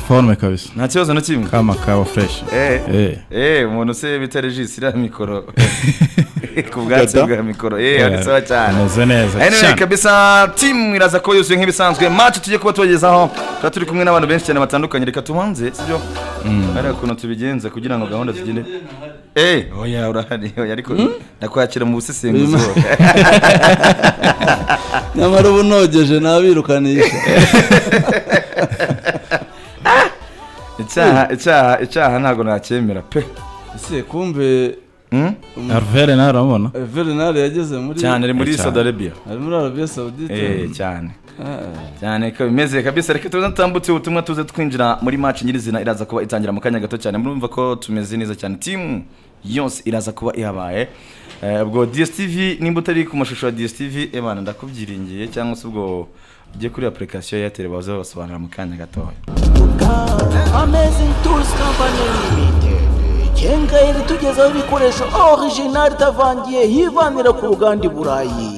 forume kabisa nta kibazo na kimwe kama kaba fureshi Eh, eh, umuntu se bita regisi iriya mikoro ku bwatsi bwa mikoro eh ari sawa cyane Umeze neza anyway cyane. kabisa timu iraza kuba yuzuye nk'ibisanzwe match tugiye kuba tubagezaho tuba turi kumwe n'abantu benshi cyane batandukanye reka tubanze sibyo ari ukuntu tubigenza kugira ngo gahunda zigende eh oya urahari oya ariko nakwakira mu busesenguzi Birimo- wowe. nyamara uba unogeje nabirukanisha icyaha icyaha icyaha ntabwo nacyemera pe ese kumbe Hmm? aruvere nawe urabona verinari yageze muri cyane ari muri Cyane. Saudi Arabia ari muri arabiya sawudite eh cyane cyane ko bimeze kabisa reka tuze tutambutse ubutumwa tuze twinjira muri match nyirizina iraza kuba itangira mu kanya gato cyane murumva ko tumeze neza cyane timu yose iraza kuba ihabaye Eh, ubwo DSTV nimba utari ku mashusho ya DSTV ebana ndakubyiringiye cyangwa se ubwo ujye kuri application ya Airtel baza basobanura mu kanya gatoya Amazing Tools Company Limited igenga ibitugezaho ibikoresho original itavangiye yivanira ku ruganda i burayi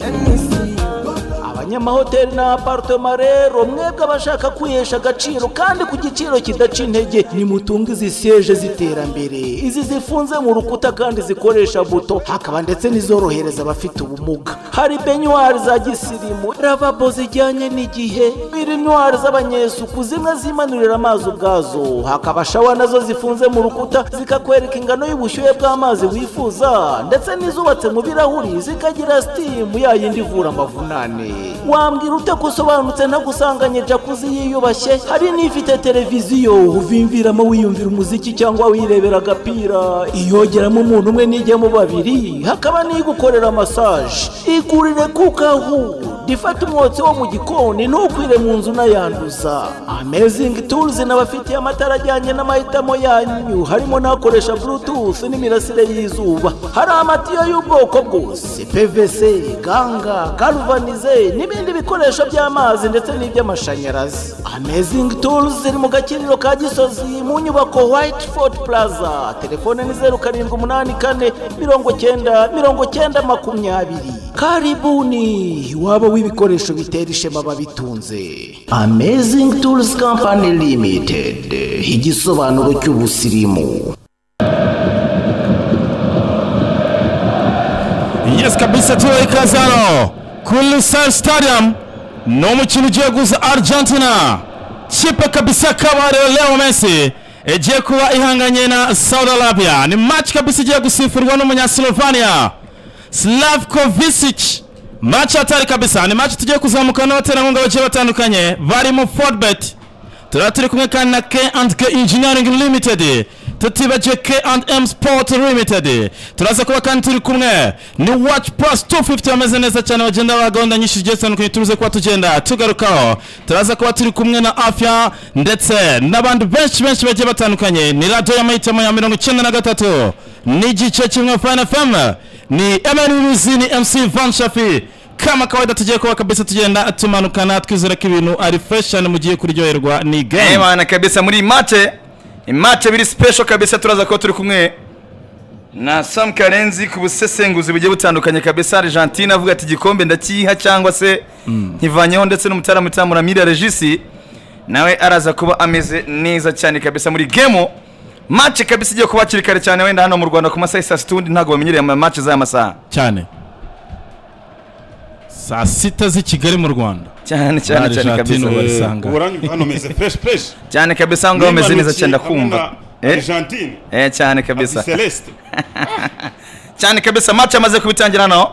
abanyamahoteli na apartema rero mwebwe abashaka kwihesha agaciro kandi ku giciro kidaca intege nimutunge izi siyeje z'iterambere izi zifunze mu rukuta kandi zikoresha buto hakaba ndetse n'izorohereza abafite ubumuga hari benyuwari za gisirimu ravabo zijyanye n'igihe birinwari z'abanyesuku zimwe zimanurira amazi ubwazo hakaba shawa nazo zifunze mu rukuta zikakwereka ingano y'ubushyuhe bw'amazi wifuza ndetse n'izubatse mu birahuri zikagira sitimu ya yindi ivura amavunane wambwira ute ko usobanutse ntagusanganye jakuzi yiyubashye hari n'ifite televiziyo uvimviramo wiyumvira umuziki cyangwa wirebera agapira iyogeramo umuntu umwe n'ijyamo babiri hakaba n'igukorera masaje igurire kuko aho ifata umwotsi wo mu gikoni ntukwire mu nzu unayanduza amezingi turuzi n'abafitiye amatara ajyanye n'amahitamo yanyu harimo n'akoresha burutufu n'imirasire y'izuba hari amatiyo y'ubwoko bwose pvc ganga galvanize n'ibindi bikoresho by'amazi ndetse n'iby'amashanyarazi amezingi turuzi iri mu gakiriro ka gisozi mu nyubako white ford plaza telefone ni zeru karindwi umunani kane mirongo cyenda mirongo cyenda makumyabiri karibuni waba w'ibikoresho bitera ishema babitunze amazing tools company limited igisobanuro cy'ubusirimu yes kabisa tuwe ikaze hano kuri Lusail Stadium ni umukino ugiye guza Argentina kipe kabisa kabariro Leo Messi igiye kuba ihanganye na Saudi Arabia ni match kabisa igiye gusifurwa n'umunyaslovania Slavko Visic match hatari kabisa ni match tugiye kuzamuka n'abaterankunga bagiye batandukanye barimo Fordbet turaba turi kumwe kandi na K and K Engineering Limited tutibagiwe K and M Sport Limited turaza kuba kandi turi kumwe ni Watch Plus 250 bameze neza cyane bagenda ba gahunda nyinshi zigiye zitandukanye turuze kuba tugenda tugarukaho turaza kuba turi kumwe na Afya ndetse n'abandi benshi benshi bagiye batandukanye ni radiyo y'amahitamo ya mirongo icyenda na gatatu n'igice kimwe Fine FM ni Emmanuel Ruzi ni MC Van Shafi kama kawaida tugiye kuba kabisa tugenda tumanukana twizera ko ibintu ari fresh cyane mugiye kuryoherwa ni Eh game bana kabisa muri mate imate biri special kabisa turaza kuba turi kumwe na Sam Karenzi ku busesenguzi bugiye butandukanye kabisa Argentina avuga ati igikombe ndakiha cyangwa se nkivanyeho ndetse n'umutaramo utamura Mira Regisi nawe araza kuba ameze neza cyane kabisa muri gemo match kabisa igiye kuba hakiri kare cyane wenda hano mu Rwanda ku masaha saa situndi ntabwo bamenyereye ama match z'aya masaha cyane saa sita z'i kigali mu rwanda cyane cyane cyane kabisa Argentina barisanga. uburangirwa hano meze fureshi fureshi cyane kabisa ngo bameze neza cyane ndakumva eh argentine eh cyane kabisa kabisa celeste cyane kabisa match yamaze kubitangira hano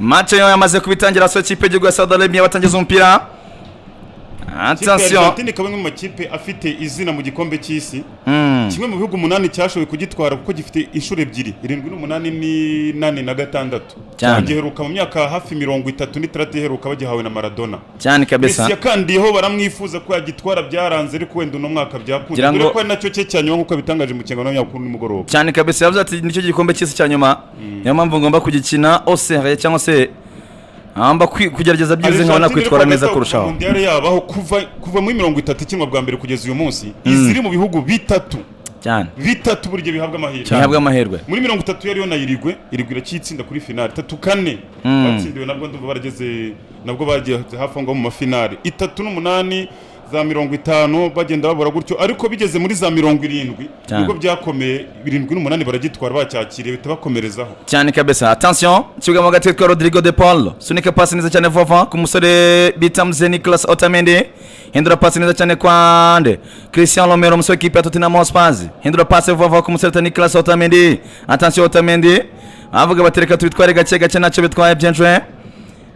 match yo yamaze kubitangira so ikipe y'igihugu ya Saudi Arabia batangiza umupira Ikipe ya attention argentine ikaba imwe mu makipe afite izina mu gikombe cy'isi kimwe mu bihugu umunani cyashoboye kugitwara kuko gifite inshuro ebyiri irindwi n'umunani n'inani na gatandatu Cyane. giheruka mu myaka hafi mirongo itatu n'itandatu iheruka bagihawe na maradona cyane Messi kabisa yakandiyeho baramwifuza ko yagitwara byaranze ariko wenda uno mwaka byakunze Ngira ngo- dore ko ari nacyo cye cya nyuma nk'uko yabitangaje mu kiganiro nyakuru nimugoroba cyane kabisa yavuze ati nicyo gikombe cy'isi cya nyuma niyo mpamvu ngomba kugikina oseraye cyangwa se ngomba kwi- kugerageza byibuze nkabona Argentine kwitwara iri neza kwagata kurushaho mundial yabaho kuva kuva muri mirongo itatu ikinwa bwa mbere kugeza uyu munsi iziri mu bihugu bitatu cyane bitatu buryo bihabwa amahirwe ihabwa amahirwe muri mirongo itatu yariyo na irigwe irigwe iracyitsinda kuri finali itatu kane batsindiwe nabwo ndumva barageze nabwo bageze hafi aho ngaho mu mafinali itatu n'umunani za mirongo itanu bagenda babura gutyo ariko bigeze muri za mirongo irindwi Cyane. ibigo byakomeye birindwi n'umunani baragitwara bacyakiriye bihita bakomerezaho cyane kabisa attention ikibuga mo hagati yitwa rodrigo de paul sunika pasi neza cyane vuba vuba ku musore bita muze nicolas otamendi hindura pasi neza cyane kwande christian romero umusore w'ikipe ya tottenham hotspurs hindura pasi vuba vuba ku musore bita nicolas otamendi attention otamendi avuga bati reka tubitware gake gake ntacyo bitwaye byenjwe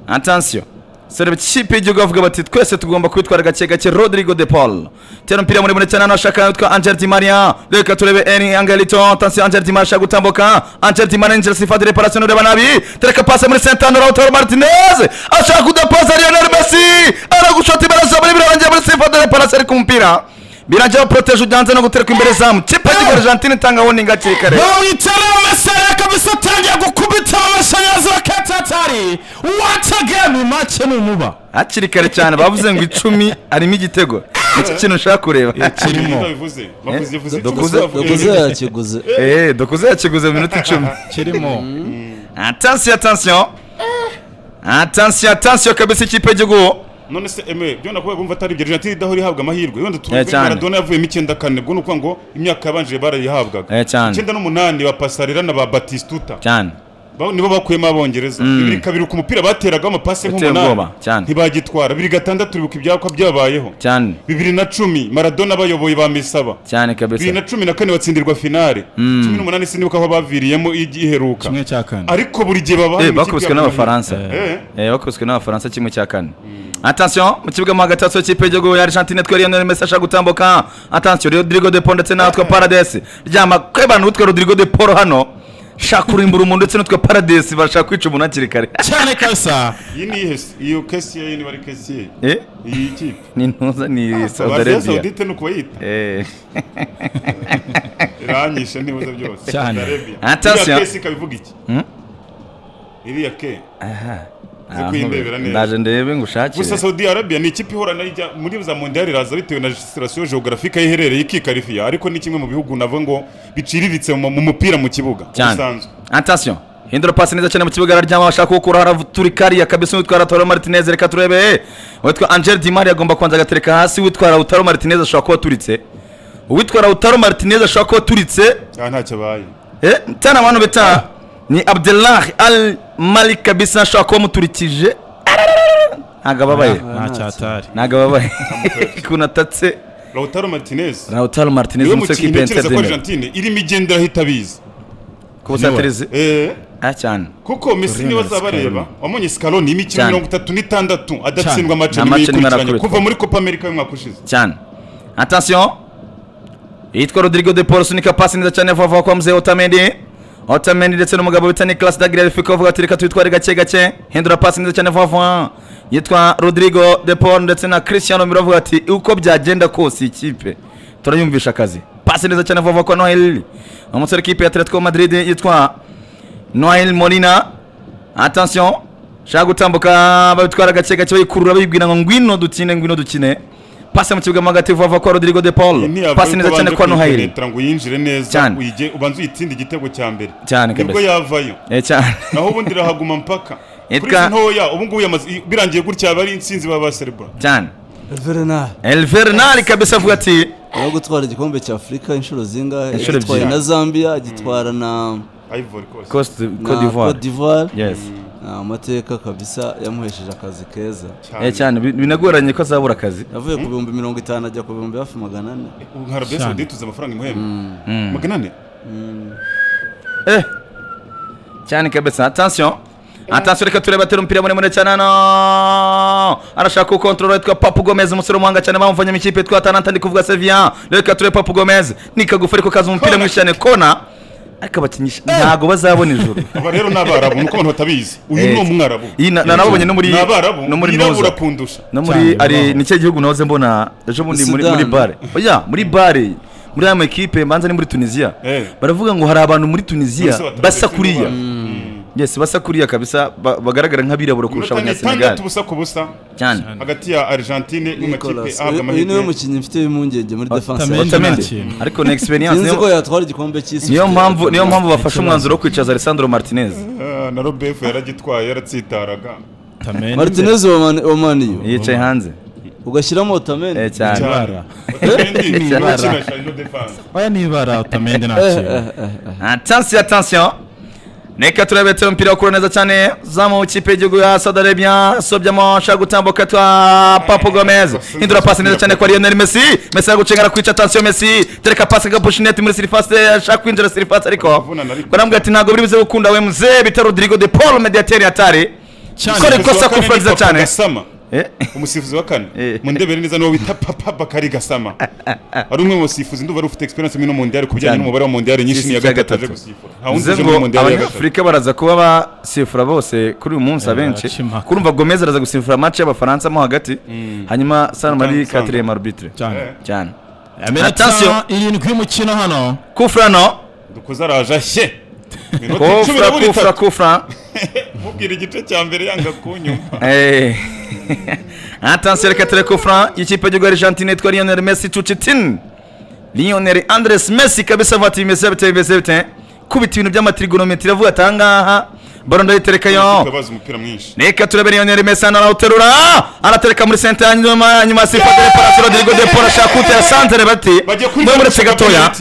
attention sore ikipe y'igihugu bavuga bati twese tugomba kwitwara gake gake rodrigo de paul tera umupira muremure cyane hano ashaka witwa angel di maria reka turebe eni angelito tansi angel di maria ashaka gutambuka angel di maria injira sifati reparasiyo ureba nabi tereka pasi muri sentano rautaro martinez ashaka kudapaza lionel messi aragushota imbere zaburi birarangiye muri sifati reparasiyo ariko umupira birangira poroteje ujyanze no gutereka imbere zamu kipe y'igihugu argentine itanga woninga hakiri kare bawitara amasara kabisa atangira gukubita amashanyarazi bakatatari once again make ni umuba hakiri kare cyane bavuze ngo icumi harimo igitego nicyo kintu ushaka kureba kirimo. Ibintu bivuze bavuze bivuze Dokuze- ikibuga bavuga Yaguze ibintu bivuze. yakiguze Eh, dukuze yakiguze mu minota icumi kirimo attention attention attention attention kabisa ikipe y'igihugu none se eme byo nakuvuga kumva atari ibyo Argentine idahora ihabwa amahirwe wenda Eh, tuvuge cyane. Maradona yavuyemo icyenda kane ubwo ni ukuvuga ngo imyaka yabanjire barayihabwaga Eh, cyane. icyenda n'umunani ba Pasarela na ba Batistuta cyane Ba- nibo bakuyemo abongereza bibiri kabiri ku mupira bateragaho amapasi Uteye ubwoba, cyane. nk'umunani ntibagitwara bibiri gatandatu uribuka ibyakwa byabayeho cyane bibiri na cumi maradona bayoboye bamisaba cyane bibiri na kabisa cumi na kane batsindirwa finale cumi n'umunani sinibuka aho baviriyemo igiheruka kimwe cya kane ariko buri gihe baba Eh, bakubiswe n'abafaransa Eh, bakubiswe n'abafaransa kimwe cya kane attention mu kibuga mo hagati hatso ikipe y'igihugu ya argentine twari lionel messi ashaka gutambuka attention rodrigo de paul ndetse natwe paradesi ryama kwebana utwe rodrigo de paul hano shaka kurimbura umuntu ndetse n'utwe paradesi barashaka kwica umuntu hakiri kare cyane kabisa iyi ni iyihe se? iyo kesiye yindi bari kesiye Eh, iyi kipe ni ntuza ni saudi Arabia arabia Saudite ni uko bayita Eh. iranyishe ntibuze byose Cyane. Saudi Arabia. Attention. iriya kesi ikaba ivuga iki Hmm? iriya ke Ah, kuyindebera neza. ndaje ndebe ngo ushakire gusa saudi arabiya ni ikipe ihorana ijya muri za mondiyari iraza bitewe na legislation geographique aho iherereye ikikarifiya ariko ni kimwe mu bihugu navuga ngo biciriritse mu mu mupira mu kibuga cyane usanzwe attention hindura pasi neza cyane mu kibuga araryama bashaka gukuraho araturikariya kabisa witwara taro martinez reka turebe eh, uwitwa angel di maria agomba kubanza agatereka hasi witwara utaro martinez ashobora kuba aturitse uwitwara utaro martinez ashobora kuba aturitse aha ntacyo abaye eh, tani abantu bita ni abdullah al malik kabisa ashobora kuba amuturikije Arararara. ntago ababaye nta cyatari ntago ababaye ukuntu atatse lautaro martinez rautaro martinez niwe umusore mukinnyi w'ikipe ya ntekereza ko ntitademera argentine irimo igenda ahita abizi ku busatirizi Eh, ah cyane kuko messi niwe azabareba wabonye scaroni imikino Cyane. mirongo itatu n'itandatu adatsindwa amace Nta mace nimwe nimwe yikurikiranye arakubitwa. kuva muri copa america y'umwaka ushize cyane attention yitwa rodrigo de paul sunika pasi neza cyane vuba vuba kwa mzee otamendi otamendi ndetse n'umugabo bita nicolas dagirel fiko avuga ati reka twitware gake gake hindura pasi neza cyane vuba vuba yitwa rodrigo de paul ndetse na christian romero avuga ati uko byagenda kose iyi kipe turayumvisha akazi pasi neza cyane vuba vuba kwa noheli umusore w'ikipe ya atletico madrid yitwa noel molina attention shaka gutambuka babitwara gake gake bayikurura bayibwira ngo ngwino dukine ngwino dukine pasi mu kibuga mo hagati vuba vuba kwa rodrigo de paul pasi neza cyane kwa noheli kuyipenetara ngo uyinjire neza Cyane. uyige ubanze uyitsinde igitego cya mbere Cyane nibwo kabisa. yavayo Eh, cyane naho ubundi irahaguma mpaka kuri Yitwa- izi ntoya ubu ngubu yamaze- birangiye gutya aba ari insinzi baba baserebura cyane Verenari elvernal kabisa avuga ati yo gutwara igikombe cya Afurika inshuro zingahe Inshuro gitwaye ebyiri. na Zambia gitwara na ivory coast cost na cote d'ivoire Cote d'Ivoire yes Ni amateka kabisa yamuhesheje akazi keza Eh, cyane cyane bi- binagoranye ko azabura akazi yavuye ku bihumbi mirongo itanu ajya ku bihumbi hafi magana ane ubu nka arabia Cyane. saudite tuzi amafaranga imuhemba magana ane Eh. cyane kabisa attention attention reka turebe atera umupira muremure cyane hano arashaka kukontorora yitwa papu gomez umusore w'umuhanga cyane bamuvanye mu ikipe yitwa atalanta ndi kuvuga sevilla reka turebe papu gomez ni kagufi ariko kaza umupira mwinshi cyane kona ariko abakinisha ntago bazabona ijoro aba rero ni abarabu nuko abantu batabizi uyu Eh, ni umwarabu iyi na- na- nabonye no muri ni abarabu no muri noza yirabura kundusha no muri Cyane, ari bibaho. ni cyo gihugu nahoze mbona ejo bundi muri muri Sudan. bare oya muri bare muri aya makipe manza ni muri tunisiya Eh. baravuga ngo hari abantu muri tunisiya Bose batarabura basa kimwe kuriya bara. yes basa kuriya kabisa ba- bagaragara nk'abirabura kurusha iminota ni abanyasenegali itandatu ubusa ku busa cyane hagati ya argentine n'amakipe Nicolas uyu- ahabwa uyu niwe amahirwe mukinnyi mfite impungenge muri defense Otamendi. Otamendi. nta otamendi kintu. ariko ni experience sinzi ko niyo- yatwara igikombe cy'isi niyo mpamvu niyo mpamvu bafashe umwanzuro wo kwicaza alessandro martinez Ah, na robefu yaragitwaye yaratsitaraga Otamendi Martinez wa Man- wa Man U. yicaye hanze ugashyiramo otamende Eh, cyane Ibara. Ibara. oya n'ibara utamende nta kintu atansiyo atansiyo reka turebe turi umupira ukura neza cyane zamu w'ikipe y'igihugu ya saudi arabia asobyamo ashaka gutambuka twa papu gomez hindura pasi neza cyane kwa lionel messi messi ari gucengana kwica atansiyo messi tereka pasi agapushineti muri sirifase ashaka kwinjira sirifase ariko baramubwira ati ntabwo biri buze gukunda we muzee bita rodrigo de paul mediateri atari gukora ikosa ku furagiza cyane gasama Eh, umusifuzi wa kane Eh. mu ndebere neza niwo wita papa bakari gasama ari umwe mu basifuzi ndumva ari ufite experience muri no mondiyari ku bijyanye Cyane. n'umubare wa mondiyari nyinshi Isi niya cya gatatu aje gatatu. gusifura nta wundi bivuze uje ngo muri mondiyari ya gatatu abanyafurika baraza kuba basifura bose kuri uyu munsi abenshi baca impaka. kurumva gomez araza gusifura match y'abafaransa mo hagati hanyuma san mari San- katirema arbitre cyane cyane Attention. iminota irindwi y'umukino hano kufra no dukoze araje ashye minota cumi na kufra kufra burindwi kufra mubwira igice cya mbere yanga kunyumva Eh. attention reka ture kufra y'ikipe y'igihugu ya argentine yitwa lionel messi cucitin lionel andres messi kabisa avuga ati bimeze bite bimeze bite kubita ibintu by'amatrigonometri avuga ati ahangaha baro ndayiterekayo tukabaza umupira mwinshi Reka turebe Lionel Messi hano arawuterura aratereka muri senta ya nyuma nyuma sifa dore parasolo Rodrigo de Paul ashaka kutera santere bati bagiye kuri mwe muretse gatoya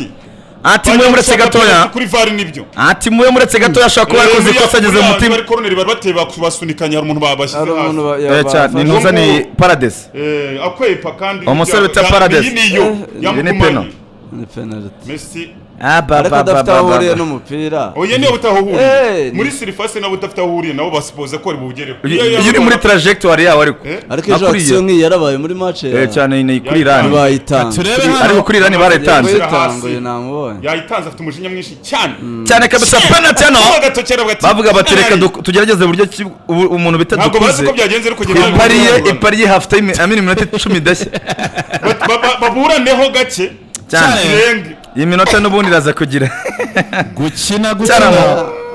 ati mwe muretse gatoya kuri VAR nibyo ati mwe muretse gatoya ashobora kuba yakoze ikosa ageze mu mutima bari koroneri bari bateye basunikanya hari umuntu babashyize hari umuntu hasi ba- ya- Eh, ba- cyane, ni bafashe. ntuza ni paradise Eh, akwepa kandi Umusore bita Ya- Paradise. iyi niyo Eh, iyi ni yamugumanye penalty. ni penaliti Messi ariko adafite aho ahuriye n'umupira oya niyo Eh, utahuriye ni- muri sirifase nabo udafite aho uhuriye nabo basipoza ko ari bugereho Iyo- iyo uri muri trajectoire yawe ariko Eh? ariko ejo Akuriye. akisiyo nk'iyi yarabaye muri mace Eh, cyane ni kuri Iran ntibayitanze turebe ariko hano kuri Iran barayitanze Yavuye hasi. yatanguye namubonye yayitanze afite umujinya mwinshi cyane cyane kabisa penalty hano agatokera bavuga bati reka du- tugerageze uburyo ki- ubu- umuntu bita ntabwo bazi dukuze uko byagenze ariko genda ipariye bibabwira. ipariye hafite iminota icumi idashya Ba- ba- ba- baburaneho gake cyane Cyane. kirenge iyi minota n'ubundi iraza kugira gukina Cyarama. gukina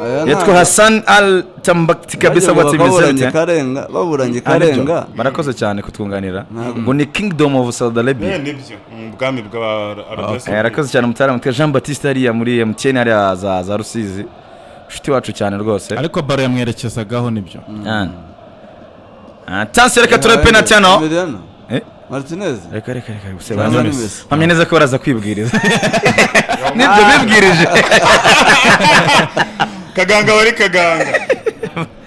Aya yitwa ntabwo- hasan al tambakti kabisa Bagira watsi ngo baburanye imiserite karenga baburanye karenga barakoze cyane kutwunganira ngo ni kingdom of saudi Eh, arabia nibyo Mm, ubwami bwa arabesi Eh, arakoze cyane umutara mutwe jean batiste hariya muri mtn hariya za za rusizi inshuti wacu cyane rwose ariko baro yamwerekezagaho nibyo Cyane. atansi reka turebe penalty hano Emiliano Eh? Martinez reka reka reka gusa Cyane banza- Messi. mpamya neza ko baraza kwibwiriza nibyo bibwirije kaganga wari kaganga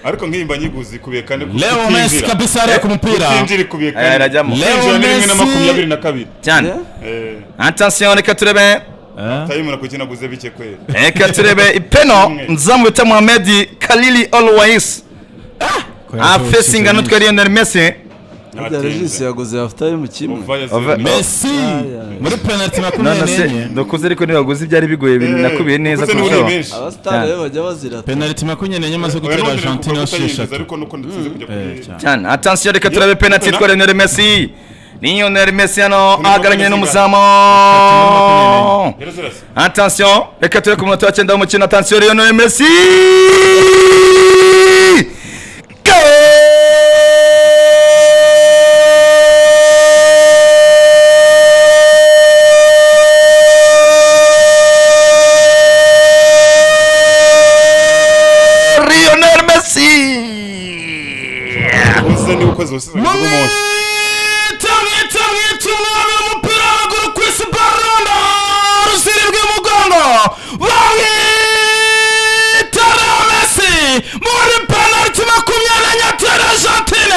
ariko nk'iyimba nyiguzi ikubiye kane ku- leo messi kutinjira. kabisa ariya ku mupira kutinjira ikubiye Eh, irajyamo. kane kwinjira ni rimwe na Leo makumyabiri na kabiri cyane Yeah? Eh, atansiyo reka turebe Eh? tayimura kukinaguze bike kweri reka turebe ipeno nzamu bita muhamedi kalili olwayisi afesinga n'utwe lionel messi Harya Regis yaguze half time kimwe Ova yaziye Ova- muri- messi Ay, ay. muri penaliti none makumyabiri se n'enye ndakuze ariko ntibaguze ibyari bigoye Eh, nakubiye neza kuko se kurushaho n'uri menshi. abasitari Cyane. rero bajya bazira penaliti makumyabiri n'enye amaze Oya, gutera none nari argentine kuvuga yo kutayinjiza, esheshatu ariko nuko ndatsinze kujya kuri- Eh, cyane. cyane atansiyo reka turebe penaliti Yep. itwa lionel messi lionel messi hano Kuri ahagararanye makumyabiri n'umuzamu Yari zirasa. atansiyo reka turebe ku munota wa cyenda w'umukino atansiyo lionel messi Goal! Lionel Messi! Uze niba ukoze ubusizi bw'umunsi. mwita mwita umwami w'umupira w'amaguru Chris Barondo rusiri bw'umugongo bamwita Leo Messi muri penaliti makumyabiri n'enye atera Argentine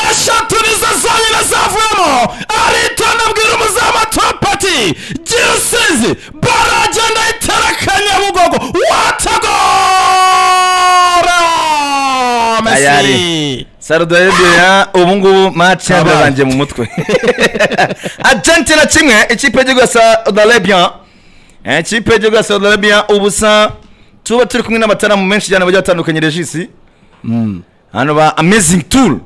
eshatu nizo zonyine zavuyemo aritonda abwira umuzamu atopati girusizi baro agenda ayitera kanyabugogo watagora Messi Ayari. sarudo ya ubu ngubu match Abaye. yandarangiye mu mutwe argentina kimwe ikipe y'igihugu ya saudi arabia ikipe y'igihugu ya saudi arabia ubusa tuba turi kumwe n'amataramu menshi cyane bagiye batandukanye regisi hano ba amazing tour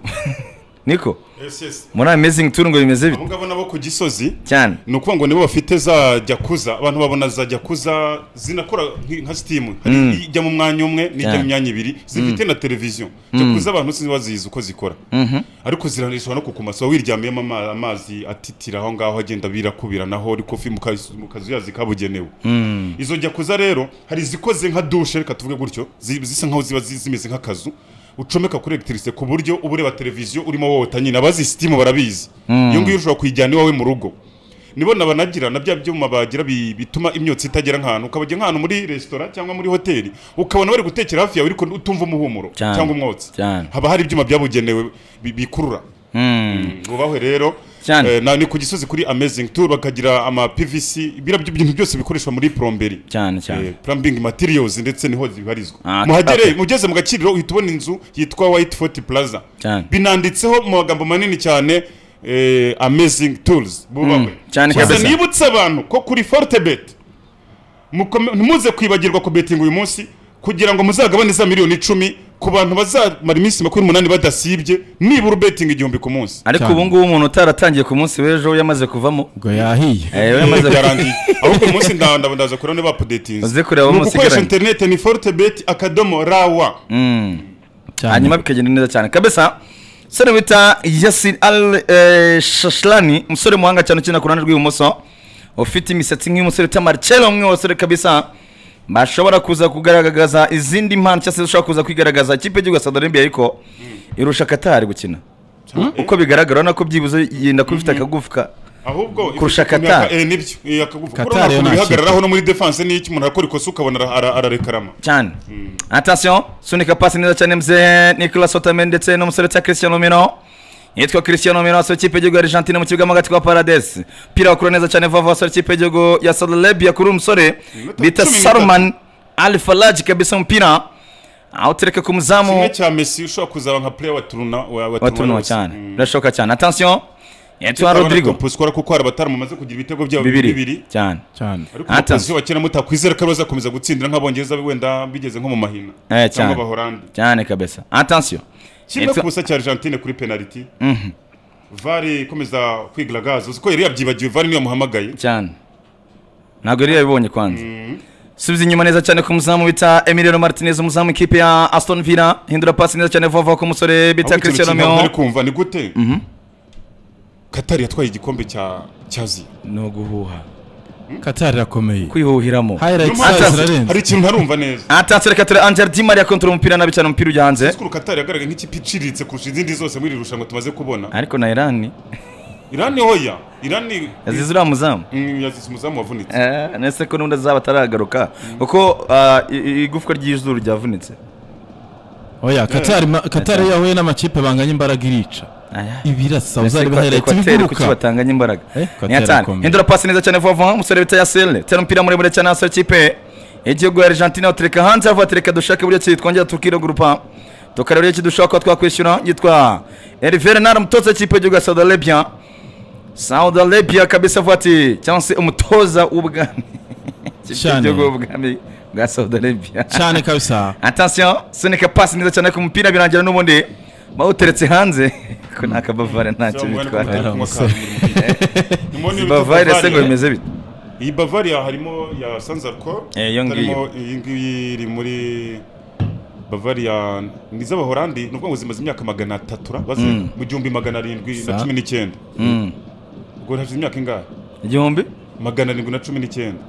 niko Yes, yes. muri amazing tour ngo bimeze Abo bite ngabo nabo ku gisozi cyane ni ukuvuga ngo nibo bafite za jakuza abantu babona za jakuza zinakora nki- nka sitimu hari ijya mu mwanya umwe n'ijya Yeah. mu myanya ibiri zifite na televiziyo jakuza abantu sinzi bazizi uko zikora ariko ziranisha no kukumasa wiryamiyemo ama- amazi atitira aho ngaho agenda birakubiranaho ariko fi- mu kazu mu kazu yazi kabugenewe izo jakuza rero hari izikoze nka dushe reka tuvuge gutyo zi- zisa nkaho ziba zi- zimeze nk'akazu ucomeka kuri electricité ku buryo uba ureba televiziyo urimo wota nyine abazi sitimu barabizi iyo ngiyo ushobora kuyijyana iwawe mu rugo nibona banagira na bya byuma bagira bi- bituma imyotsi itagera nk'ahantu ukabajya nk'ahantu muri resitora cyangwa muri hoteli ukabona bari gutekera hafi yawe ariko utumva umuhumuro Cyane. cyangwa umwotsi Cyane. haba hari ibyuma byabugenewe bi- bikurura bubahwe rero Cyane. eh, na- ni ku gisozi kuri amazing tour bakagira ama PVC biriya by- ibintu byose bikoreshwa muri plomberi Cyane, cyane. Eh, plumbing materials ndetse niho zibarizwa Ah, muhagere okay. mugeze mu gaciro uhita ubona inzu yitwa White Fort Plaza Cyane. binanditseho mu magambo manini cyane eh, amazing tools bubahwe Mm, cyane Gusa kabisa. nibutse abantu ko kuri Fortebet mukome- ntimuze kwibagirwa ku betinga uyu munsi kugira ngo muzagabane za miliyoni icumi ku bantu bazamara iminsi makumyabiri n'umunani badasibye nibura ubetinga igihumbi ku munsi ariko Cyane. ubu ngubu umuntu utaratangiye ku munsi w'ejo we yamaze kuvamo ubwo yahiye Eh, we yamaze byarangiye ahubwo uyu munsi nda- nda- ndaza kureba niba apudetinze Uze kureba ni umunsi ugukoresha igaranye. interineti ni fortebet akadomo rawa cyane hanyuma bikagenda neza cyane kabisa umusore wita yasir al eh, shashlani umusore muhanga cyane ukina ku ruhande rw'ibumoso ufite imisatsi nk'iy'umusore wita marcelo umwe wasore kabisa bashobora kuza kugaragaza izindi mpano cyangwa se ushobora kuza kwigaragaza ikipe y'igihugu ya saudi arabia ariko irusha katari gukina uko bigaragara urabona ko byibuze yenda kuba ifite akagufwa ahubwo Kurusha ifite ukuntu Qatar. yaka- eh, nibyo eh, akagufa Qatar kubona yo ukuntu nta bihagararaho no muri defense n'iyo umuntu akora ikosa ukabona ara- ara- ararekarama cyane atasiyo sunika pasi neza cyane mzee nicolas otame ndetse n'umusore witwa christian mino yitwa christian mino wasore ikipe y'igihugu ya argentine mu kibuga mo hagati kwa paradesi umupira wakura neza cyane vuba vuba wasore ikipe y'igihugu ya saudi arabia kuri uyu musore Iminota bita cumi n'itatu. saruman al falaji kabisa umupira awutereka ku kimwe muzamu cya messi ushobora kuzaba nka player wa turuna wa wa wa Turuna tunuwa wese. cyane Mm. birashoboka cyane atasiyo yitwa Urabona rodrigo Topuskwara kuko hari abataramaze kugira ibitego byabo bibiri cyane cyane ariko Ata. umutozi wa kera mutakwizera ko bazakomeza gutsindira nk'abongereza wenda bigeze nko mu mahina Eh, cyangwa cyane. abahorandi cyane kabisa atasiyo kimwe ku busa cya argentine kuri penaliti vare ikomeza kwigaragaza uzi ko yari yabyibagiwe vare niyo yamuhamagaye cyane ntabwo yari yabibonye kwanza subiza inyuma neza cyane ku muzamu bita emiliano martinez umuzamu w'ikipe ya aston villa hindura pasi neza cyane vuba vuba ku musore bita ahubwo ikintu christian kimwe ntari meo kumva ni gute katari yatwaye igikombe cya cya aziya ni uguhuha katari irakomeye kwihuhiramo highlights Niyo mpamvu zayo Atlas- hari zirarenze ikintu ntarumva neza atatse reka ture angel di maria kontora umupira nabi cyane umupira ujya hanze Ese ko Qatar yagaragaye nk'ikipe iciriritse kurusha izindi zose muri iri rushanwa tumaze kubona ariko na irani irani hoya irani yazize uriya muzamu Mm, yazize umuzamu wavunitse Eh, nese ko n'undi azaba ataragaruka kuko ah, i- i- igufwa ry'izuru ryavunitse oya katari ma- katari iyo yahuye n'amakipe banganya imbaraga irica Aya. ibirasa Ese uzari ko- baheretse Equateur kuki ibiguruka batanganya imbaraga Eh, ni Equateur atani irakomeye. hindura pasi neza cyane vuba vuba umusore bita yasele tera umupira muremure cyane hasi w'ikipe y'igihugu ya argentine awutereka hanze avuga ati reka dushake uburyo ki twongera tukiregurupa tukareba uburyo ki dushobora kuba twakwishyura yitwa erivere nara umutoza w'ikipe y'igihugu ya saudi arabia saudi arabia kabisa avuga ati cyangwa se umutoza w'ubwami Ikipe Cyane. y'igihugu w'ubwami bwa saudi arabia cyane kabisa atasiyo sunika pasi neza cyane ku mupira birangira n'ubundi bawuteretse hanze ko nta kabavare ntacyo Cyangwa wenda bitwara kumutera kunywa Umusore. kawa muri mutike. Nimubona iyo bavare bita se ngo Bavaria. bimeze bite iyi bavaria harimo ya sanzarko Eh, iyo ngiyo. harimo iyi ngiyi iri muri bavaria ni iz'abahorandi ni ukuvuga ngo zimaze imyaka magana atatu ra- baze- mu gihumbi magana arindwi na Sa. cumi n'icyenda ubwo hashize imyaka ingahe igihumbi magana arindwi na cumi n'icyenda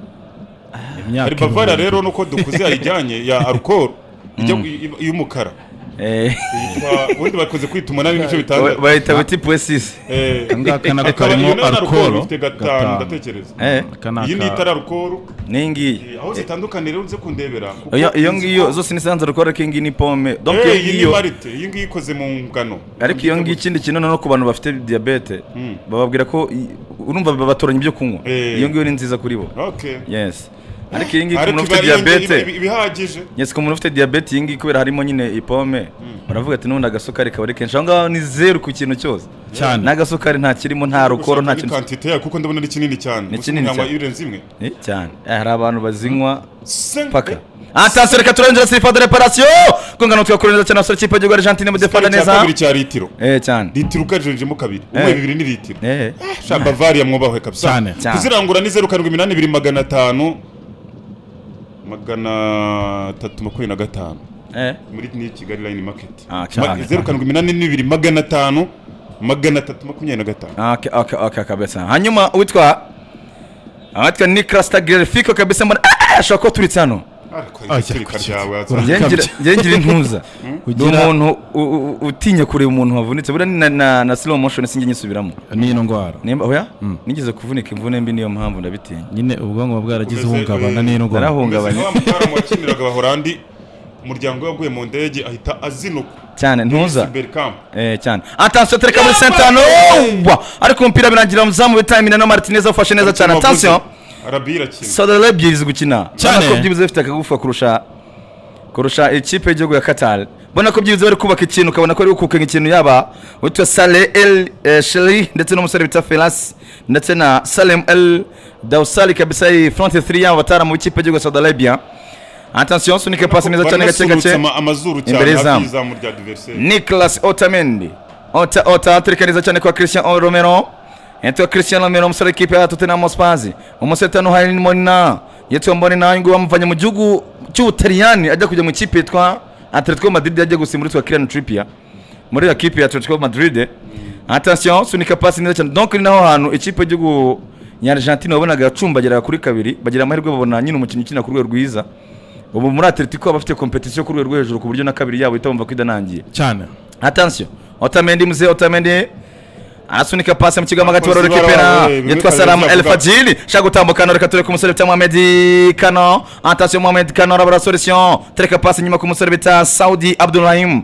imyaka hari bavaria ibihumbi. rero nuko dukuze yayijyanye ya arukoro ijya gu- i- i- y'umukara Eh, yitwa ubundi bakunze kwita umunani n'ibice bitandatu bahita bita ipwesisi Eh, ngaka nako akaba- karimo iyo nayo ni alcohol, ifite gatanu gatanu. ndatekereza Aka ni iyi ni aka- itari arukoro n'iyi ngiyi aho zitandukanira rero uze kundebera kuko Iyo- iyo nzi ngiyo ko- zose ni sanzaro kubera ko iyi ngiyi ni pome donc Eh, iyo iyi ni ngiyo marite iyi ngiyi ikoze mu ngano ariko iyo ngiyo ikindi kintu noneho ku bantu bafite diyabete bababwira ko i- urumva babatoranya ibyo kunywa Eh. iyo ngiyo ni nziza kuri bo Okay. yes ariko iyi ngiyi ku ariko muntu ufite iba ari iyo ngiyo- iba- diyabete iba ihagije yes ku muntu ufite diyabete iyi ngiyi kubera harimo nyine ipome baravuga ati n'ubundi agasukari kaba ari kenshi aho ngaho ni zeru ku kintu cyose Cyane. n'agasukari nta kirimo nta rukoro nta kintu kantite yayo kuko ndabona ari kinini cyane Ni Gusa kinini umuntu yanywa cyane. ibirenze imwe Eh, cyane Eh, hari abantu bazinywa Sen- paka Eh, atasiyo reka turengera sirifa de reparasiyo kungana twakure neza cyane abasore ikipe y'igihugu argentine mudefanda cya neza kabiri cya litiro eh cyane litiro ukajenjemo kabiri Eh. umwe bibiri ni litiro eh sha bavaria mwubahwe kabisa Cyane. Cyane. kuzirangura ni zeru karindwi iminani ibiri magana atanu magana atatu makumyabiri na gatanu eh muri ni kigali line market Ah, Ma- cyane. zeru karindwi iminani n'ibiri magana atanu magana atatu makumyabiri na gatanu Ah, okay okay okay kabisa hanyuma uwitwa awitwa Nicolas Tagliafico kabisa mbona ashaka ko turitse hano ariko igitsirika cyawe Urya- waza- ngira njye ngira intuza ni Kugira- umuntu u- u- u- utinya kureba umuntu wavunitse buriya ni na- na- na slow motion sinjye nyisubiramo n'ino ndwara nimba oya nigeze kuvunika imvune mbi niyo mpamvu ndabitinya nyine ubwonko buba bwaragize Umeze- ihungabana eh, n'ino ndwara Umeze narahungabanye nka wa mutaramu wakiniraga abahorandi umuryango we waguye mu ndege ahita azinuka cyane ntuza Bergkamp. Eh, cyane atansiyo tereka muri sentano wa ariko umupira birangira umuzamu bitamina no martinez afashe neza cyane atansiyo arabi irakina saudara ebyiri ziri gukina Cyane. Ubona ko byibuze bifite akagufa kurusha kurusha ikipe y'igihugu ya katari ubona ko byibuze bari kubaka ikintu ukabona ko bari gukuka ikintu yaba witwa sale el eh, sheri ndetse n'umusore bita felas ndetse na salem el dausali kabisa iyi fronte 3 yaba batara mu ikipe y'igihugu ya saudi arabia atansiyo nsunike pasi neza cyane gake Baranasurutsa gake ama- amazuru Imbere cyane hafi y'izamu. y'izamu rya diveriseri Nicolas Otamendi Ota Ota aturika neza cyane kwa Christian Romero Yitwa Christian Romero umusore w'ikipe ya Tottenham Hotspur umusetano hari Monina yitwa Monina ngo bamuvanye mu gihugu cy'Ubutaliyani ajya kujya mu ikipe yitwa Atletico Madrid ajya gusimburirwa Kylian Trippier muri ya kipe ya Atletico Madrid attention sunika pasi neza cyane donc ni naho hantu ikipe y'igihugu ya Argentina wabonaga yacumbagiraga kuri kabiri bagira amahirwe babona nyine umukinnyi ukina ku rwego rwiza ubu muri Atletico baba bafite competition ku rwego rwo hejuru ku buryo na kabiri yabo itabumva ko idanangiye cyane attention otamendi mzee otamendi arasunika pasi mu kigo hagati Abakozi barorekipera barawe, bimwe yitwa kabiri salamu el byavuga. fajili shaka gutambuka noreka tureka umusore bita mohamedi kano attention mohamedi kano arabura solution tereka pasi inyuma ku musore bita saudi abdurahim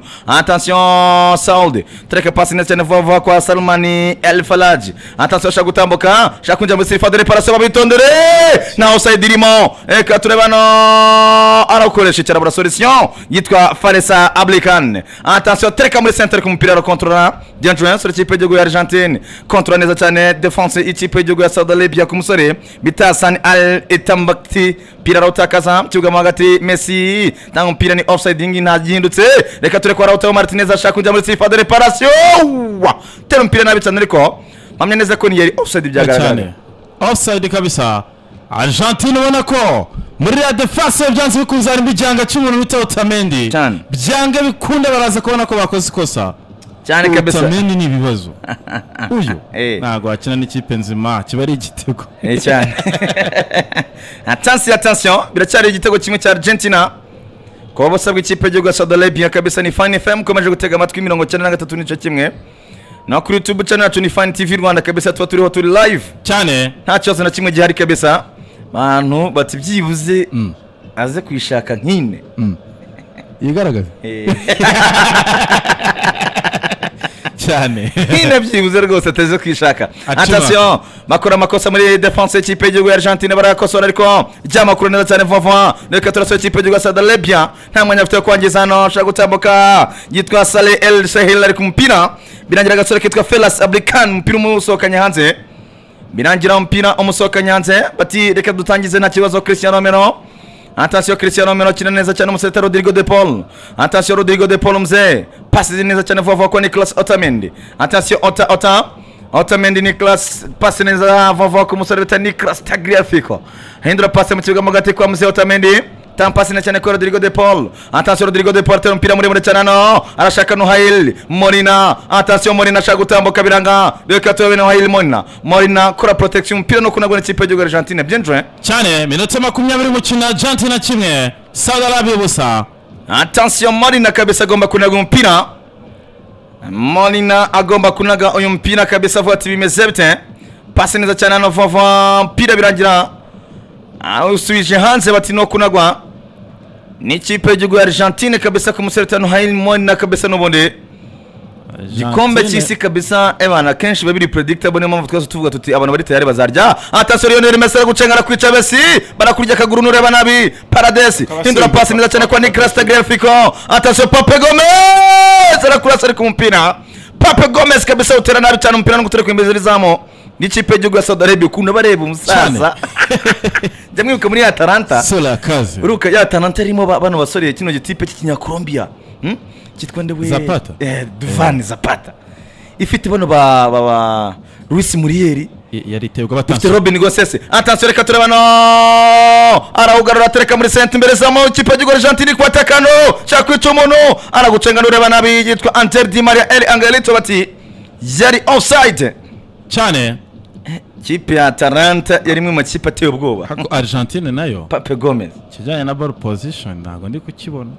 attention saudi tereka pasi neza cyane vuba vuba kwa salmani el falaji attention shaka gutambuka shaka kwinjira muri sirifa de reparasiyo babitondere na osayidi irimo reka turebe hano arakoresha icyo arabura solution yitwa faresa ablikane attention tereka muri centre ku mupira arakontorora Diane Jones uri ikipe y'igihugu ya Argentine kontorora neza cyane defense ikipe y'igihugu ya Saudi Arabia ku musore bita Hassan Al Itambakti pira arawutakaza mu kibuga mo hagati Messi tanga umupira ni offsiding ntagihindutse reka tureko arawutaho Martinez ashaka kujya muri sifa de reparation Wa! tera umupira nabi cyane ariko mpamya neza ko ni yari offside byagaragara cyane offside kabisa argentine ubona ko muri ya defense byanze bikunze harimo igihanga cy'umuntu bita otamendi Cyane. byanga bikunda baraza kubona ko bakoze ikosa cyane kabisa otamendi ni ibibazo uyu Eh. ntabwo wakina n'ikipe nzima kiba ari igitego Eh, cyane atansiyo atansiyo biracyari igitego kimwe cya argentina kuba basabwa ikipe y'igihugu ya saudi arabia kabisa ni fani fm ukomeje gutega amatwi mirongo cyenda na gatatu n'igice kimwe no kuri youtube channel yacu ni fani tv rwanda kabisa tuba turiho turi live cyane nta kibazo na kimwe gihari kabisa bantu bati byibuze aze kuyishaka nkine yigaragaza Eh, cyane nkine byibuze rwose ateze kuyishaka Acuma. atasiyo bakora amakosa muri defense y'ikipe y'igihugu ya argentine barayakosora ariko ryamakuru neza cyane vuba vuba reka turasohoye ikipe y'igihugu ya saudi arabia nta mwanya bafite wo kwangiza hano ashaka gutambuka yitwa sale el sahil ari ku mupira birangira agasore kitwa felas abrikan umupira umusohokanye hanze birangira umupira umusohokanye hanze bati reka dutangize nta kibazo christian romero atasiyo christian romero akina neza cyane umuseta rodrigo de paul atasiyo rodrigo de paul mzee pasi ziri neza cyane vuba vuba kwa nicolas otamendi atasiyo ota ota Otamendi Nicolas pasi neza vava ku musore bita Nicolas Tagliafico hindura pasi mu kibuga mo hagati kwa Mzee Otamendi tampasi na cyane kwa Rodrigo de Paul atasiyo Rodrigo de Paul atera umupira muremure cyane hano arashaka Nuhail Morina atasiyo Morina ashaka gutambuka biranga reka turabe Nuhail Morina Morina kora protection umupira no kunagwa n'ikipe y'igihugu ya Argentine bien joué cyane minota makumyabiri umukino argentine kimwe saudi arabia ubusa Attention Molina kabisa agomba kunaga umupira. Molina agomba kunaga uyu mpira kabisa vuba ati bimeze bite. Pasi neza cyane hano vuba vuba mpira birangira. Ah, usubije hanze bati no kunagwa. Ni ikipe y'igihugu ya Argentine kabisa ku musore tano Hail Molina kabisa n'ubundi. Gikombe cy'isi kabisa ebana kenshi babiri predictable niyo mpamvu twese tuvuga tuti abantu bari tayari bazarya. Attention Lionel Messi aragucengana kwica Messi barakurya akaguru nureba nabi. Paradesi hindura pasi neza cyane kwa Nicolas Tagliafico. Attention Pape Gomez arakurasa ariko umupira. Pape Gomez kabisa utera nabi cyane umupira no gutereka imbere z'izamu. N'ikipe y'igihugu ya Saudi Arabia ukuntu bareba umusaza. Jya mwibuka muri Atalanta. sola kazi Uruka ya Atalanta irimo ba- bano basore kino gitipe cy'ikinyakolombia. Hmm? Kitwa nde we? Zapata. Eh, Duvan Zapata. Ifite bano ba ba, ba Luis Muriel. yari itebwa Ifite batanze Robin Gosese. Attention reka tureba no. Arawugarura atereka muri sente imbere za mu kipe y'igihugu Argentine ku atakano. Shaka kwica umuntu aragucenga nureba nabi yitwa Anter Di Maria El Angelito bati yari offside. cyane ikipe ya atalanta yari imwe mu makipe ateye ubwoba Ariko Argentine nayo pape gomez kijyanye na ball position ntabwo ndi kukibona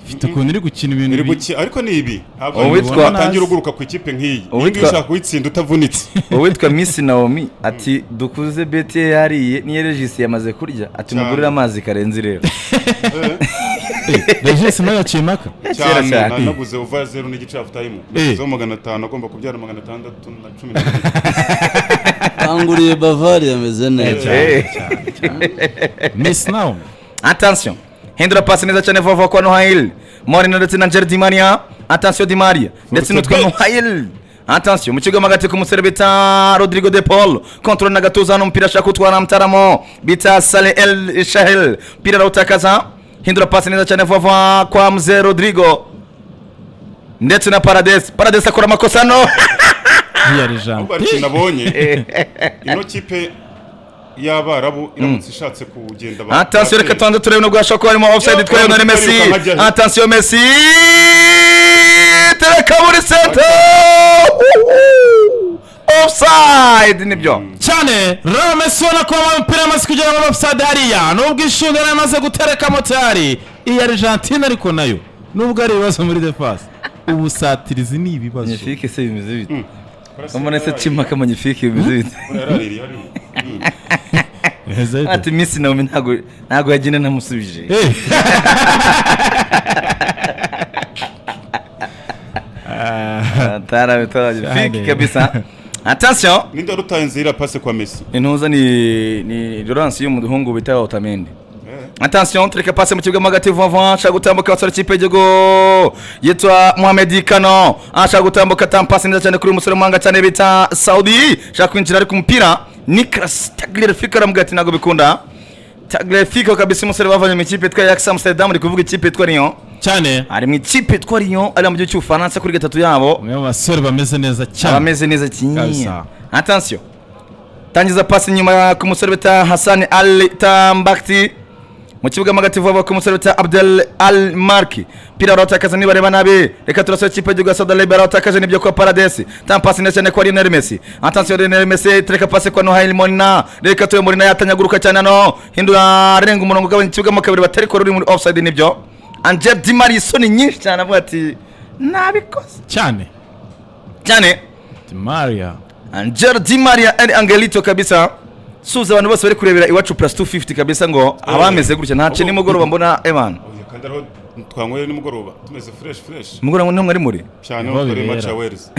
ifite ukuntu iri gukina ibintu iri bi- guki ariko ni ibi ntabwo Uwitwa- watangira uguruka ku ikipe nk'iyi Uwitwa- iyi ngiyi ushaka kuyitsinda utavunitse uwitwa misi naomi ati dukuze beti ye yariye n'iyo regisi yamaze kurya ati Cyane. mugurire amazi karenzi rero Eh, Regis nayo yaciye impaka Kera cyane cyane. na- naguze uva ya zeru n'igice hafu tayimu Eh. naguzeho magana atanu agomba kubyara magana atandatu na cumi na kabiri kanguriye bavari yameze neza Eh. Miss Naomi Attention. Hindura pasi neza cyane vuba vuba kwa Nohail. Moreno ndetse na Jerry Di Maria. Attention Di Maria. Ndetse n'utwa Nohail. Attention. Mu kigoma hagati ku musore bita Rodrigo De Paul. Control na gatuza hano umupira ashaka gutwara Mutaramo. Bita Saleh El Shahel. Mpira arawutakaza. Hindura pasi neza cyane vuba vuba kwa Mzee Rodrigo. Ndetse na Paradise. Paradise akora amakosa hano. ntiyari ijambo ahubwo ariko nabonye ino kipe y'abarabu iramutse ishatse kugenda ba- Attention reka tubanze turebe nubwo hashobora kuba harimo offside Yo, twa Lionel Lionel Messi. Messi ukajya he? Attention Messi. Tereka muri center. Offside nibyo. cyane rero Messi ubona ko wambaye umupira amaze kugera muri offside hariya nubwo ishinga yari amaze gutereka motari iyi Argentine ariko nayo nubwo ari ibibazo muri defense ubusatirizi ni ibibazo Magnifique se bimeze bite? Kurasa Umuntu ese yaraririye. cimaka magnifique bimeze bite? Yaraririye hariya. Mm. Heza bite? Ati Messi nawe ntago ntago yagina namusubije. Eh. Atarabe magnifique Cyane. kabisa. Attention. ninde wari utaye inzira pase kwa messi intuza ni ni Laurence y'umuhungu bita Otamendi Attention, tureka pasi mu kibuga mo hagati vuba vuba, ashaka gutambuka abasore ikipe y'igihugu yitwa Mohamed Kano, ashaka gutambuka tampasi neza cyane kuri uyu musore w'umuhanga cyane bita Saudi, ashaka kwinjira ariko umupira Nicolas Tagler Fico aramubwira ati ntabwo bikunda. Tagler Fico kabisa umusore bavanye mu ikipe yitwa Ajax Amsterdam, ari kuvuga ikipe yitwa Lyon, cyane ari mu ikipe yitwa Lyon, ari mu gihugu cy'Ubufaransa kuri gatatu yabo umwe mu basore bameze neza cyane abameze neza kinyinya Kabisa. atansiyo tangiza pasi nyuma ku musore bita hasani al tambakti mu kibuga mo hagati vuba ku musore bita abdel al marki pira arawutakaza nibareba nabi reka turasore ikipe y'igihugu ya saudi arabia arawutakaje nibyo kwa paradesi tampasi neza cyane kwa lionel messi atansiyo lionel messi tureka pasi kwa noheli morina reka turebe morina yatanyaguruka cyane hano hindura arenga umurongo ugabanya ikibuga mo kabiri batari kora uri muri offside nibyo angel dimari isoni nyinshi cyane avuga ati nabikoze cyane cyane Di Maria Angel Di Maria and Angelito kabisa suza abantu bose bari kurebera iwacu plus 250 kabisa ngo abameze gutya ntace nimugoroba mbona eman Oya, kandi ariho twanyweye nimugoroba tumeze fresh fresh mugoroba ntabwo ari muri cyane Niho aho kuri match ya bibera. wales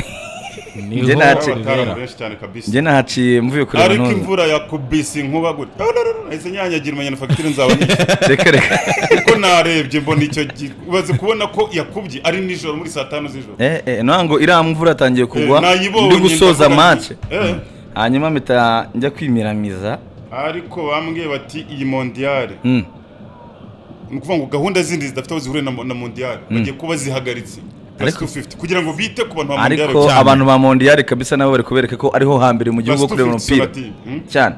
niho Njye nta- Ari abataramu bibera. benshi cyane kabisa njye nahaciye mvuye kureba ariko none imvura yakubise inkuba gutya No, no, no, no, nahise nyanyagira umenya na fagitire nzaba nishyuye reka reka kuko narebye mbona icyo gi- umaze kubona ko yakubye ari nijoro muri saa tanu z'ijoro eh eh ntango iriya mvura atangiye Eh, kugwa nayibonye, ndi gusoza ndavuga nti, match eh, hanyuma mpita njya kwimiramiza ariko bambwiye bati iyi mondiyare Mm. ni ukuvuga ngo gahunda zindi zidafite aho zihuriye na, mo- na mondiyare bagiye kuba zihagaritse plus Ariko- 250 kugira ngo bite ku bantu ba mondiyare ariko cyane. abantu ba mondiyari kabisa nabo bari kubereka ko ariho hambere mu Plus gihugu ho kureba 250 umupira sonati, mm? cyane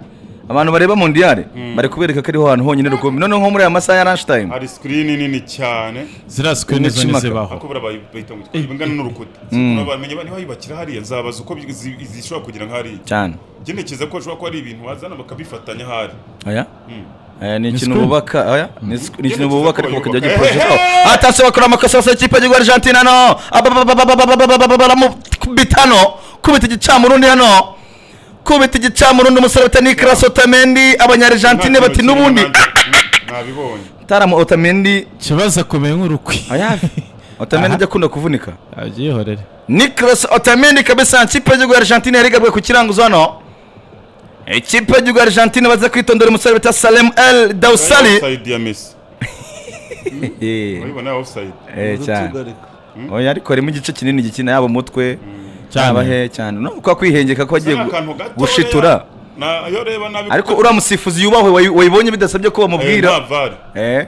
abantu bareba mondiyari bari kubereka ko ariho hantu honyine rukumbi noneho nko muri aya masaha ya lunchtime hari sikirini nini cyane ziriya screen zo N'ikimpaka. ntizibaho ako bayita ngo ibingana n'urukuta Sinabona bamenya niba yubakira hariya nzabaza uko bi- zi- zishobora kugira nka hariya cyane ntekereza ko hashobora kuba ari ibintu wazana bakabifatanya hari aya Mm. aya ni ikintu school. bubaka aya ni sc- ni ikintu Ikintu bubaka ariko cyubaka. bakajya Eh, bagiporojeho eh, eh. atase bakora amakosa yose y'ikipe y'igihugu argentina hano baramukubita hano kubita igicamurundi hano kubita igicamurundi umusore bita nicolas otamendi abanyargentine bati Nta kintu n'ubundi kirimo nanjye. nabibonye taramu otamendi ikibazo akomeye nk'urukwi aya otamendi ajya akunda kuvunika abyihorere Nicolas Otamendi kabisa ikipe y'igihugu ya Argentine yarigabwe ku kiranguzo hano ikipe y'igihugu ya Argentine baza kwitondera umusore bita Salem El Dausali Offside ya Messi Eh, urabibona offside eh, cyane Tugarika. oya ariko harimo igice kinini gikina yaba umutwe yaba cyane he cyane no kwa kwihengeka ko agiye Ni akantu gatoya. gushitura Na- yo reba nabi ariko uriya musifuzi yubahwe wayi- wayibonye bidasabye ko Eh, bamubwira nta VAR. eh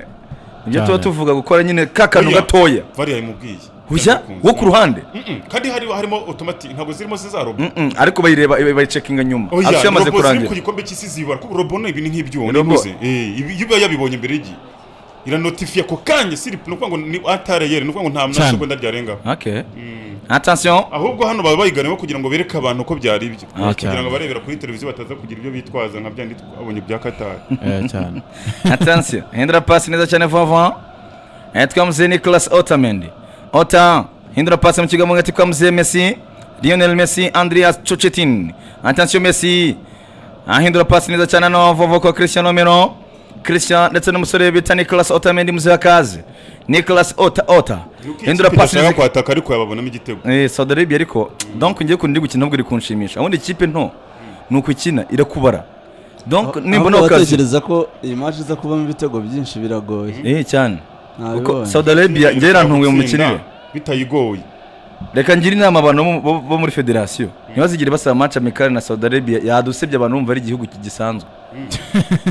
ibyo tuba Cyane. tuvuga gukora nyine ka kantu Oya, gatoya VAR yayimubwiye ujya Yabikunze. wo ku ruhande Mm-mm, kandi hari harimo automatic ntabwo zirimo zizaroba Mm-mm, ariko bayireba bayicekinga nyuma Oya, afite yamaze robo ziri ku kurangira gikombe cy'isi zibara kuko robo ni ibi ni nk'ibyuma Robo. nibuze. Eh, ibi- iyo uba yabibonye mbere y'igihe iranotifiye ako kanya siripu ni ukuvuga ngo ni atareyeri ni ukuvuga ngo nta Cyane. mwasogonda ryarengaho okay attention ahubwo hano baba bayiganemo kugira ngo bereke abantu uko byari ibyo Ah, kugira cyane. ngo abarebera kuri televiziyo bataza kugira ibyo bitwaza nka byandi twabonye bya katari Eh, cyane attention hindura pasi neza cyane vuba vuba Eh, twamuziye nicolas otamendi ota hindura pasi mu kigo mu gati twamuziye messi lionel messi andreas chuchetin attention messi ahindura pasi neza cyane no vuba kwa christian omero christian ndetse n'umusore bita nicolas otamendi muziha kaze nicolas ota ota hindura pasi ndashaka neza kwataka ariko yababonamo igitego Eh, Saudi Arabia ariko donc ngiye kundi gukina ahubwo iri kunshimisha ubundi ikipe nto ni ukukina irakubara donc nimbona Ahubwo wakazi batekereza ko iyi match iza kubamo ibitego byinshi biragoye eh cyane kuko nabibonye Saudi Arabia ngera ntuwe mu mikinire bitayigoye reka ngira inama abantu bo mu- bo- bo muri federasiyo ntibazigire basaba match amicale na Saudi Arabia yadusebye abantu bumva ari igihugu gisanzwe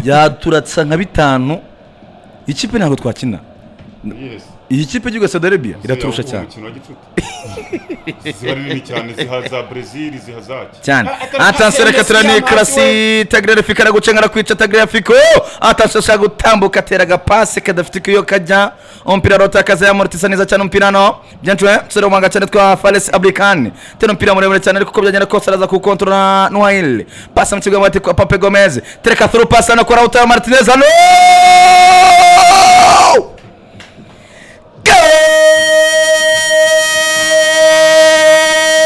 yaturatsa nka bitanu ikipe ntabwo twakina Yes. iyi kipe y'igihugu ya Saudi Arabia iraturusha Ziba cyane umukino wa gicuti ziba nini cyane ziha za brezil ziha zaki cyane Ah, atansi reka turane Messi karasi tagirere fika aragucenga arakwica tagirere fika atansi ashaka gutambuka atera agapasi kadafite ikuyo kajya umupira arota akaza yamurutisa neza cyane umupira no byancuwe musore w'umuhanga cyane twa faresi aburikani tera umupira muremure cyane ariko uko byagenda kose araza kuwukontorora nuhayili pasi mu kigo bati kwa pape gomez tereka thuru pasi hano kuri awuta ya martinez hano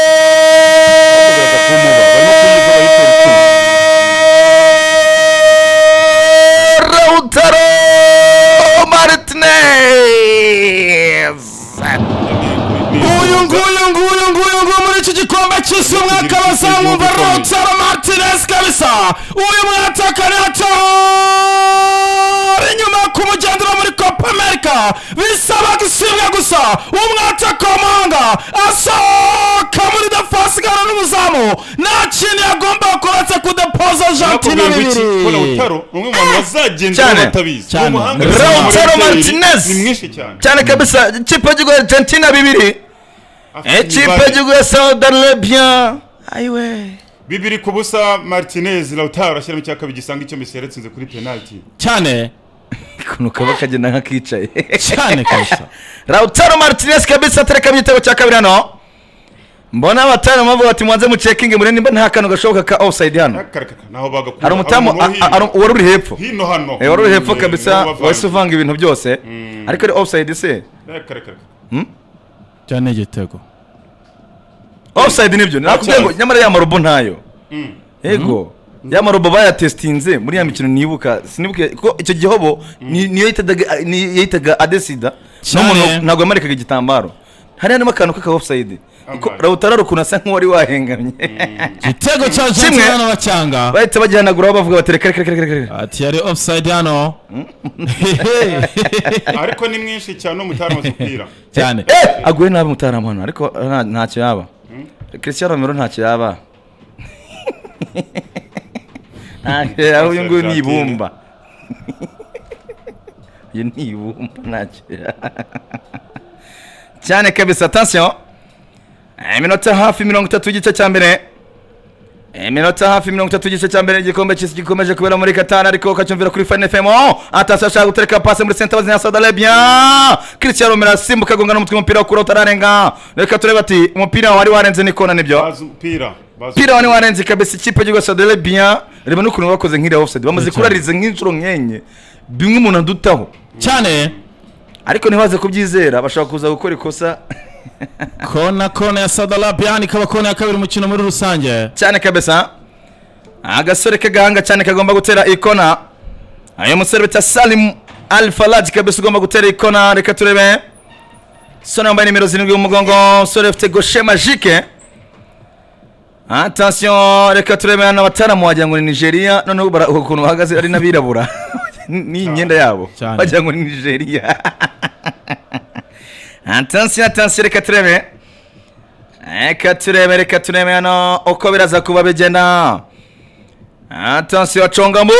Goal! Lautaro bagaragaza ko umuba, barimo kuyiga bayitera icumu. Martinez Ni- ni- uyu nguyu nguyu nguyu nguyu muri iki gikombe cy'isi umwaka bazamwumva rotaro martinez kabisa uyu mwataka natahora inyuma ku mugendero muri copa america bisaba gusimbwa gusa umwataka w'amahanga asohoka muri defasigara n'umuzamu nta kintu yagomba kuretse kudepoza jantina nakubwira ngo iki, ko bibiri Lautaro ni umwe mu bantu bazagendera Cyane. batabizi Ni Cyane. umuhanga Lautaro cyane. Martinez. ni mwinshi cyane cyane kabisa ikipe y'igihugu ya argentina bibiri Afite ikipe imibare. y'igihugu ya saudi arabia ayiwe bibiri ku busa martinez lautaro ashyiramo icya kabiri gisanga icyo messi yaratsinze kuri penaliti cyane ukuntu kaba kagenda nk'akicaye cyane kabisa lautaro martinez kabisa atereka mu gitego cya kabiri hano mbona abatari bavuga bati mubanze mucekinge mure nimba nta kantu gashoboka ka offside hano Akaraka, naho bagakura hari umutamu umuntu wo a- a- ari- uwari uri hepfo hino hino hano Eh, wari uri hepfo Mm, kabisa nibo bavanga. wahise uvanga ibintu byose ariko ari offside se Akaraka. cyane igitego offside nibyo nakubwiye ngo cyane. nyamara ya marobo ntayo Mm. yego ya marobo bayatesitinze muri ya mikino nibuka sinibuke ko icyo gihobo ni- niyo yitaga- ni- yitaga adesida Cyane. n'umuntu ntabwo yamarikaga igitambaro hari harimo akantu k'aka offside Ambaye. rawutara ukuntu asa nk'uwari wahengamye igitego cya Kimwe. jantina n'abacyanga bahita bagihanaguraho bavuga bati reka reka reka reka reka ati yari offside hano ariko ni mwinshi cyane umutari amaze kubwira cyane Eh, aguye nabi mutaramu hano ariko nta- ntacyo yaba christian romero ntacyo yaba ntacyo yaba uyu nguyu ni ibumba uyu ni ibumba ntacyo yaba cyane kabisa attention Eh, iminota hafi mirongo itatu y'igice cya mbere iminota hafi mirongo itatu y'igice cya mbere igikombe cy'isi gikomeje kubera muri katari ariko ukacyumvira kuri fani fm atasi ashaka gutereka pasi muri senta bazina saudi arabia christian romero asimbuka agonga n'umutwe umupira wo kuri utararenga reka turebe ati umupira wari warenze n'ikona nibyo bazi umupira bazi umupira wari warenze kabisa ikipe y'igihugu ya saudi arabia reba n'ukuntu bakoze nk'iriya offside bamaze Cyane. kurariza nk'inshuro nk'enye bimwe umuntu adutaho cyane ariko ntibaze kubyizera bashobora kuza gukora ikosa kona kona ya sadalabiyani ikaba kona ya kabiri umukino muri rusange cyane kabisa agasore k'agahanga cyane kagomba gutera ikona uyu musore bita salim al falaji kabisa ugomba gutera ikona reka turebe umusore wambaye nimero zirindwi mu mugongo umusore ufite goshe majike atasiyo reka turebe hano abataramu wagira ngo ni nigeria noneho bara- ukuntu bahagaze ari n'abirabura ni imyenda yabo Cyane. wagira ngo ni nigeria atasiyo atasiyo reka turebe reka turebe reka turebe hano uko biraza kuba bigenda atansiyo aconga mu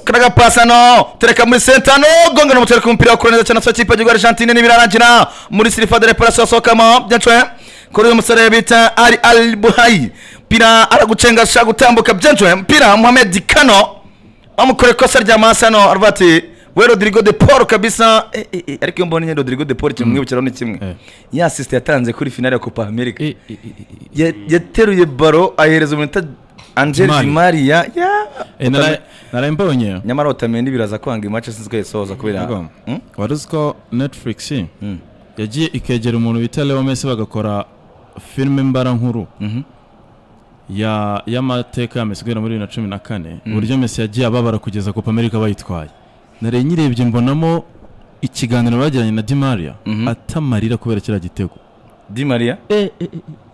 karaga pasa no tereka muri senta no gonga no mutereka umupira wakura neza cyane sokipa gihugu Argentine nibirarangira muri silifa de reparation sokamo byancwe kuri uyu musore bita Ali Al Buhayi pira aragucenga ashaka gutambuka byancwe mpira Mohamed Kano amukore ikosa rya masano arvati we rodrigo de paul kabisa eh, eh, eh, ariko iyo mbonye nyine rodrigo de paul ikintu mwibukiraho ni kimwe Eh. ya asisite yatanze kuri finale ya copa america I- i- i- i- Ya- yateruye baro ahereza umuntu angel Mari. di maria ya eh, nara- naraye mbonye nyamara watamenye biraza kwanga imace sinzi ko yasohoza kubera Yego. Hmm? wari uzi ko netflix Mm. yagiye ikegera umuntu bita leo messi bagakora filime mbarankuru Mhm. ya- y'amateka ya messi guhera muri bibiri na cumi na kane uburyo messi yagiye ababara kugeza copa america bayitwaye naraye nyirebye mbonamo ikiganiro bagiranye na di maria atamarira kubera kiriya gitego di maria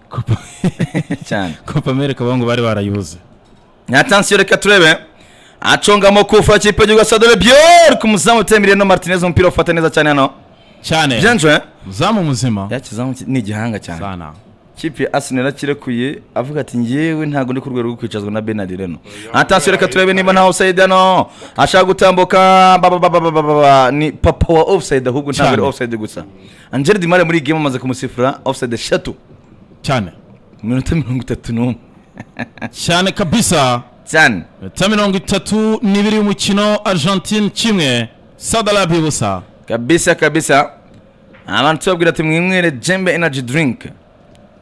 Copa- cyane copa america bavuga ngo bari barayibuze nyatansiyo reka turebe aconga amakufa kipe y'igihugu sadore byor ku muzamu utemiriye no martinez umupira ufata neza cyane hano cyane byanjwe uzamu muzima yakizamu ni igihanga cyane sana kipe ya asineri akirekuye avuga ati ngewe ntabwo ndi ku rwego rwo kwicazwa na benadi reno atansiyo reka turebe niba nta ofusayidi hano ashaka gutambuka babababababa ni papa wa ofusayidi ahubwo ntabwo ari Cyane. ofusayidi gusa angel dimare muri iyi gemu amaze kumusifura ofusayidi eshatu cyane mu minota mirongo itatu n'umwe cyane kabisa cyane iminota mirongo itatu n'ibiri y'umukino argentine kimwe sadarabi busa kabisa kabisa abantu tubabwira ati mwinywere jembe energy drink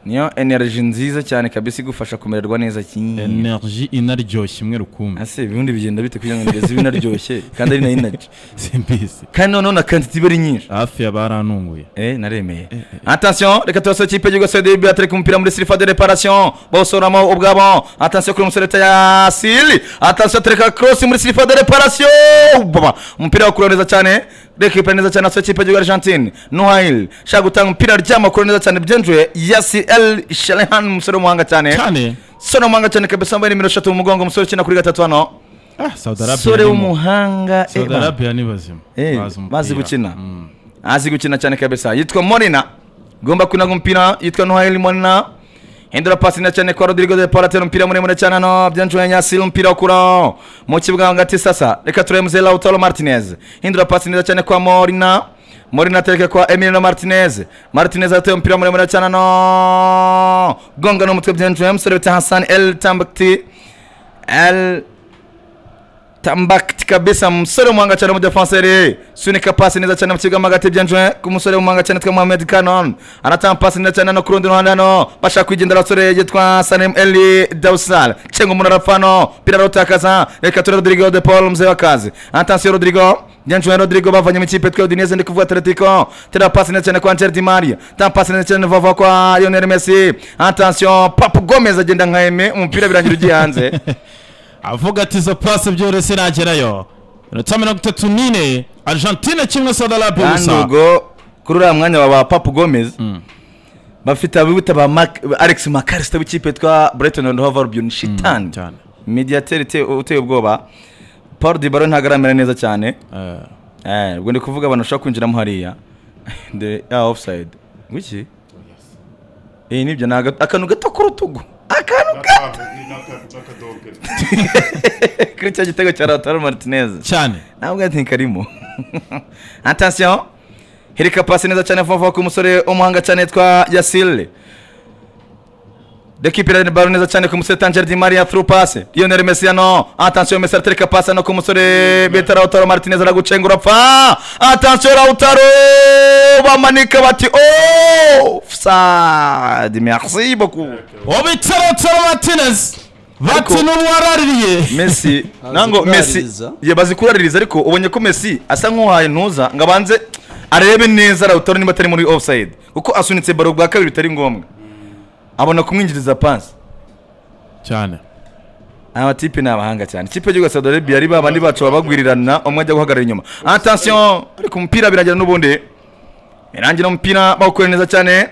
niyo energy nziza cyane kabisa igufasha kumererwa neza cyane energy inaryoshye imwe rukumbi ese ibibundi bigenda bite kugira ngo ngeze binaryoshye kandi ari na energy simbizi kandi noneho na quantity iba ari nyinshi hafi ya barantunguye eh naremeye attention reka turasaba ikipe y'igihugu CD Beatrice ku mupira muri silifa de reparation bawusoramo ubwabo attention kuri umusore ya Sili attention tereka cross muri silifa de reparation baba umupira wakura neza cyane reka ipira neza cyane asaba ikipe y'igihugu Argentine Noel shaka gutanga umupira ryama kuri neza cyane byenjuye Yasi El Shalehan umusore w'umuhanga cyane cyane sore w'umuhanga cyane kabisa wambaye nimero 3 mu mugongo umusore ukina kuri gatatu hano sore sadarabi w'umuhanga eh, bana. ni bazima Eh, umupira. bazi gukina. Mm. azi gukina cyane kabisa yitwa morina gomba kwinaga umupira yitwa noheli morina hindura pasi neza cyane kwa rodrigo de paul atera umupira muremure cyane hano byanjuye nyasiri umupira ukura mu kibuga hagati sasa reka turebe muzehe lautaro martinez hindura pasi neza cyane kwa morina morina atereka kwa emilino martinez martinez atera umupira muremure cyane hano gonga n'umutwe byanjuye umusore bita hasani el tambakti el tambakiti kabisa umusore w'umuhanga cyane w'umudefanseri sunika pasi neza cyane mu kibuga mo hagati byanjwe ku musore w'umuhanga cyane witwa mohamed kanon anatanga pasi neza cyane no ku rundi ruhande hano bashaka kwigendera abasore yitwa sanem eli dausal cenga umuntu arapfa hano pira arawutakaza reka ture rodrigo de paul muzee w'akazi atansiyo rodrigo byanjwe rodrigo bavanye mu ikipe twe udineze ndi kuvuga atletico tera pasi neza cyane kwa angel di maria tanga pasi neza cyane vava kwa lionel messi atansiyo papu gomez agenda nka eme umupira birangira ugiye hanze avuga ati izo pasi byoroshye nagerayo iminota mirongo itatu n'ine argentine kimwe sadarabi kandi busa ubwo kuri uriya mwanya wa ba papu gomez bafite abibuta ba Mac- alex makarisita w'ikipe yitwa brighton and hove albion shitani cyane. mediateur ite- uteye ubwoba paul dibaro ntabwo aramera neza cyane Eh, Eh, ubwo ndi kuvuga abantu bashobora kwinjiramo hariya the yeah, offside wiki iyi nibyo ni aga- akantu gato ku rutugu akantu gato kuri cya gitego cya lautaro martinez cyane ntabwo ati karimo attention hereka pasi neza cyane vuba vuba ku musore w'umuhanga cyane yitwa yasile Deki pira baro neza cyane ku musore Tangier Di Maria through pass. Lionel Messi hano. Attention Messi aratereka pass hano ku musore Beta Lautaro Martinez aragucengura pa. Attention Lautaro bamanika bati oh offside. Merci beaucoup. ubiterotero martinez bati Ariko- n'uwaraririye Messi nango Messi kuraririza. ye bazi kuraririza ariko ubonye ko Messi asa nk'uhaye ntuza ngo abanze arebe neza Lautaro niba atari muri offside kuko asunitse baro bwa kabiri bitari ngombwa abona kumwinjiriza pass cyane aba tipe ni abahanga cyane ikipe y'igihugu ya Saudi Arabia ari babandi bacu babagwirirana umwe ajya guhagarara inyuma attention ariko umupira birangira n'ubundi birangira umupira bawukorera neza cyane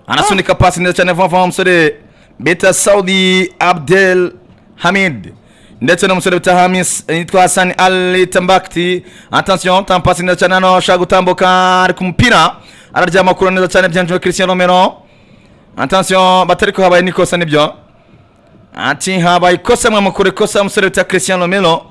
anasunika pasi neza cyane vuba vuba umusore bita saudi abdel hamid ndetse n'umusore bita hamis yitwa hasani ali tambakti attention tanga pasi neza cyane hano ashaka gutambuka ariko umupira araryama kure neza cyane byanjwe christian romero attention batari ko habaye n'ikosa nibyo ati habaye ikosa mwamukura ikosa umusore bita christian romero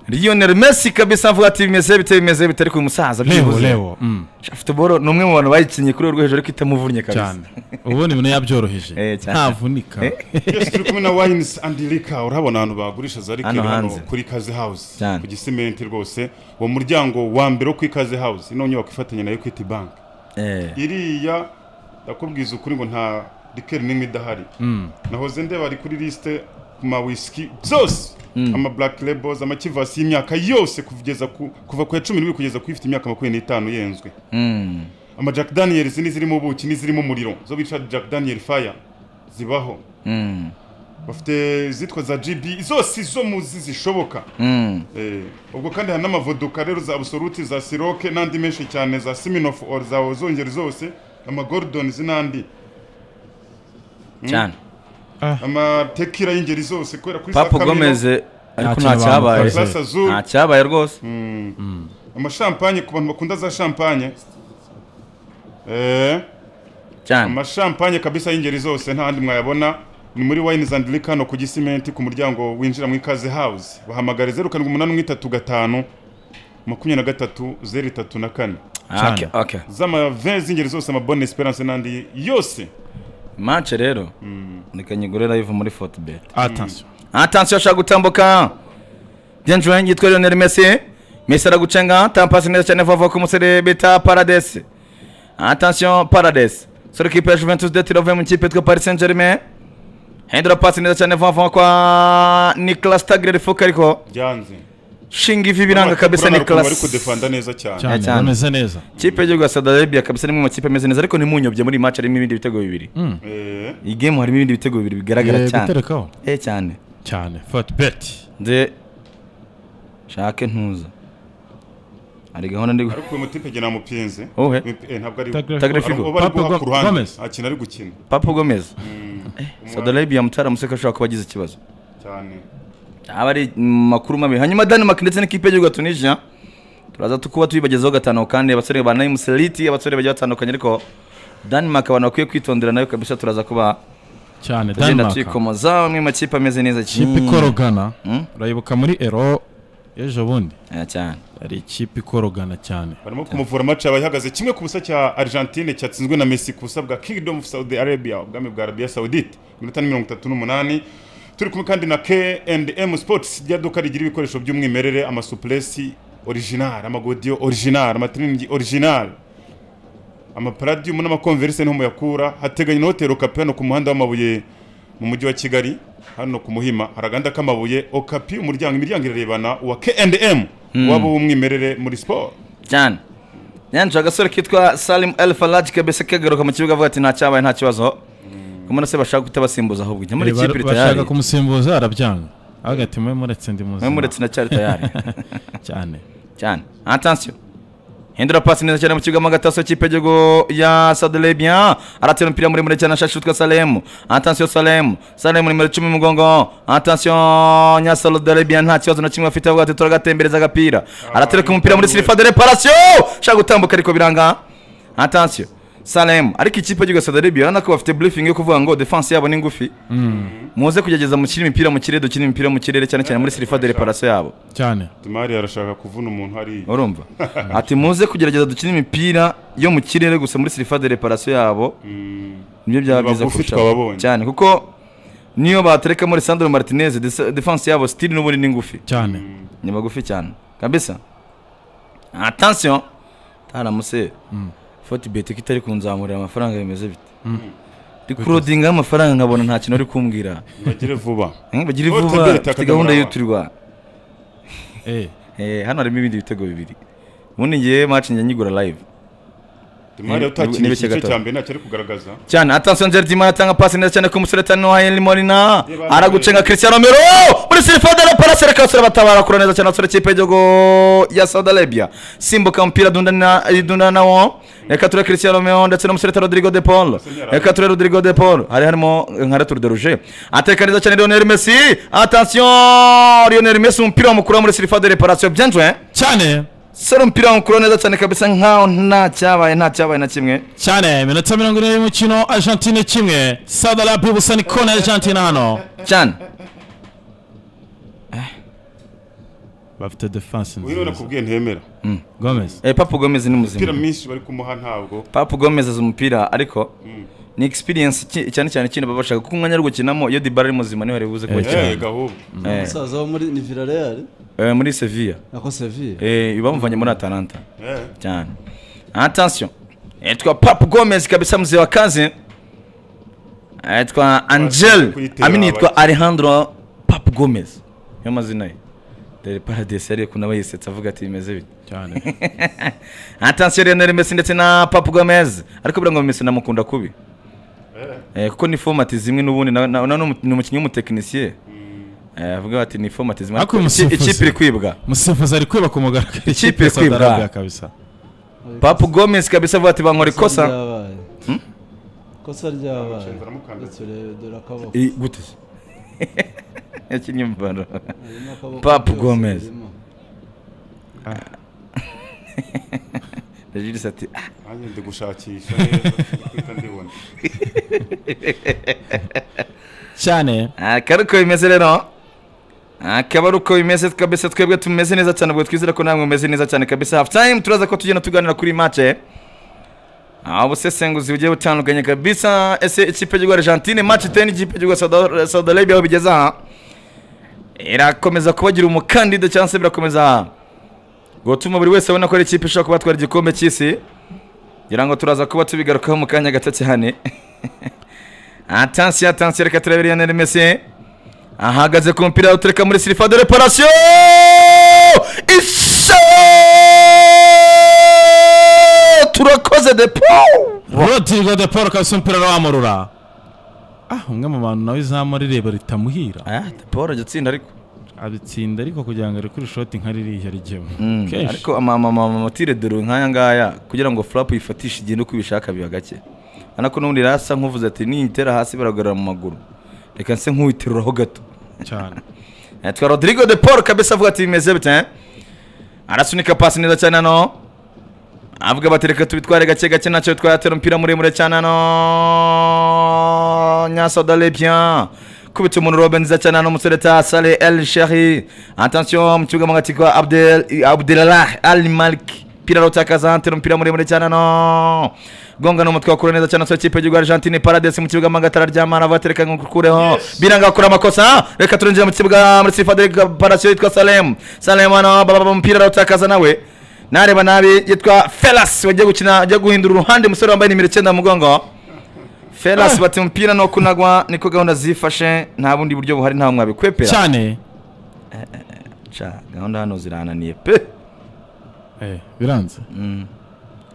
lionel messi kabisa avuga ati bimeze bite bimeze bite ariko uyu musaza leo byibuze leo mm, futuboro ni umwe mu bantu bayikinnye kuri urwo hejuru ariko itamuvunnye kabisa cyane ubundi ibintu yabyoroheje Eh, cyane. ntavunika yes turi kumwe na wines and liquor urabona ahantu bagurisha za liquor Hano hano hanze. kuri kaze house Cyane. ku gisimenti rwose uwo muryango wa mbere wo kuri kaze house ino nyubako ifatanya na equity bank Eh, iriya ndakubwiza ukuri ngo nta liquor n'imwe idahari nahoze ndeba ari kuri lisite ku ma whisky byose ama black labels ama kivasi y'imyaka yose kugeza ku kuva ku ya cumi n'ibiri kugeza ku ifite imyaka makumyabiri n'itanu yenzwe mm, ama jack daniels n'izirimo ubuki n'izirimo umuriro zo bita jack daniel fire zibaho mm, bafite izitwa za gb zose izo muzi zishoboka mm. Eh, ubwo kandi hari n'amavoduka rero za absolute za siroke n'andi menshi cyane za siminof or za ozongeri zose ama gordons n'andi cyane amatekira y'ingeri zose kubera kuri papu Sakamino, gomez ariko Ntacyo nta cyabaye bamukoze. Classe Azul. nta cyabaye rwose amashampanye ku bantu bakunda za champagne eh cyane amashampanye kabisa y'ingeri zose nta handi mwayabona ni muri wines and liquor hano ku gisimenti ku muryango winjira mu ikaze house bahamagare zeru karindwi umunani umwe itatu gatanu makumyabiri na gatatu zeru itatu na kane Ah, okay, okay. z'amave z'ingeri zose ama bonne esperance n'andi yose mance rero reka nyigure live muri fortbet atansiyo atansiyo ashaka gutambuka denjuwe yitwa lionel messi messi aragucenga tampasi neza cyane vuba vuba ku musore bita paradesi atansiyo paradesi sore kipe ya juventus de tiro mu kipe yitwa paris saint germain hindura pasi neza cyane vuba vuba kwa nicolas tagre rifuka ariko byanze shinga ivi biranga kabisa Urabona ukuntu bari nicolas kudefanda neza cyane cyane cyane. bameze neza kipe y'igihugu ya saudi arabia kabisa ni mu makipe ameze neza ariko nimunyobye muri iyi match harimo ibindi bitego bibiri Eh, iyi game harimo ibindi bitego bibiri bigaragara Eh, cyane guterekaho eh cyane cyane fati beti nze nshake ntuza hari gahunda ndi gu- ariko uyu mutipe jye namupinze Wowe? Eh, ntabwo ari Tagre Ari- Figo. uwo bari Papu guha ku Go- ruhande Gomez. akina ari gukina papa gomez Eh, saudi arabia mutara museka ashobora kuba agize ikibazo cyane aba ari mm, makuru mabi hanyuma denmark ndetse n'ikipe y'igihugu ya tunisia turaza tukuba tubibagezaho gatanu kandi abasore ba nayimu seliti abasore bagiye batandukanye ariko denmark abantu bakwiye kwitondera nayo kabisa turaza kuba cyane tugenda denmark tuyikomoza amwe mu makipe ameze neza ikipe ikorogana Mm. urayibuka muri ero ejo bundi Eh, cyane hari ikipe ikorogana cyane barimo kumuvura match yabaye ihagaze kimwe ku busa cya Argentine cyatsinzwe na Messi ku busa bwa Kingdom of Saudi Arabia ubwami bwa Arabia Saudite minota ni mirongo itatu n'umunani turi kumwe kandi na K&M Sports rya duka rigira ibikoresho by'umwimerere amasuplesi original amagodiyo original amatrinigi original amaparadium n'amakonverse niho muyakura hateganye na hoteli Okapi hano ku muhanda w'amabuye mu mujyi wa Kigali hano ku Muhima hari aganda k'amabuye Okapi umuryango imiryango irarebana uwa K&M waba uw'umwimerere muri siporo cyane yanjye agasore kitwa salim el faraji kabese kagaruka mu kibuga avuga ati nta cyabaye nta kibazo kumara se bashaka kutabasimbuza ahubwo njya muri Eh, ikipe bar- iri bashaka tayari kumusimbuza arabyanga avuga ati mwe muretse ndi mwe muzima muretse ndacyari tayari cyane cyane atansiyo hindura pasi neza cyane mu kibuga mo agataso kipe y'igihugu ya saudi arabia aratera umupira muremure cyane ashashi witwa salemu atansiyo salemu salemu nimero icumi mu mugongo atansiyo nya saudi arabia nta kibazo na kimwe afite avuga ati turagatembereza agapira aratereka umupira muri sirifa de reparasiyo ushaka gutambuka ariko biranga atansiyo salemu ariko ikipe y'igihugu ya saudi arabia urabona ko bafite briefing yo kuvuga ngo defense yabo ni ngufi muze kugerageza mukine imipira mu kirere dukine imipira mu kirere cyane cyane muri sirifa de reparasiyo yabo cyane Timari arashaka kuvuna umuntu hariya urumva ati muze kugerageza dukine imipira yo mu kirere gusa muri sirifa de reparasiyo yabo nibyo byaba byiza Bagufi kurushaho twababonye. cyane kuko niyo batereka muri sandro martinez desa- defense yabo stili n'ubundi ni ngufi cyane ni bagufi cyane kabisa atansiyo taramuse foti beti ko itari kunzamurira amafaranga bimeze bite ndi kurodingaho amafaranga nkabona nta kintu ari kumbwira bagire vuba Eh, bagire Foti vuba beti mfite akadomora gahunda wa. y'uturwa eh Eh, hano harimo ibindi bitego bibiri ubundi ngewe maci njya nyigura live Timari Ni- utakina niba igice ikigatondo. cya mbere ntacyo ari kugaragaza cyane atansiyo njeri dima atanga pasi neza cyane ku musore tani wa Henry Molina Yeba, aragucenga yeba. Cristiano Romero muri sirifade na parase reka abasore batabara kura neza cyane abasore kipe y'igihugu ya Saudi Arabia simbuka umupira dundana idundana nawo reka ture Cristiano Romero ndetse n'umusore ta Rodrigo De Paul reka ture Rodrigo De Paul hari harimo nka Retour de Rouge ateka neza cyane Lionel Messi atansiyo Lionel Messi umupira wamukura muri sirifade reparation byanjwe cyane sero umupira wamukura neza cyane kabisa nkaho nta cyabaye nta cyabaye na kimwe cyane iminota mirongo ine y'umukino argentine kimwe saudi arabia ubusa ni kona ya argentine hano cyane bafite defense uyu niwe nakubwiye ntemera gomez Eh, Papa Gomez ni umupira muzima mwinshi bari kumuha ntabwo Papa Gomez azi umupira ariko ni experience ki- cyane cyane kino baba bashaka kuko umwanya wo gukinamo iyo Dybala ari muzima niho aribuze Eh, kuwukina gahunda Eh, umusaza wo muri ni Villarreal eh, muri Sevilla nako Sevilla Eh, bamuvanye muri Atalanta Eh, cyane attention yitwa Papa Gomez kabisa mzee wa kazi yitwa Angel kuyitera amini yitwa abaki. Alejandro Papa Gomez niyo mazina ye Del Paradise yari kuna bayisetsa avuga ati bimeze bite cyane attention Lionel Messi ndetse na Papa Gomez ariko bira ngo Messi namukunda kubi eh, kuko ni format zimwe n'ubundi na- na- na- ni umu- ni umukinnyi w'umutekinisiye Eh, avuga bati ni format zimwe Ariko ariko iki- umusifuzi. ikipe iri kwibwa umusifuzi ari kwiba ku mugaragaro Ikipe iri kwibwa. Sadaraga kabisa Papa Gomez kabisa avuga ati bankora ikosa ryabaye ikosa ryabaye Nshinzwe aramukanda. ndetse urebe dore akaboko I- gute yakinnye mbaro harimo akaboko Papa byose Gomez. birimo. Jules ati "Ah, nanjye ndi gushakisha neza mpita ndibona cyane akaba ari uko bimeze rero akaba ari uko bimeze kabisa twebwe tumeze neza cyane ubwo twizera ko namwe mumeze neza cyane kabisa hafu tayime turaza ko tugenda tuganira kuri mace aho busesenguzi bugiye butandukanye kabisa ese ikipe y'igihugu argentine mace iteye n'ikipe y'igihugu Sauda- Saudi Arabia aho bigeze aha irakomeza kubagira umukandida cyangwa se birakomeza gutuma buri wese abona ko ari ikipe ishobora kubatwara igikombe cy'isi ngira ngo turaza kuba tubigarukaho mu kanya gato cyane atansiyo atansiyo reka turebe Lionel Messi ahagaze ku mupira utureka muri sirifa de reparasiyo isa turakoze de pau rodrigo de paul kabisa umupira arawamurura ah umwe mu bantu nawe izamu rireba ritamuhira aya de paul ajya atsinda ariko abitsinda ariko kugira ngo arikure ishoti nka ririya rijyemo Mm, ariko amamamamotire dore nk'aya ngaya kugira ngo furapu yifatishe igenda uko ibishaka biba gake urabona ko n'ubundi rero asa nk'uvuze ati niyitera hasi baragarura mu maguru reka nse nk'uwiteruraho gato cyane Yitwa Rodrigo de Paul kabisa avuga ati bimeze bite eh? arasunika pasi neza cyane hano avuga bati reka tubitware gake gake ntacyo bitwaye atera umupira muremure cyane hano nyasodarebya kubita umuntu robe nziza cyane hano umusore ta sale el sheri atansiyo mu kibuga mu gati kwa Abdel- abdelalah al maliki Pira rutakaza antera umupira muremure cyane hano gonga n'umutwe wakura neza cyane soko ikipe y'igihugu Argentine Paradise mu kibuga magatara ry'amana batereka ngo kureho biranga bakora amakosa reka turinjira mu kibuga muri Sifade Paradise yitwa Salem Salem hano baba umupira rutakaza nawe nareba nabi yitwa felas wagiye gukina ajya guhindura uruhande umusore wambaye nimero icyenda mu mugongo felas bati umupira no kunagwa niko gahunda zifashe nta bundi buryo buhari ntawe mwabikwepera cyane Ca, gahunda hano zirananiye pe eh biranze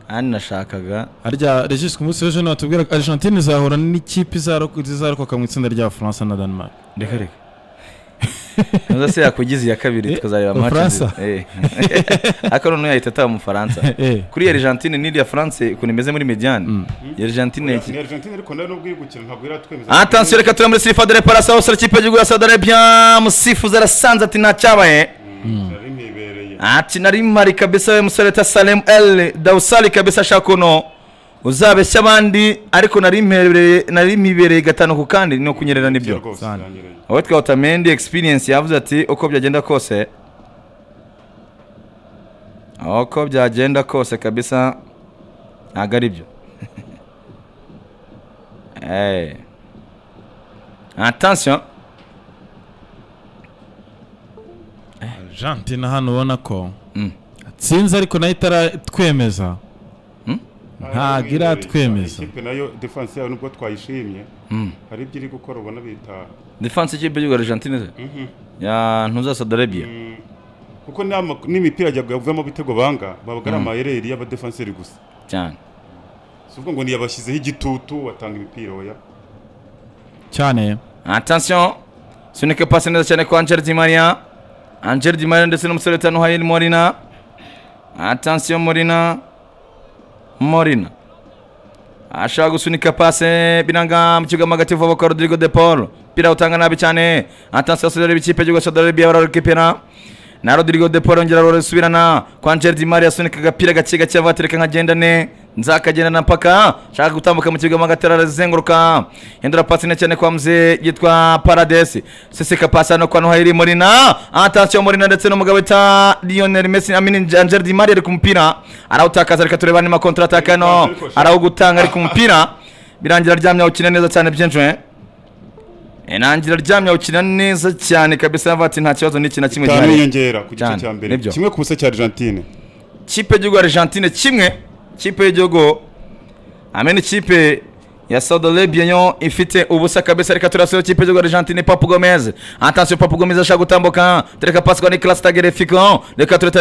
kandi nashakaga harya regis ku munsi w'ejo nibatubwira ko argentine izahura n'ikipe izarok- izarokoka mu itsinda rya france na denmark reka reka ntuza se yakugize iya kabiri Eh, tukazareba mu match Faransa? nziza. Eh. ariko noneho yahita ataba mu faransa Eh. kuri iyi argentine n'iriya france ukuntu imeze muri mediane iyi argentine iki- ni argentine ariko nawe nubwo iri gukina ntabwo iratwemeza atansiyo reka turere muri sirifa dore parasa hose ikipe y'igihugu ya Saudi Arabia musifuzi arasanze ati ntacyabaye nari ntibereye ati nari mpari kabisa we musore ta Salem El Dawsali kabisa shakuno uzabeshya abandi ariko nari mpereye nari mpibereye gatanu ku kandi no kunyerera nibyo rwose Sane. iranyereye aho twa Otamendi experience yavuze ati uko byagenda kose uko byagenda kose kabisa ntabwo ari byo Eh. attention argentine hano ubona ko Mm. atsinze ariko nayo itaratwemeza ntabwo iratwemeza ikipe nayo defense yayo nubwo twayishimye hari ibyo iri gukora ubona bitaha defense y'ikipe y'igihugu Argentine se? ya ntuzasadarabia kuko nta ma- n'imipira yajyaga yavamo ibitego banga babaga ari amayereri y'abadefanseri gusa cyane si ubwo ngo ntiyabashyizeho igitutu batanga imipira oya cyane attention sunika pasi neza cyane kwa Angel Di Maria Angel Di Maria ndetse n'umusore utanu Hayil Morina attention Morina Morina ashaka gusunika pase biranga mu kibuga magati vuba kwa Rodrigo De Paul pira utanga nabi cyane attention Saudi Arabia ikipe y'igihugu cya Saudi Arabia bararekepera na Rodrigo De Paul yongera arasubirana kwa Angel Di Maria asunika agapira gake gake avatereka nkagenda ne nzakagenda na mpaka nshaka gutambuka mu kibuga magatera arazenguruka hindura pasi cyane kwa mzee yitwa paradesi sisika pasi hano kwa noheli murina atansiyo murina ndetse n'umugabo wita lionel messi amini angel di maria ari ku mupira arawutakaza reka tureba niba kontra ataka hano arawugutanga ari ku mupira birangira aryamye awukina neza cyane byinjwe nangira aryamye awukina neza cyane kabisa yavuga ati nta kibazo n'iki na kimwe itanu gihari." yiyongera ku gice Cyane, cya mbere nibyo. kimwe ku busa cya argentine kipe y'igihugu argentine kimwe kipe y'igihugu amena ikipe ya saudi arabia yo ifite ubusa kabisa reka turasura kipe y'igihugu argentine papu gomez atansiyo papu gomez ashaka gutambuka tureka pasi kwa nicolas tagerefiko reka ture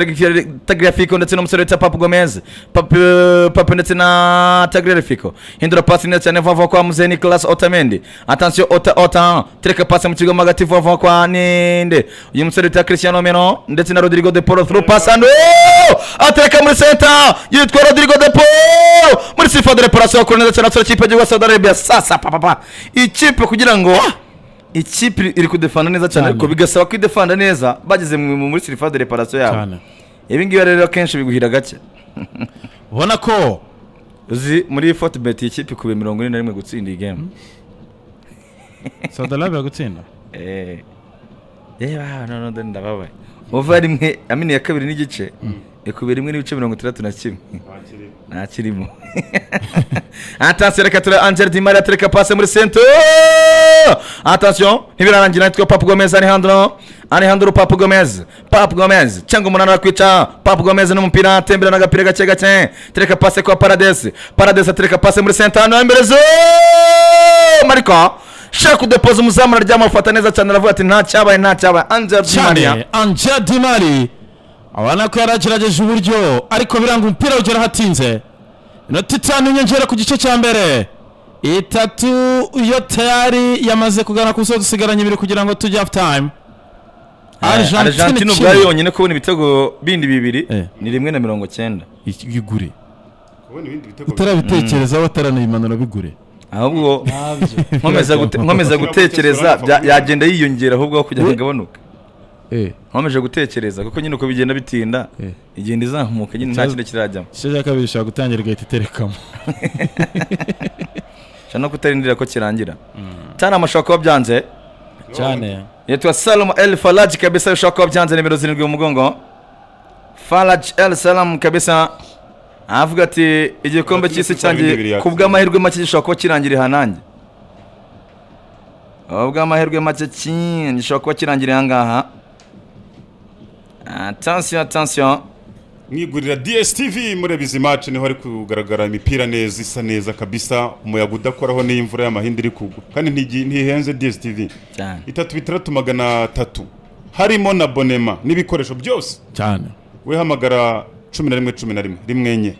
tagerefiko ndetse n'umusore wita papu gomez papu papu ndetse na tagerefiko hindura pasi neza cyane vuba vuba kwa muzehe nicolas otamendi atansiyo ota ota tureka pasi mu kigo mo hagati vuba vuba kwa ninde uyu musore wita christian omeno ndetse na rodrigo de polo through pass and oh! atereka muri senta yitwa rodrigo de polo muri sifa de reparasiyo bakora neza cyane basore ikipe y'igihugu saudi arabia sasa papapa ikipe kugira ngo ikipe iri kudefanda neza cyane ariko bigasaba kuyidefanda neza bageze mu- muri sirifa de reparasiyo yabo cyane ibi ngibi rero akenshi biguhira gake ubona ko uzi muri fotibeti iyi kipe ikubiye mirongo ine na rimwe gutsinda iyi gemu saudi arabia gutsinda Eh. reba hano none ndababaye uva rimwe amini ya kabiri n'igice ikubiye rimwe n'ibice mirongo itandatu na kimwe ntakirimo atansiyo reka tura angel di maria tereka pasi muri sento atansiyo ntibirarangira nitwa papu gomez alejandro alejandro papu gomez papu gomez cyangwa umunani arakwica papu gomez n'umupira atembera n'agapira gake gake tereka pasi kwa paradesi paradesi atereka pasi muri sento hano imbere zo mariko shaka kudepoza umuzamu araryama afata neza cyane aravuga ati nta cyabaye nta cyabaye angel di maria cyane angel di mari abona ko yaragerageje uburyo ariko biranga umupira ugera hatinze inota itanu inyongera ku gice cya mbere itatu iyo tayari yamaze kugana ku musozi dusigaranye ibiri kugira ngo tujye hafu time argentine ubwayo yonyine kubona ibitego bindi bibiri Eh. ni rimwe na mirongo cyenda igure kubona ibindi bitego utarabitekereza wataranayimanura bigure ahubwo ntabyo nkomeza gute- nkomeza gutekereza bya- yagenda yiyongera ahubwo aho kujya We- agabanuka nkomeje gutekereza kuko nyine uko bigenda bitinda Eh. igenda izamuka nyine nta Ikibazo- kintu kirajyamo igice cya kabiri ushobora gutangira igahita iterekamo nshobora no kutarindira ko kirangira cyane amashaka kuba byanze cyane yitwa salamu el faraji kabisa bishobora kuba byanze nimero zirindwi mu mugongo faraji el salamu kabisa aravuga ati igikombe cy'isi cyanjye ku bw'amahirwe make gishobora kuba kirangira ihanange ku bw'amahirwe make cyinshi gishobora kuba kirangira aha ngaha atansiyo atansiyo mwigurira DSTV mureba izi match niho ari kugaragara imipira neza isa neza kabisa umuyaga udakoraho n'imvura y'amahindi iri kugwa kandi ntigi- ntihenze DSTV cyane itatu bitandatu magana atatu harimo na bonema n'ibikoresho byose cyane wehamagara cumi na rimwe cumi na rimwe rimwe enye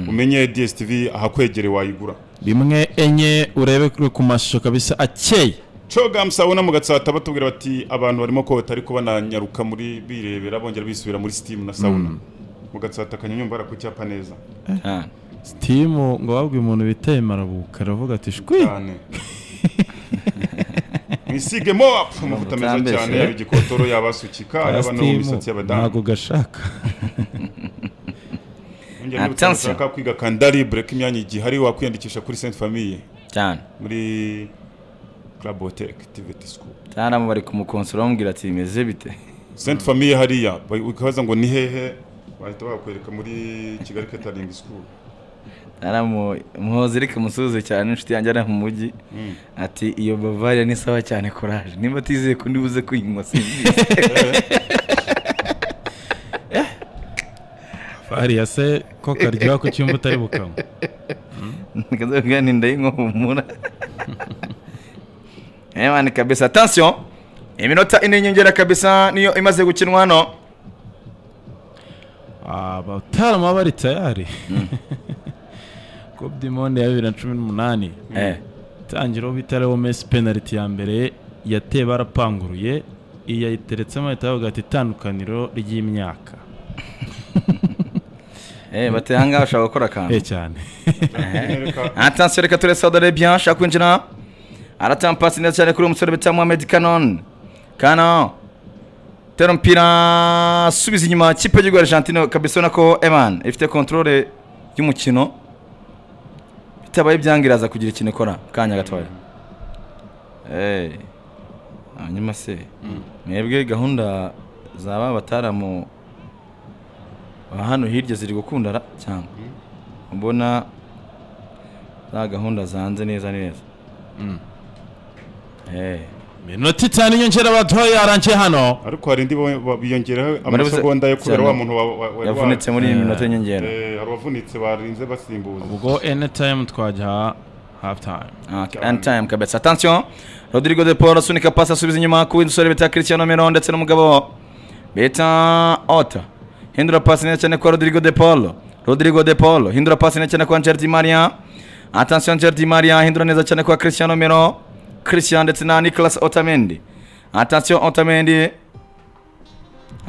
umenye DSTV ahakwegereye wayigura rimwe enye urebe kuri ku mashusho kabisa akeye coga musabona mu gatsata batubwira bati abantu barimo kota ariko bananyaruka muri birebera bongera bisubira muri steam na sauna mu gatsata kanyanya bara ku cyapa neza cyane sitimu ngo wabwiye umuntu biteye marabuka aravuga ati shwi cyane mwisige mo apfu, amavuta meza Mutambeshe. cyane yaba igikotoro yaba asukika yaba no mu misatsi y'abadamu ntabwo gashaka Yongera niba Attention. ushaka kwiga kandaribre ko imyanya igihari wakwiyandikisha kuri Sainte Famille cyane muri Club Hotel Activity School cyane abo bari kumukonsora bamubwira ati bimeze bite Sainte Famille hariya ba- ukabaza ngo ni hehe bahita bakwereka muri Kigali Catering School cyane muhozi ariko umusuhuze cyane inshuti yanjye ari mu mujyi ati iyo bavaria ni sawa cyane koraje niba atizeye ko ndibuze kuyinywa simbizi hariya se ko karyoha ku cyumba utari bukanywa nikazoga nindayinywa humura emani kabisa atansiyo iminota ine y'inyongera kabisa niyo imaze gukinwa hano abatarama bari tayari kobe monde ya bibiri na cumi n'umunani Eh, itangiraho bitariho mesi penaliti ya mbere yateye barapanguruye iyo ayiteretsemo ahita bavuga ati itandukaniro ry'imyaka eh, bateye ahangaha bashaka gukora akantu eh cyane atansiyo reka ture saudi arabia ashaka kwinjira aratanga pasi neza cyane kuri uwo musore bita mohamed kanon kano tera umupira asubiza inyuma kipe y'igihugu argentine kabisa ubona ko eman ifite kontorore y'umukino bitabaye byangira aza kugira ikintu ikora kanya gatoya Eh, hanyuma se mwebwe gahunda zaba abataramu ba hano hirya ziri gukunda ra cyangwa mbona za gahunda zanze neza neza Eh, minota itanu inyongera baduhaye yarangiye hano ariko hari indi bo- bo- biyongeraho Murabizi- amasegonda yo kubera cyane. wa muntu wa- wa- wa- yavunitse muri iyi minota y'inyongera Eh, hari abavunitse barinze basimbuza ubwo anytime twajya half time Okay, end time kabisa attention rodrigo de paul asunika pasi asubiza inyuma ku w'indusore bita cristiano mero ndetse n'umugabo bita ota hindura pasi neza cyane kwa rodrigo de paul rodrigo de paul hindura pasi neza cyane kwa angel di maria attention angel di maria hindura neza cyane kwa cristiano mero christian ndetse na nicolas otamendi attention otamendi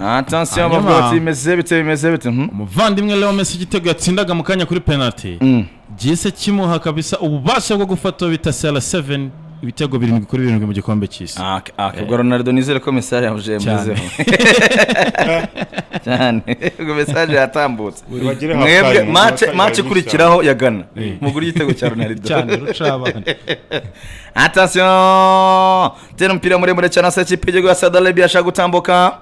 attention Hanyuma- bavuga bati bimeze bite bimeze bite mhm. umuvandimwe leo messi igitego yatsindaga mu kanya kuri penalty Mm. gihise kimuha kabisa ububasha bwo gufata bita sera 7 ibitego birindwi kuri birindwi mu gikombe cy'isi Ah, ok- ah, ubwo ronaldo nizere ko mesaje yamuje Cyane. muzeho cyane ubwo mesaje yatambutse bagere mwebwe halftime, mace halftime mace hari nyinshi ikurikiraho ya gana mugura igitego cya ronaldo cyane rucabana atasiyo tera umupira muremure cyane asa ikipe y'igihugu ya saudi arabia ashaka gutambuka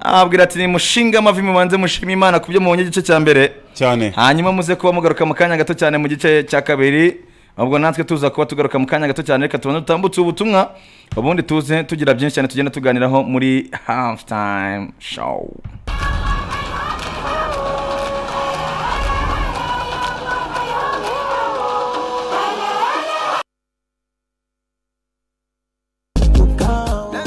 ababwira ati nimushinga amavi mubanze mushima imana ku byo mubonye igice cya mbere cyane hanyuma muze kuba mugaruka mu kanya gato cyane mu gice cya kabiri ubwo natwe tuza kuba tugaruka mu kanya gato cyane reka tubanze dutambutse ubutumwa ubundi tuze tugira byinshi cyane tugenda tuganiraho muri half time show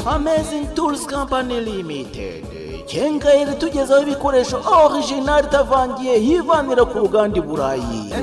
Amazing Tools Company Limited Kengairi tugezaho ibikoresho original itavangiye yivanira ku ruganda i Burayi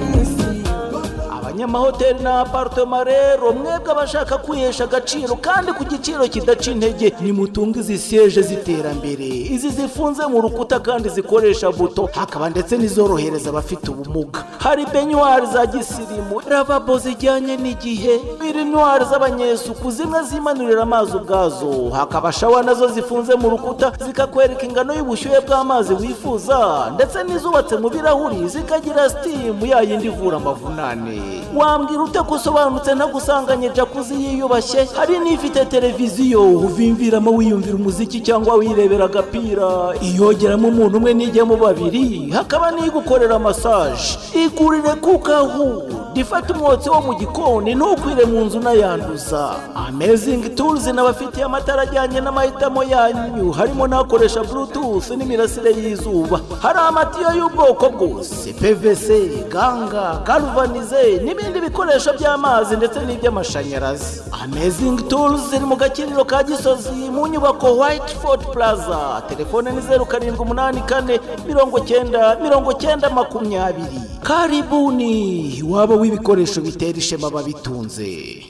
abanyamahoteli na apartema rero mwebwe abashaka kwihesha agaciro kandi ku giciro kidaca intege nimutunge izi seje z'iterambere izi zifunze mu rukuta kandi zikoresha buto hakaba ndetse n'izorohereza abafite ubumuga hari benyuwari za gisirimu ravabo zijyanye n'igihe birinwari z'abanyesuku zimwe zimanurira amazi ubwazo hakaba shawa nazo zifunze mu rukuta zikakwereka ingano y'ubushyuhe bw'amazi wifuza ndetse n'izubatse mu birahuri zikagira sitimu ya yindi ivura amavunane wambwira ute ko usobanutse ntagusanganye jakuzi yiyubashye hari n'ifite televiziyo uvimviramo wiyumvira umuziki cyangwa wirebera agapira iyogeramo umuntu umwe n'ijyamo babiri hakaba n'igukorera masaje igurire kukahu ifata umwotsi wo mu gikoni ntukwire mu nzu unayanduza amezingi turuzi n'abafitiye amatara ajyanye n'amahitamo yanyu harimo n'akoresha burutufu n'imirasire y'izuba hari amatiyo y'ubwoko bwose pvc ganga galvanize n'ibindi bikoresho by'amazi ndetse n'iby'amashanyarazi amezingi turuzi ziri mu gakiriro ka gisozi mu nyubako white ford plaza telefone ni zeru karindwi umunani kane mirongo cyenda mirongo cyenda makumyabiri karibuni waba w'ibikoresho bitera ishema babitunze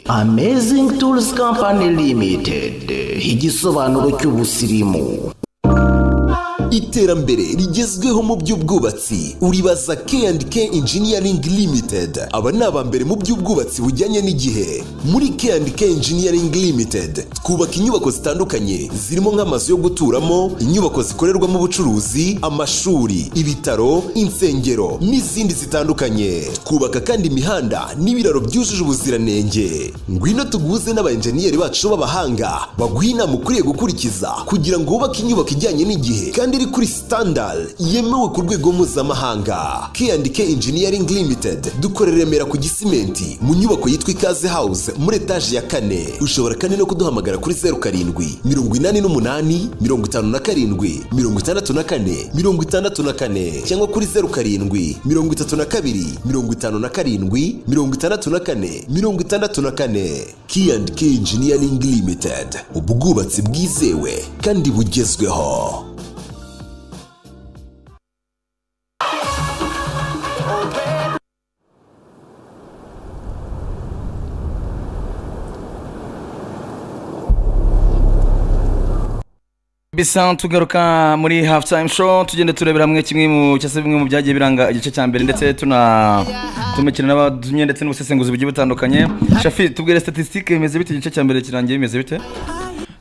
amazing tools company limited igisobanuro cy'ubusirimu iterambere rigezweho mu by'ubwubatsi uribaza K&K Engineering Limited aba ni abambere mu by'ubwubatsi bujyanye n'igihe muri K&K Engineering Limited twubaka inyubako zitandukanye zirimo nk'amazu yo guturamo inyubako zikorerwamo ubucuruzi amashuri ibitaro insengero n'izindi zitandukanye twubaka kandi imihanda n'ibiraro byujuje ubuziranenge ngwino tuguze n'abayenjeniyeri bacu b'abahanga baguha inama ukwiye gukurikiza kugira ngo wubake inyubako ijyanye n'igihe kandi iri kuri standard yemewe ku rwego mpuzamahanga K&K Engineering Limited dukorera i Remera ku Gisimenti mu nyubako yitwa Ikaze House muri etaje ya kane ushobora kandi no kuduhamagara kuri zeru karindwi mirongo inani n'umunani mirongo itanu na karindwi mirongo itandatu na kane mirongo itandatu na kane cyangwa kuri zeru karindwi mirongo itatu na kabiri mirongo itanu na karindwi mirongo itandatu na kane mirongo itandatu na kane K&K Engineering Limited ubwubatsi bwizewe kandi bugezweho bisa tugaruka muri half time show tugenda turebera hamwe kimwe mu cyangwa se bimwe mu byagiye biranga igice cya mbere ndetse tuna tumikina n'abadumye ndetse n'ubusesenguzi bugiye butandukanye shafi tubwire statistique bimeze bite igice cya mbere kirangiye bimeze bite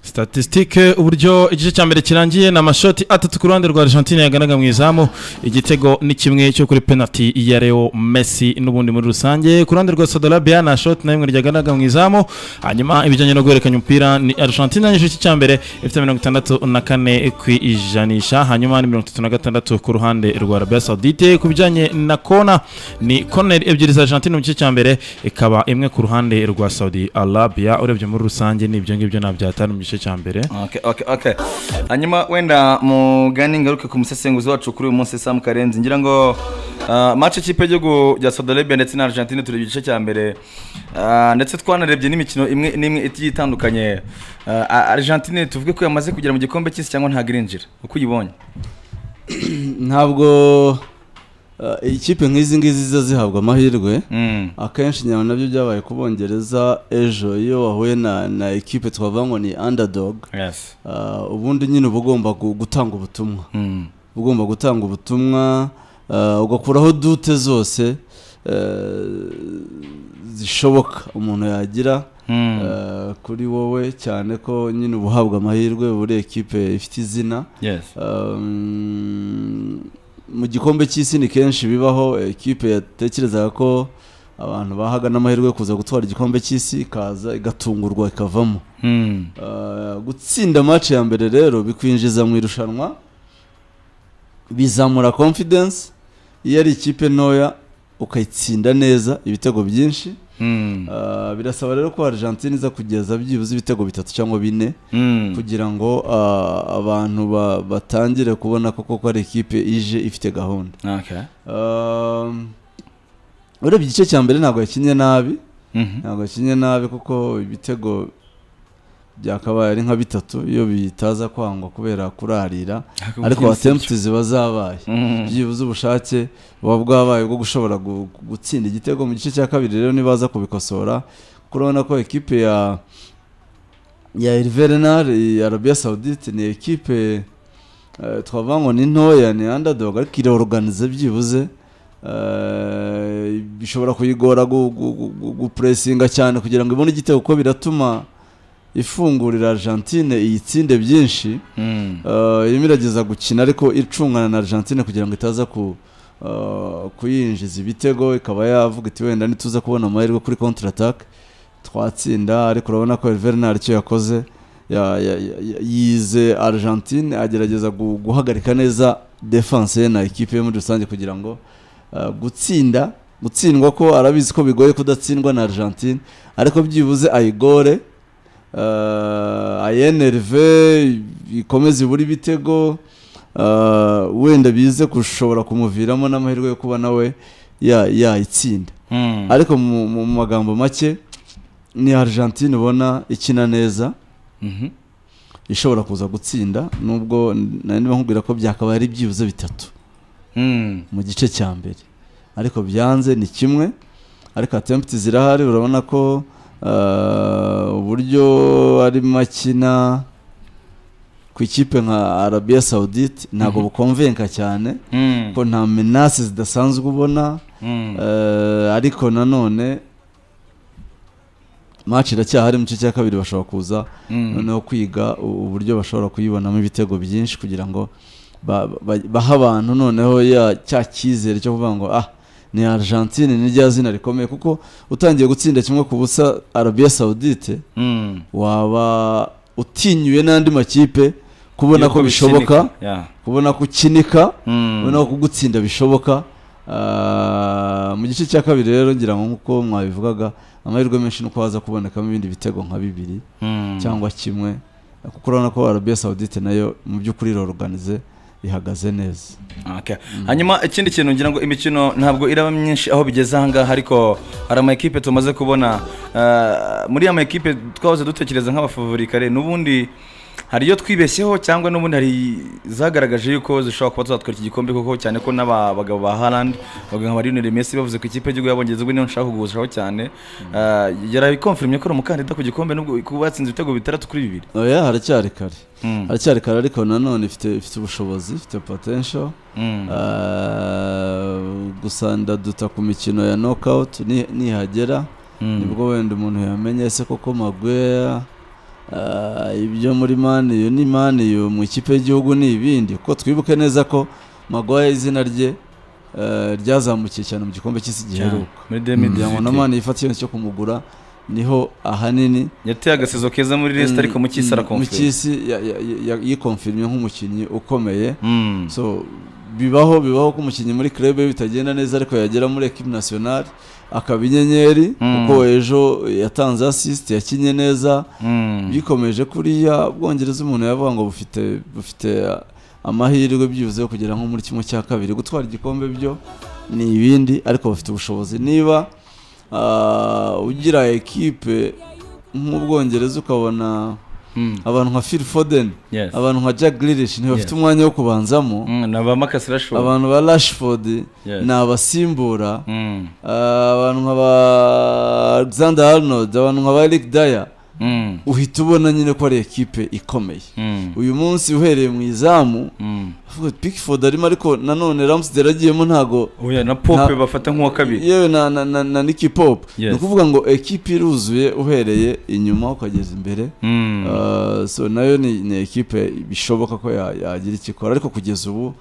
statisitike uburyo igice cya mbere kirangiye ni amashoti atatu ku ruhande rwa argentine yaganaga mu izamu igitego ni kimwe cyo kuri penalty ya leo messi n'ubundi muri rusange ku ruhande rwa sodorabia nta shoti na rimwe ryaganaga mu izamu hanyuma ibijyanye no guhererekanya umupira ni argentine yanyuze igice cya mbere ifite mirongo itandatu na kane ku ijanisha hanyuma ni mirongo itatu na gatandatu ku ruhande rwa arabia saudite ku bijyanye na kona ni koneri ebyiri za argentine mu gice cya mbere ikaba imwe ku ruhande rwa saudi arabia urebye muri rusange ni ibyo ngibyo nabyatanu mu gice cya mbere Okay, okay, okay. hanyuma wenda mugani ngaruke ku musesenguzi wacu kuri uyu munsi sam karenzi ngira ngo uh, match ikipe y'igihugu rya saudi arabia ndetse na argentine turebye igice cya mbere uh, ndetse twanarebye n'imikino imwe n'imwe igiye itandukanye uh, argentine tuvuge ko yamaze kugera mu gikombe cy'isi cyangwa ntabwo irinjira uko uyibonye ntabwo eh, ikipe nk'izi ngizi ziza zihabwa amahirwe Mm. akenshi nyama nabyo byabaye ku bongereza ejo iyo wahuye na na ekipe twavuga ngo ni underdog yes Ah, ubundi nyine uba ugomba gu- gutanga ubutumwa uba ugomba gutanga ubutumwa ah, ugakuraho dute zose eh, zishoboka umuntu yagira eh, kuri wowe cyane ko nyine uba uhabwa amahirwe uba uri ekipe ifite izina yes Um, mu gikombe cy'isi ni kenshi bibaho ekipe yatekerezaga ko abantu bahaga n'amahirwe yo kuza gutwara igikombe cy'isi ikaza igatungurwa ikavamo Mm. Uh, gutsinda match ya mbere rero bikwinjiza mu irushanwa bizamura confidence iyo ari ikipe ntoya ukayitsinda neza ibitego byinshi Mm. Uh, birasaba rero ko Argentine iza kugeza byibuze ibitego bitatu cyangwa bine Mm. kugira ngo uh, abantu ba- batangire kubona koko ko ari ikipe ije ifite gahunda okay Um, urebye igice cya mbere ntabwo yakinnye nabi Mhm. ntabwo yakinnye nabi kuko ibitego byakabaye ari nka bitatu iyo bitaza kwangwa kubera kurarira Ariko ariko gutsinda atempti ziba zabaye Mhm. byibuze ubushake buba bwabaye bwo gushobora gu- gutsinda igitego mu gice cya kabiri rero nibaza kubikosora kuko urabona ko ekipe ya ya Hervé Renard ya Arabia Saoudite ni ekipe eh, twavuga ngo ni ntoya ni underdog ariko ireorganize byibuze eh, bishobora kuyigora gu- gu- gu- gu- gupuresinga cyane kugira ngo ibone igitego kuko biratuma ifungurira Argentine iyitsinde byinshi Mm. Uh, irimo irageza gukina ariko icungana na Argentine kugira ngo itaza ku uh, kuyinjiza ibitego ikaba yavuga iti wenda ntituza kubona amahirwe kuri counter attack twatsinda ariko urabona ko Hervé Renard icyo yakoze ya- ya- ya- yize Argentine agerageza gu- guhagarika neza defense ye na ekipe ye muri rusange kugira ngo uh, gutsinda gutsindwa ko arabizi ko bigoye kudatsindwa na Argentine ariko byibuze ayigore uh, ayenerve ikomeze ibura ibitego uh, wenda bize gushobora kumuviramo n'amahirwe yo kuba nawe ya- yayitsinda Mm. ariko mu, mu magambo make ni argentine ubona ikina neza Mhm. ishobora kuza gutsinda nubwo nari nkubwira ko byakabaye ari byibuze bitatu Mm. mu gice cya mbere ariko byanze ni kimwe ariko atempti zirahari urabona ko uh, uburyo arimo akina ku ikipe nka arabiya sawudite ntabwo bukonvenka cyane Mm. ko nta menasi zidasanzwe ubona Mm. uh, ariko nanone match iracyahari mu gice cya kabiri bashobora kuza noneho kwiga u- uburyo bashobora kuyibonamo ibitego byinshi kugira ngo ba- ba- bahe abantu noneho ya cya cyizere cyo kuvuga ngo ah ni argentine ni rya zina rikomeye kuko utangiye gutsinda kimwe ku busa arabiya sawudite Mm. waba utinyuye n'andi makipe kubona ko bishoboka Yeah. kubona ko ukinika Mm. ubona ko kugutsinda bishoboka Ah, mu gice cya kabiri rero ngira ngo nk'uko mwabivugaga amahirwe menshi nuko haza kubonekamo ibindi bitego nka bibiri Mm. cyangwa kimwe kuko urabona ko arabiya sawudite nayo mu by'ukuri iroruganize ihagaze neza Okay. hanyuma ikindi kintu ngira ngo imikino ntabwo iraba myinshi aho bigeze ahangaha ariko hari ama ekipe tumaze kubona ah, muri ama ekipe twahoze dutekereza nk'abafavori kare n'ubundi hari iyo twibeshyeho cyangwa n'ubundi hari zagaragaje yuko zishobora kuba zatwara iki gikombe koko cyane ko n'aba bagabo ba Haaland bavuga nka Lionel Messi bavuze ko ikipe y'igihugu y'abongereza ubwo niyo nshaka kuguzaho cyane Ah, yarabikonfirmye ko ari umukandida ku gikombe nubwo kuba yatsinze ibitego bitandatu kuri bibiri oya haracyari kare Mm. haracyari kare ariko nanone ifite ifite ubushobozi ifite potential Mm. Ah, gusa ndaduta ku mikino ya knockout ni- nihagera nibwo wenda umuntu yamenye ese koko magweya Ah, ibyo muri maniyu ni maniyu mu ikipe y'igihugu ni ibindi kuko twibuke neza ko magwaye izina rye eh, ryazamukiye cyane mu gikombe cy'isi giheruka muri 2018. kugira ngo na mani yifate icyemezo cyo kumugura niho ahanini yateye agasizo keza muri resita ariko mu cyisi arakomfira mukisi yikomfirimye nk'umukinnyi ukomeye so bibaho bibaho ko umukinnyi muri club ye bitagenda neza ariko yagera muri equipe nationale akaba inyenyeri kuko ejo yatanze assist yakinye neza bikomeje kuriya bwongereza umuntu yavuga ngo bufite bufite amahirwe byibuze yo kugera nko muri kimwe cya kabiri gutwara igikombe byo ni ibindi ariko bafite ubushobozi niba ah, ugira ekipe nk'ubwongereza ukabona abantu nka Phil Foden Yes. abantu nka Jack Grealish ntibafite umwanya wo kubanzamo ni abamakasi rashobora abantu ba Rashford Yes. ni abasimbura Ah, abantu nka ba Alexander Arnold abantu nka ba Eric Dyer uhita ubona nyine ko ari ekipe ikomeye uyu munsi uhereye mu izamu avuga ati, Pickford arimo ariko nanone Ramsdale agiyemo ntago oya na pope Nta- bafata nk'uwa kabiri yewe na na na, na Nicky Pop Yes. ni ukuvuga ngo ekipe iruzuye uhereye inyuma ukageza imbere Mm. Ah, so nayo ni, ni ekipe bishoboka ko ya- yagira icyo ikora ariko kugeza ubu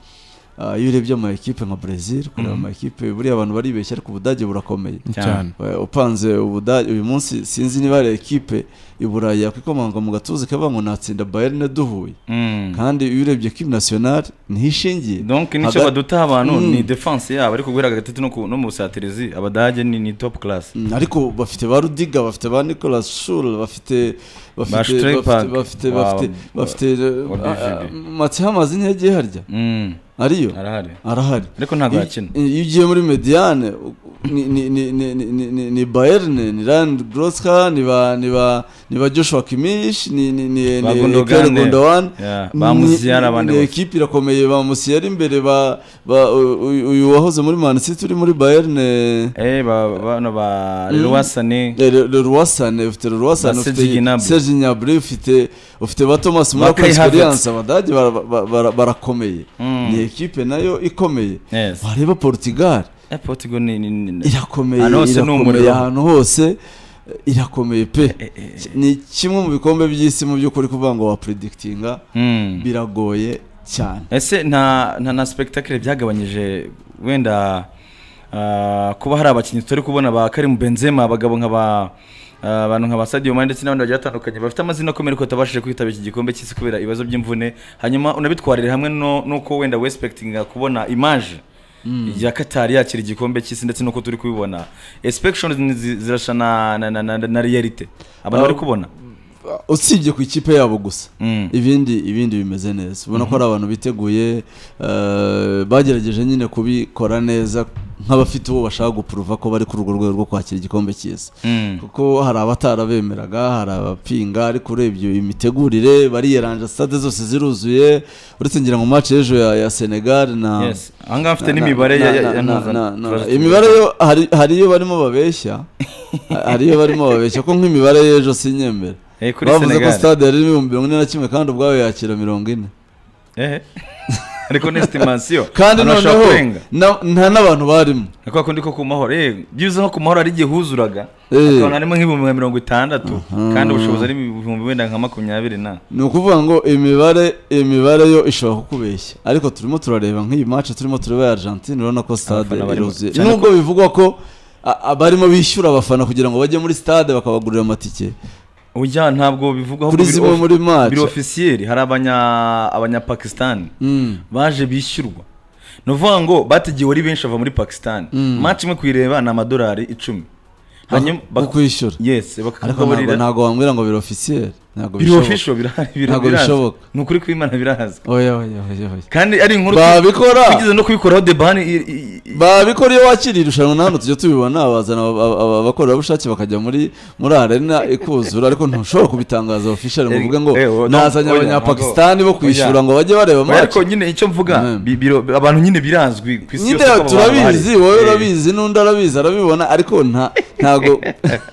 ah, iyo urebye ama ekipe nka Brazil kureba ama ekipe buriya abantu baribeshya ariko Ubudage burakomeye cyane Eh, upanze Ubudage uyu munsi sinzi niba hari ekipe i Burayi yakwikomanga mu gatuza ikavuga ngo natsinda Bayern duhuye Mm. kandi iyo urebye ekipe nationale niho ishingiye donc nicyo Haga- badutaha abantu Mm. ni defense yabo ariko guhera gatatu no ku- no mu busatirizi abadage ni ni top class Mm, ariko bafite ba rudiga bafite ba nicolas shul bafite Ba bafite Strepak. bafite bafite Wow. bafite bafite Wa ah, BVB. ah, mati hamaze intege harya Mm. ariyo arahari arahari ariko ntabwo Iyo- yakina iyo ugiye muri mediane u- ni ni ni ni ni- ni ni ni bayerne ni rand groska ni ba ni ba ni ba joshua kimish ni ni ni Ba ni Gundogan. Ekere Gundogan. Yeah, Ni- ba Musiala abandi ni bose. ekipe irakomeye ba musiyeri imbere ba ba u- u- uyu wahoze muri man city uri muri bayerne eh ba bano ba rwasane rwasane ufite rwasane Ba ufite Serge Gnabry. serge nyabri ufite ufite ba thomas muri ako Kai Havertz. experience abadage bara- bara- bara- barakomeye ni ekipe nayo ikomeye Yes. wareba portugal eh portugal ni ni- ni irakomeye Ahantu hose ni irakomeye umuriro. ahantu hose eh, irakomeye pe ni kimwe mu bikombe by'isi mu by'ukuri kuvuga ngo wapredikitinga Mm. biragoye cyane ese nta nta na spectacle byagabanyije wenda ah, kuba hari abakinnyi tutari kubona ba Karim Benzema abagabo nka ba ah, abantu nka ba Sadio Mane ndetse n'abandi bagiye batandukanye bafite amazina akomeye ariko batabashije kwitaba iki gikombe cy'isi kubera ibibazo by'imvune hanyuma unabitwarire hamwe no- n'uko wenda wespectinga kubona image ya Qatar yakira igikombe cy'isi ndetse n'uko turi kubibona expectations zi- zirasha na na na, na, na reality abantu Ah, bari kubona usibye ku ikipe yabo gusa Mm. ibindi ibindi bimeze neza ubona ko ari abantu biteguye eh, bagerageje nyine kubikora neza nk'abafite uwo bashaka gupuruva ko bari kuri urwo rwego rwo kwakira igikombe cy'isi Mm. kuko hari abatarabemeraga hari abapinga ariko urebye imitegurire bariyeranje stade zose ziruzuye uretse ngira ngo match y'ejo ya, ya Senegal na yes ahangaha mfite na- n'imibare na- ya- ya- na- ya na- mpuzan- na- na- Turaza- imibare yo hari- hari iyo barimo babeshya hari iyo barimo babeshya ko nk'imibare y'ejo sinyemera Eh, kuri bavuze ko Senegal. stade yari ibihumbi mirongo ine na kimwe kandi ubwayo yakira mirongo ine ehe ariko ni estimasiyo kandi Abantu bashobora noneho kurenga na- nta n'abantu barimo ni kwa kundi ko ku mahoro eh byibuze nko ku mahoro hari igihe huzuraga Eh. akabona harimo nk'ibihumbi nka mirongo itandatu kandi ubushobozi ari ibihumbi wenda nka makumyabiri na ni ukuvuga ngo imibare imibare yo ishobora kukubeshya ariko turimo turareba nk'iyi match turimo tureba ya Argentine urabona ko stade Abafana barimo- iruzuye cyane nubwo bivugwa ko a- abarimo bishyura abafana kugira ngo bajye muri stade bakabagurira amatike ujya ntabwo bivugwaho Kuri zimwe muri match. biro ofisiyeri hari abanya abanyapakisitani baje bishyurwa ni ukuvuga ngo batigiwe ari benshi bava muri pakisitani maci imwe kuyireba ni amadolari icumi hanyuma Ho- bak- ho kwishyura. yes ariko bakakugaburira ntabwo- ntabwo wambwira ngo biro ofisiyeri ntabwo biro bishoboka. ofisho birahari bira- Ntabwo birazwi bishoboka. ni ukuri kw'imana birazwi oya oya oya oya kandi ari inkuru Babikora! twigeze no kubikoraho debani i- i- i- babikora iyo wakiriye irushanwa nawe tujya tubibona bazana aba- aba- aba- abakorerabushake bakajya muri muri arena ikuzura ariko ntushobora kubitangaza official ngo Eh, uvuge ngo eh, oh, no, nazanye oya, abanyapakistani bo ntabwo- kwishyura oya. ngo bajye bareba Oya, ariko match nyine icyo mvuga Mm. bi- biro- abantu nyine birazwi ku isi nyine yose ko aba bantu turabizi bahari. wowe Eh, urabizi n'undi arabizi arabibona ariko nta ntago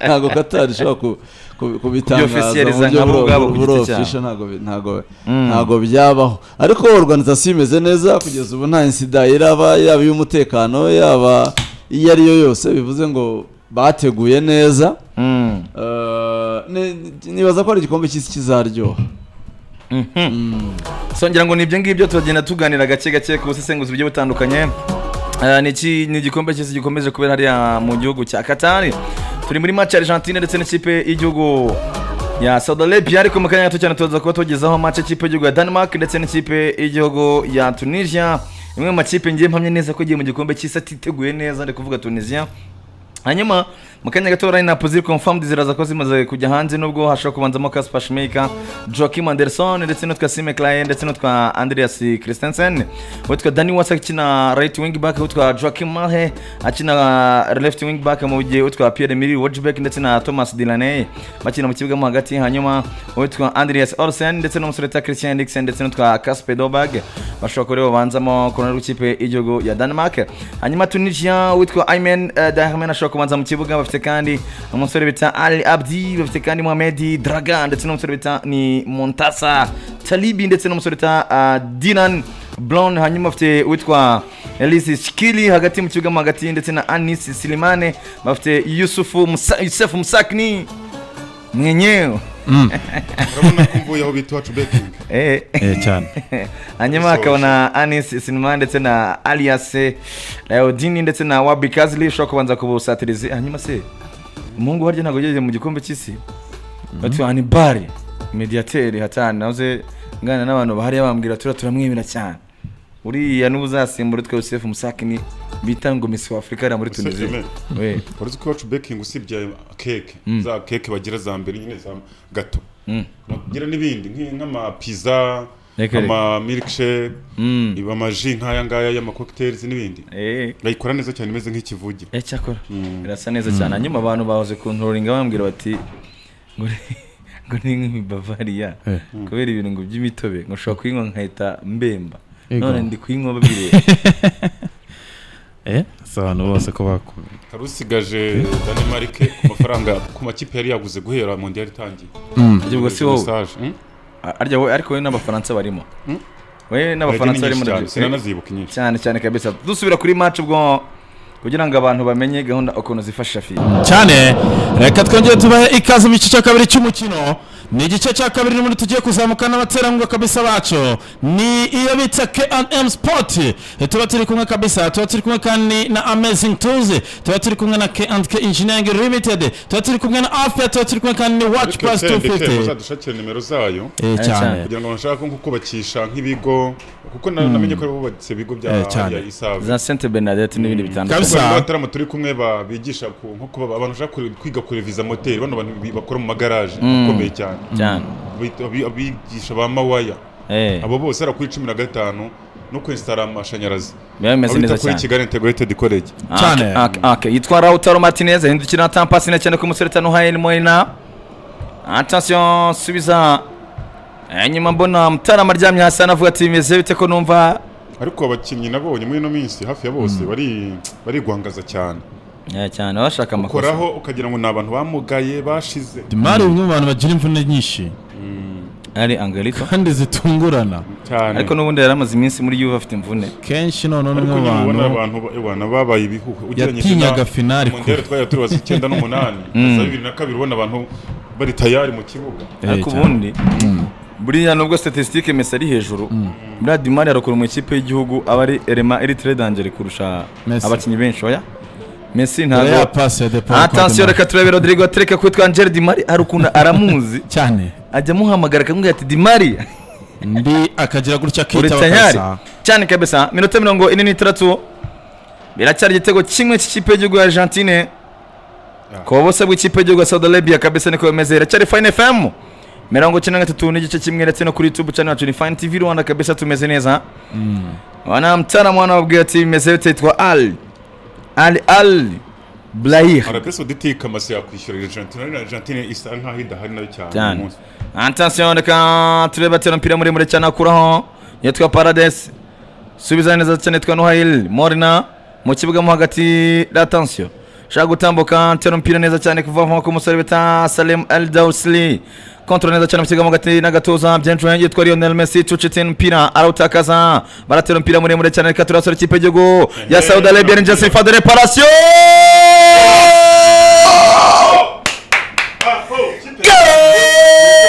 ntago katari ishobora ku- ku- kubitangaza Kubyofficializa mu buryo nk'abo buro- ngabo ku buro giti cyabo. official ntago bi- ntago ntago byabaho ariko organization imeze neza kugeza ubu nta insida iraba yaba iy'umutekano yaba iyo ari yo yose bivuze ngo bateguye neza mm. Eh, ni- nibaza ko ari igikombe cy'isi kizaryoha songera ngo ni ibyo ngibyo turagenda tuganira gake gake ku busesenguzi bugiye butandukanye Eh, ni iki- ni igikombe cy'isi gikomeje kubera hariya mu gihugu cya katari turi muri match ya argentine ndetse n'ikipe y'igihugu ya saudi arabia ariko mu kanya gato cyane turaza kuba tugezaho match y'ikipe y'igihugu ya denmark ndetse n'ikipe y'igihugu ya tunisia imwe mu makipe ngiye mpamye neza ko igiye mu gikombe cy'isi atiteguye neza ndi kuvuga tunisia hanyuma mu kanya gato rani napo ziri confirmed ziraza ko zimaze kujya hanze nubwo hashobora kubanzamo Kasper Schmeichel, Joachim Anderson ndetse n'utwa Sime Klein ndetse n'utwa Andreas Christensen, utwa Dani Wasa akina right wing back, utwa Joachim Mahe akina left wing back mu gihe utwa Pierre Emile Wojbek ndetse na Thomas Delaney bakina mu kibuga mo hagati hanyuma utwa Andreas Olsen ndetse n'umusore utwa Christian Eriksen ndetse n'utwa Kasper Dolberg bashobora kuba aribo babanzamo ku ruhande rw'ikipe y'igihugu ya Denmark hanyuma Tunisia witwa Aymen eh, Dahman ashobora kubanza mu kibuga bafite kandi umusore bita Ali Abdi bafite kandi Mohamed Dragan ndetse n'umusore bita ni Montasa Talibi ndetse n'umusore bita ah, Dinan Brown hanyuma bafite witwa Elise Shikili hagati mu kibuga mo hagati ndetse na Anis Silimane bafite Yusufu Musa, Yusuf Musakni mwenyewe urabona ko mvuye aho bita iwacu betingi eh Eh, cyane hanyuma Gusoza. hakabona anis sinema ndetse na aliase layodini ndetse na wabi kazili ushobora kubanza kubusatiriza hanyuma se umuhungu waryo ntabwo ugeze mu gikombe cy'isi batwa hanibari mediateri hatani nahoze nganira n'abantu bahariya bambwira turiya turamwemera cyane uriya n'ubuzasimbura utwa yosefu musakini bita ngo misi w'afurika ariya muri Yosefu tunisiya Yemeni. uretse ko iwacu bekingi usibye keke za keke bagira za mbere nyine za gato bagira n'ibindi nk'i- nk'amapiza Reka, reka. amamilkshake iba amaji nk'aya ngaya y'amakokiteri n'ibindi Eh. bayikora neza cyane imeze nk'ikivuge Eh cyakora irasa neza cyane hanyuma abantu bahoze kunturinga bambwira bati ngo ni- ngo ni nk'imibavariya kubera ibirungo by'imitobe ngo ushobora kuyinywa nkahita mbemba Ego. none ndi kuyinywa babireba Eh, si abantu bose ko baku- hari usigaje danimarike ku mafaranga ku makipe yari yaguze guhera mu ndi itangiye Ibyo ubwo si wowe A- arya wowe ariko wowe n'abafaransa barimo wowe n'abafaransa barimo nabyo. sinanazibuka inyinshi cyane cyane kabisa dusubira kuri match ubwo kugira ngo abantu bamenye gahunda ukuntu zifasha fiye cyane reka twongere tubahe ikaze mu gice cya kabiri cy'umukino ni igice cya kabiri n'ubundi tugiye kuzamuka n'abaterankunga kabisa bacu ni iyo bita KM Sport tuba turi kumwe kabisa tuba turi kumwe kandi na Amazing Tools tuba turi kumwe na K&K Engineering Limited tuba turi kumwe na Afia tuba turi kumwe kandi na Watch Plus 250 muzadushakire nimero zayo Eh, cyane kugira ngo bashaka nko kubakisha nk'ibigo kuko na- namenye ko bubatse ibigo bya Eh, cyane. ya isave za Sainte Bernadette n'ibindi bitandukanye Kabisa. abatarama turi kumwe ba- bigisha ku- nko kuba abantu bashaka kure- kwiga kureviza moteri bano bantu bi- bakora mu magaraje akomeye cyane cyane Bita- abi- abigisha ba mawaya eh abo bose era kuri cumi na gatanu no kwesitara amashanyarazi biba bimeze abita neza kuri cyane kigali integrated college Cyane. Ak- ak- ak- yitwa Lautaro Martinez ahindukira na tampasi na cyane ko umusore tanu Hayen Moina attention subiza Eh, nyuma mbona Mutarama aryamye hasi anavuga ati bimeze bite ko numva ariko abakinnyi nabonye muri ino minsi hafi ya bose bari barigwangaza cyane Eh, cyane bashaka amakosa koraho ukagira ngo ni abantu bamugaye bashize imari bimwe mu bantu bagira imvune nyinshi ari Angelito kandi zitungurana cyane ariko n'ubundi yari amaze iminsi muri Juve afite imvune kenshi noneho ariko niwe nyine ubona bantu abantu ba- ubona babaye ibihuha Yatinyaga finali ku mundere twari tubaza icyenda n'umunani za bibiri na kabiri ubona abantu bari tayari mu kibuga Eh, ariko cyane. ubundi buriya nubwo statistique Messi ari hejuru buriya Dimari arakora mu ikipe y'igihugu aba ari element iri très dangereux kurusha Messi. abakinnyi benshi oya Messi dore ya ntabwo pasi ya Depaul atasiyo Kodemar. reka turebe rodrigo tereka kwitwa angel dimari hari ukuntu aramuzi cyane ajya amuhamagara akamubwira ati dimari ndi akagira gutya uri kitaba tayari kabisa cyane kabisa minota mirongo ine n'itandatu biracyari igitego kimwe cy'ikipe y'igihugu ya argentine ku buso bw'ikipe y'igihugu ya saudi arabia kabisa niko bimeze iracyari fine fm mirongo icyenda na gatatu n'igice kimwe ndetse no kuri youtube channel yacu ni fine tv rwanda kabisa tumeze neza wanamtaramu wanababwira ati bimeze bite yitwa ali ali ali blayih arabe saudite kamasi yakwishyura argentine ariko argentine isa nkaho idahari nayo cyane uyu cyane munsi. attention reka turebe atera umupira muremure cyane akuraho yitwa paradesi subiza neza cyane yitwa nohayili morina mu kibuga mo hagati attention ushaka gutambuka atera umupira neza cyane kuva mu maboko y'umusore bita salem eldausli kontrol neza cyane mu kibuga mo hagati n'agatuza byinshi yitwa lionel messi tucitse umupira arawutakaza baratera umupira muremure cyane reka turasura ikipe y'igihugu ya saudi arabia rangers fa de reparation Ah, oh, kipe. Go!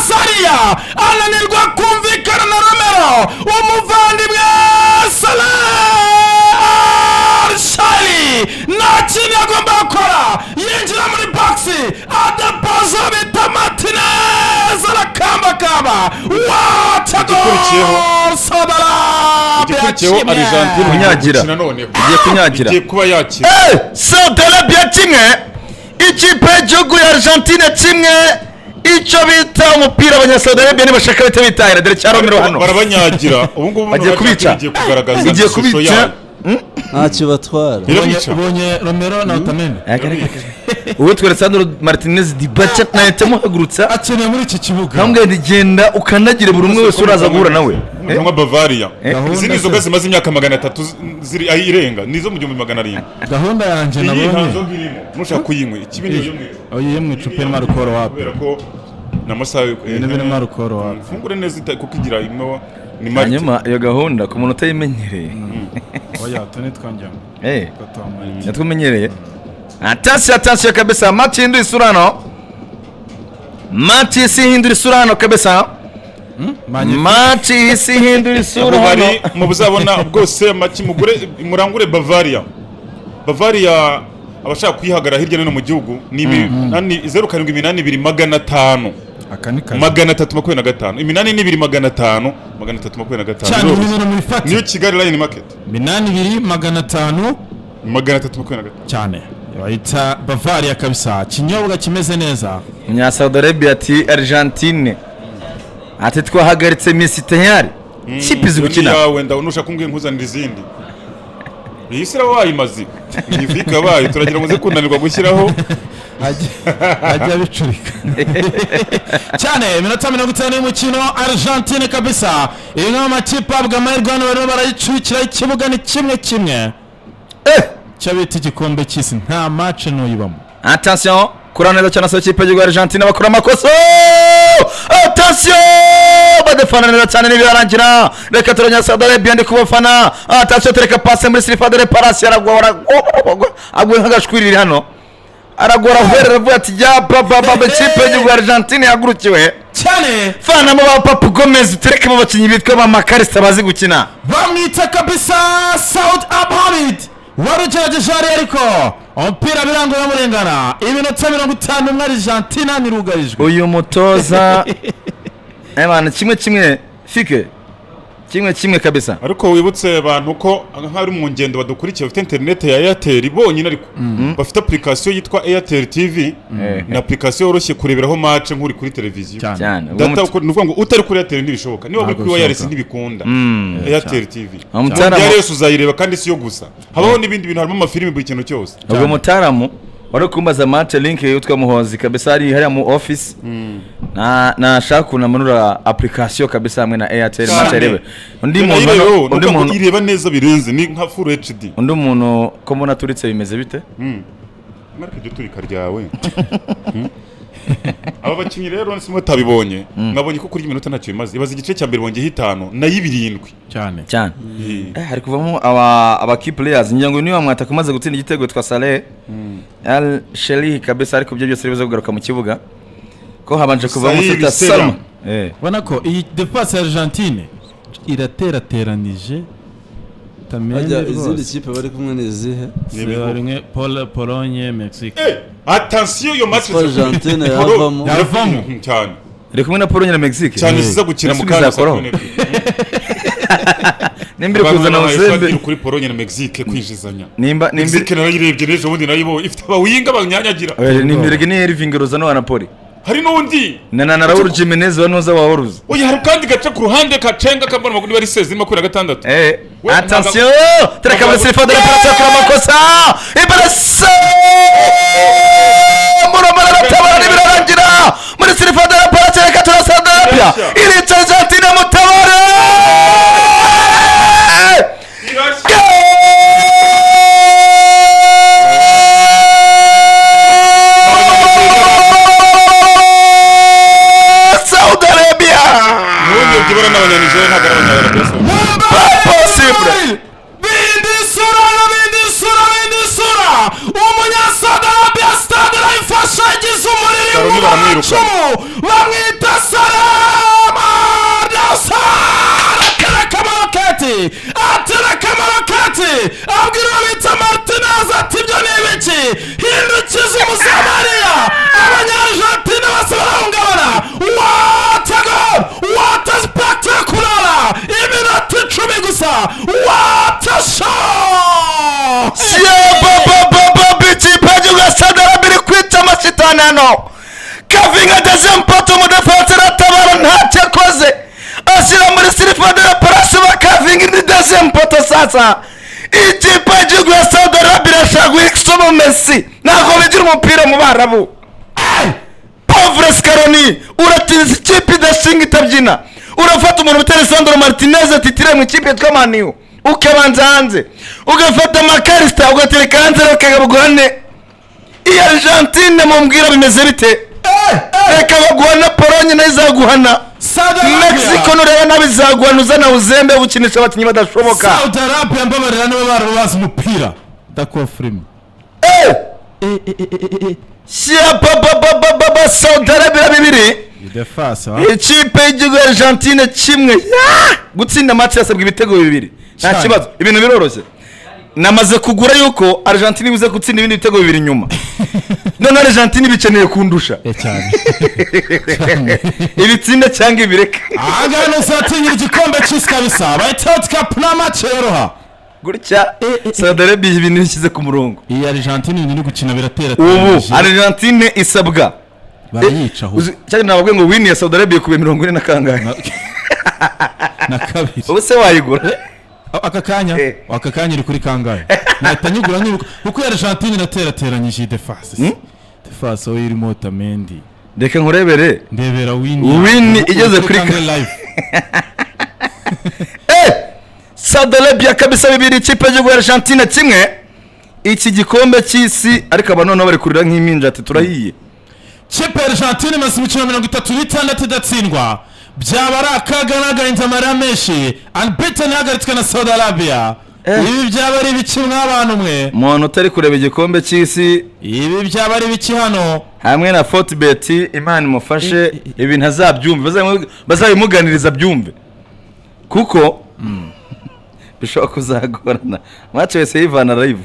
Maria ananirwa kumvikana na Romero umuvandimwe Salah Shali nta kintu agomba gukora yinjira muri boxi adapazo bita Martinez arakambakamba wacago Igikurikiyeho. Sabara igikurikiyeho argentine Kunyagira. gukina none Igiye kunyagira. igiye kuba yakira saudarabia kimwe ikipe y'igihugu ya argentine kimwe icyo bita umupira abanyasaudarabia nibashaka bahita bitahira dore cya romero hano barabanyagira ubu ngubu Bagiye Argentine kubica. igiye kugaragaza igiye ishusho yayo kubica ntakibatwara irabica ubonye Romero na Otamendi uwitwa alessandro martinez dibaca nahita muhagurutsa akeneye muri iki kibuga nkambwira nti genda ukandagire buri umwe wese uraza guhura nawe Eh? nka bavariya Gahunda izi ni inzoga zimaze imyaka magana atatu z- ziri aho irenga ni izo mu gihumbi magana arindwi gahunda yanjye iyi nta nabonye nzoga irimo mushaka kuyinywa ikibi niyo mwese uyiye mu icupa irimo arukoro wapi kubera ko ni amasaha yo Ibintu birimo arukoro wapi mfungure neza ita- kuko igira ino ni marite hanyuma iyo gahunda ku muntu utayimenyereye oya tuni twongeramo Eh, gatomaye natwimenyereye atasi atasi kabisa mati hindura isura hano mati si hindura isura hano kabisa mati si hindura isura bari hano mu buzabona bwose make mugure murangure bavariya bavariya abashaka kuyihagarara hirya no hino mu gihugu ni iminani- zeru karindwi iminani ibiri magana atanu aka ni kazi magana atatu makumyabiri na gatanu iminani n'ibiri magana atanu magana atatu makumyabiri na cyane gatanu nimero muri niyo fati kigali line market minani ibiri magana atanu magana atatu makumyabiri na gatanu cyane bayita bavariya kabisa ikinyobwa kimeze neza umunyasaudi arabia ati argentine ati twahagaritse misi tayari kipe izi Iyo ni gukina yawe nda nushaka kumbwira nkuzanira izindi iyi si iraba wayimaze iyi vika yabaye turagira ngo ze kunanirwa gushyiraho ajya ajya abicurika cyane iminota mirongo itanu y'umukino argentine kabisa iyi ni amakipe ahabwa amahirwe hano barimo barayicurikira ikibuga ni kimwe kimwe Eh, cyo bita igikombe cy'isi nta mace ntuyibamo attention kura neza cyane asaba ikipe y'igihugu ya argentine bakora amakosa attention badefana neza cyane n'ibiharangira reka turanya saudi arabia ndi kubafana attention tureka pase muri silifa dore parasi aragwa aragwa agwa nk'agashwiriri hano aragwa arahwerera avuga ati ya bababa ikipe y'igihugu ya argentine yagurukiwe cyane fanamo ba papu gomez tureke mu bakinnyi bitwa ba makarisita bazi gukina bamwita kabisa saudi abuhamid wari ugerageje hariya ariko umupira biranga uramurengana iminota mirongo itanu umwe argentina ntirugarijwe uyu mutoza ebana kimwe kimwe fike kimwe kimwe kabisa ariko wibutse abantu ko nk'abari mu ngendo badukurikiye bafite interineti ya eyateri bonyine ariko bafite apurikasiyo yitwa eyateri tivi Eh. ni apurikasiyo yoroshye kureberaho mace nk'uri kuri televiziyo Cyane. cyane uwo data muto- uko- ni ukuvuga ngo utari kuri eyateri ntibishoboka niba uri kuri bishoboka. wayaresi ntibikunda eyateri tivi Aho mutara- Yari yose uzayireba kandi si yo gusa habaho n'ibindi bintu harimo amafilimi buri kintu cyose ubwo mutaramu wari kumbaza mate link yitwa muhozi kabisa ari hariya mu office na nashaka ukuntu amanura application kabisa hamwe na airtel Cyane. mate arebe undi Iyo muntu nayo rero, ni undi ukuvuga ngo muntu ireba neza birenze ni nka furu hd undi muntu ko mbona aturitse bimeze bite mwareke iryo turika ryawe Hmm? aba bakinnyi rero nsi mutabibonye mwabonye ko kurya iminota ntacyo bimaze ibaze igice cya mbere bongeyeho itanu nayo ibirindwi cyane cyane Eh, hari kuvamo aba aba key players ngira ngo niba mwataka umaze gutsinda igitego twa Saleh Al Sheri kabisa ariko ibyo byose biza kugaruka mu kibuga ko habanje kuvamo Saïd Sita Sera. Salma eh ubona ko iyi defense ya argentine iraterateranije Ajya, tamenye izindi rwose kipe bari kumwe ni izihe Zeba rimwe Pol- polonye mexique atansiyo yo match Ko Argentine Polo- yavamo. Yavamo. Mhm, cyane iri kumwe na Pologne na Mexique cyane ziza gukina mu kandi kanya zakoroha nimbiri kuzana kuzana uzembe kuri polonye na mexique kwinjizanya nimba nimbiri mexique nayirebye n'ejo bundi nayibo ifite abawinga banyanyagira Oya, nimbirege ni Irving Lozano wa Napoli hari n'undi na na na Raul Jimenez wa Noza wa Wolves oya hari kandi gace ku ruhande kacenga kambona maguru bari sezi makumyabiri na gatandatu eh We- attention tureka muri ntabwo- silifa dore parati bakora amakosa ibarasa muromara aratabara ntibirarangira muri silifa dore parati reka turasandarabya Yes, irica argentine mutabare Irashya. Saudi Arabia n'ubundi byibura n'abanyanijeri ntabwo ari abanyarwanda possible bindisura bindisura bindisura umunyasaga arabia stade arayifasha agize umuriro Baroni baramwiruka. w'icumu bamwita sara hano kavinga ageze mpata umudefansi aratabara ntacyo akoze ashyira muri silipa de la parasi ba kavinga indi deze mpata sasa ikipe y'igihugu ya saudi arabia irashaka guhikisamo mesi ntabwo bigira umupira mu barabu pavure sikaroni uratiza ikipe idashinga itabyina urafata umuntu utera sandro martinez atitire mu ikipe yitwa maniyu ukabanza hanze ugafata makarisita ugatereka hanze bakagabugura ne iyi argentine mumbwira bimeze bite reka baguhana polonye nayo izaguhana Saudi Arabia. mexico nureba nabi izaguhana uzana uzembe ukinisha abakinnyi badashoboka saudi arabia mbabarira nibo bari bazi umupira ndakuba filime Eh! shyira bababababa saudi arabia bibiri idefasi ikipe y'igihugu ya argentine kimwe Ya! gutsinda match yasabwa ibitego bibiri nta Cyane. kibazo ibintu biroroshye namaze kugura yuko argentine ibuze gutsinda ibindi bitego bibiri nyuma none argentine ibikeneye kundusha cyane ibitsinda cyangwa ibireka ahangaha ntuzatinyira igikombe cy'isi kabisa bayitoti kapu nta mace yoroha gutya saudi arabia ibintu bishyize ku murongo iyi argentine ibintu iri gukina biratera ubu argentine isabwa barayica aho Uzi- cyane nababwiye ngo wini ya saudi arabia kubiye mirongo ine na kangahe na kabiri ubu se wayigura A- aka kanya Eh. aka kanya iri kuri kangahe nahita nyigura nkibuka kuko iya argentine inaterateranyije iyi defasi si? defasi aho irimo otamendi reka nkurebere ndebera wini Wini igeze kuri kangahe ka- live saudi arabia kabisa bibiri ikipe y'igihugu ya argentine kimwe iki gikombe cy'isi ariko aba noneho bari kurira nk'impinja ati turahiye kipe argentine imaze imikino mirongo itatu n'itandatu idatsindwa byaba ari akaga n'agahinda amarira menshi unbeaten ihagaritswe na saudi arabia ibi byaba ari ibiki mw'abantu mwe umuntu utari kureba igikombe cy'isi ibi byaba ari ibiki hano hamwe na fotibeti imana imufashe ibintu azabyumve bazabimu- bazabimuganiriza byumve kuko bishobora kuzagorana mace wese yivana live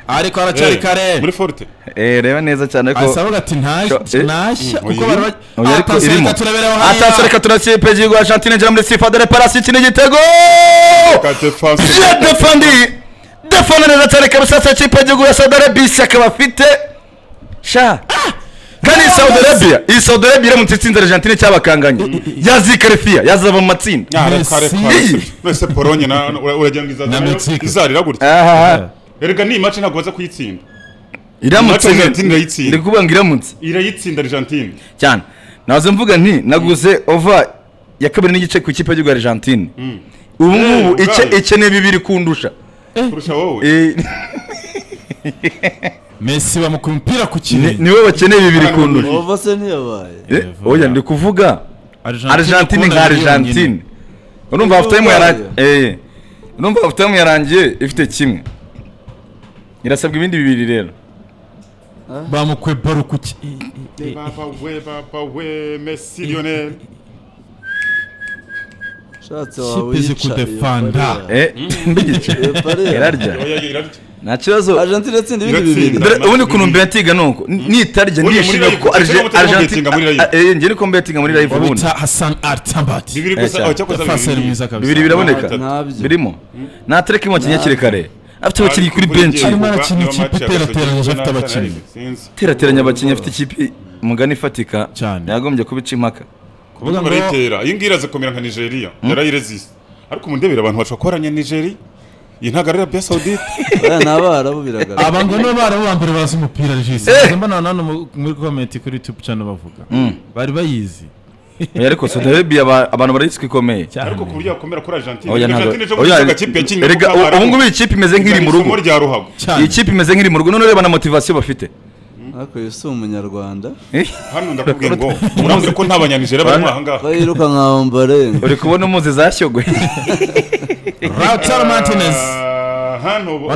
ariko haracyari kare muri forute Eh, reba neza cyane ko asabaga ati ntashya Eh. ntashya Mm, kuko bari Oya, ariko irimo batasereka turabereho atasereka turakipe y'igihugu ya argentine igera muri sifa dore parasi ikina igitego kadefasi Je defendi defendi neza cyane kabisa sa kipe y'igihugu ya Saudi Arabia ishyaka bafite sha kandi iyi Saudi Arabia iyi Saudi Arabia iramutse itsinze Argentine cyabakanganye yazikarifiya yazava mu matsinda Messi. mbese polonye na- ura- uragira ngo Na izazana Mexique. izarira gutya aha erega ni mace ntabwo baza kuyitsinda iramutse Natwe Argentine irayitsinda. ndi kuvuga ngo iramutse irayitsinda argentine cyane nazo mvuga nti naguze ova ya kabiri n'igice ku ikipe y'igihugu ya Argentine ubu ngubu Eh, ice- ubwayo. ikeneye bibiri kundusha kurusha wowe Eh, mesi bamukuye umupira ku ni- kirenge niwe bakeneye bibiri kundusha ova se ntiyabaye Eh, oya ndi kuvuga argentine ukunda nka ari yonyine. argentine urumva hafu tayimu yarangiye Ubwayo. eh urumva hafu tayimu yarangiye ifite kimwe irasabwa ibindi bibiri rero bamukuye baro ku ki- baba we baba we mesi lionel ushatse Kipe wawe zi kudefanda. eh mbigice irarya Oya, irarya nta kibazo argentine atsinda ibindi Iratsinda. bibiri dore Nta- ubundi ukuntu mbetinga ni uko nitarya Ubundi muri ndishimira live, ko ushaka Arge- gutega argentine ubetinga muri live. Ah, eh, njye niko mbetinga muri live ubundi babita hasan artambati bibiri gusa cyane. oh, cyakoze defasi ari mwiza kabisa bibiri biraboneka Ntabyo. birimo ntatereka imukinnyi akiri kare afite abakinnyi kuri Ariko benshi ugiye Arimo kuva, arakina niyo ikipe match iterateranyije yakagombye afite n'abatari abakinnyi. abazi. Sinzi. iterateranya abakinnyi afite ikipe mugani ifatika Cyane. yagombye kubica impaka kuvuga ngo arayitera iyi ngiyi irazakomera nka nigeria yarayirezise ariko mundebere abantu bashobora kubaranya nigeria iyi ntabwo ari arabiya saudite aya ni abarabu biragaragara aba ngo nibo barabu ba mbere bazi umupira jisi Eh! Nza mbona hano mu- muri komenti kuri youtube channel bavuga bari bayizi Oya, ariko Saudi Arabia aba- abantu barayiswe ikomeye ariko ku buryo yakomera kuri argentine Oya, ntabwo- argentine ejo oya, bundi agakipe yakinnye erega, kuko ubu abarabu ngubu iyi kipe imeze nk'iri mu rugo isomo rya ruhago cyane iyi kipe imeze nk'iri mu rugo none ureba na motivasiyo bafite ariko uyu si umunyarwanda hano ndakubwiye ngo muramuze ko nta banyanijere bari muri aha ngaha ko yiruka nka ombarenge uri kubona umuzi zashyogwe rautaro martinez Ah, hano bo-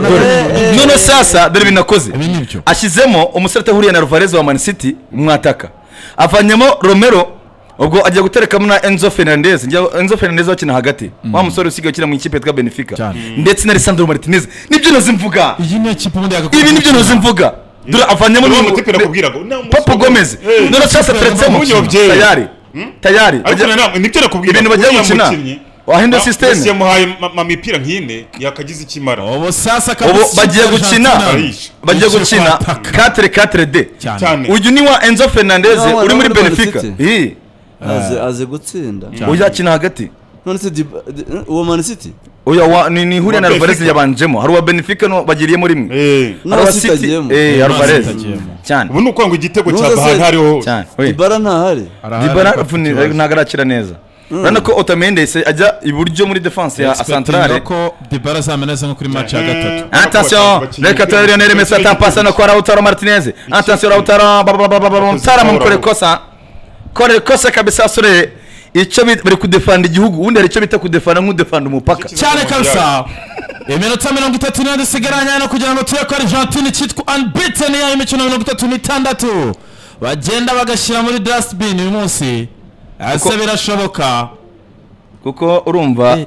none sasa dore binakoze Ibi ni byo. ashyizemo umusore utahuriye na ruvarez wa man city umwataka avanyemo romero ubwo ajya guterekamo na enzo fernandez njya- enzo fernandez bakina hagati wa musore usigaye ukina mu ikipe yitwa benefica Cyane. ndetse na alessandro martinez nibyo nazi mvuga iyi ni ikipe ubundi yagakora ibi nibyo nazi mvuga dore avanyemo Uriya n'ubu- mutipe nakubwira ngo Papu Gomez none sasa ateretsemo Munyobye. tayari tayari Ariko Ajya- nanone nibyo nakubwira ibintu bagiye uriya gukina mukinnyi wahindura ese sisiteme yamuhaye ma- ma- mipira nk'ine yakagize icyo imara ubu sasa ubu kabisa bagiye gukina Arayishe. bagiye Ikipe gukina kwataka. 4 de cyane cyane uyu ni wa enzo fernandez Ni wa- uri ni muri wa- ni wa- benefica City. iyi azi azi gutsinda uyu akina hagati none se Diba- Di- uwo mani city uyu wa ni ni ihurira na Wa alvarez Benfica. yabanjemo hari uwa benefica no bagiriyemo rimwe Eh, hari uwa City city agiyemo. eh alvarez agiyemo. cyane ubu ni ukuvuga ngo igitego cya Ntuze se- bahari hariho hose. cyane we. ibara ntahari Arahari dibara afite vuni- ikibazo. ntabwo arakira neza urabona ko otamende se ajya iburyo muri defanse ya Expecting santarare ko dibara azameneze nko kuri match ya gatatu atasiyo reka turebe lionel messi atampasa no kwa rautaro martinez atasiyo rautaro mutarama mukore kosa kore kosa kabisa sore icyo bita- bari kudefanda igihugu ubundi hari icyo bita kudefanda nk'udefanda umupaka cyane kabisa iminota mirongo itatu n'indi isigaranye hano kugira ngo tube ko argentine cyitwa unbeaten yayo imikino mirongo itatu n'itandatu bagenda bagashyira muri dustbin uyu munsi ese Kuko- birashoboka kuko urumva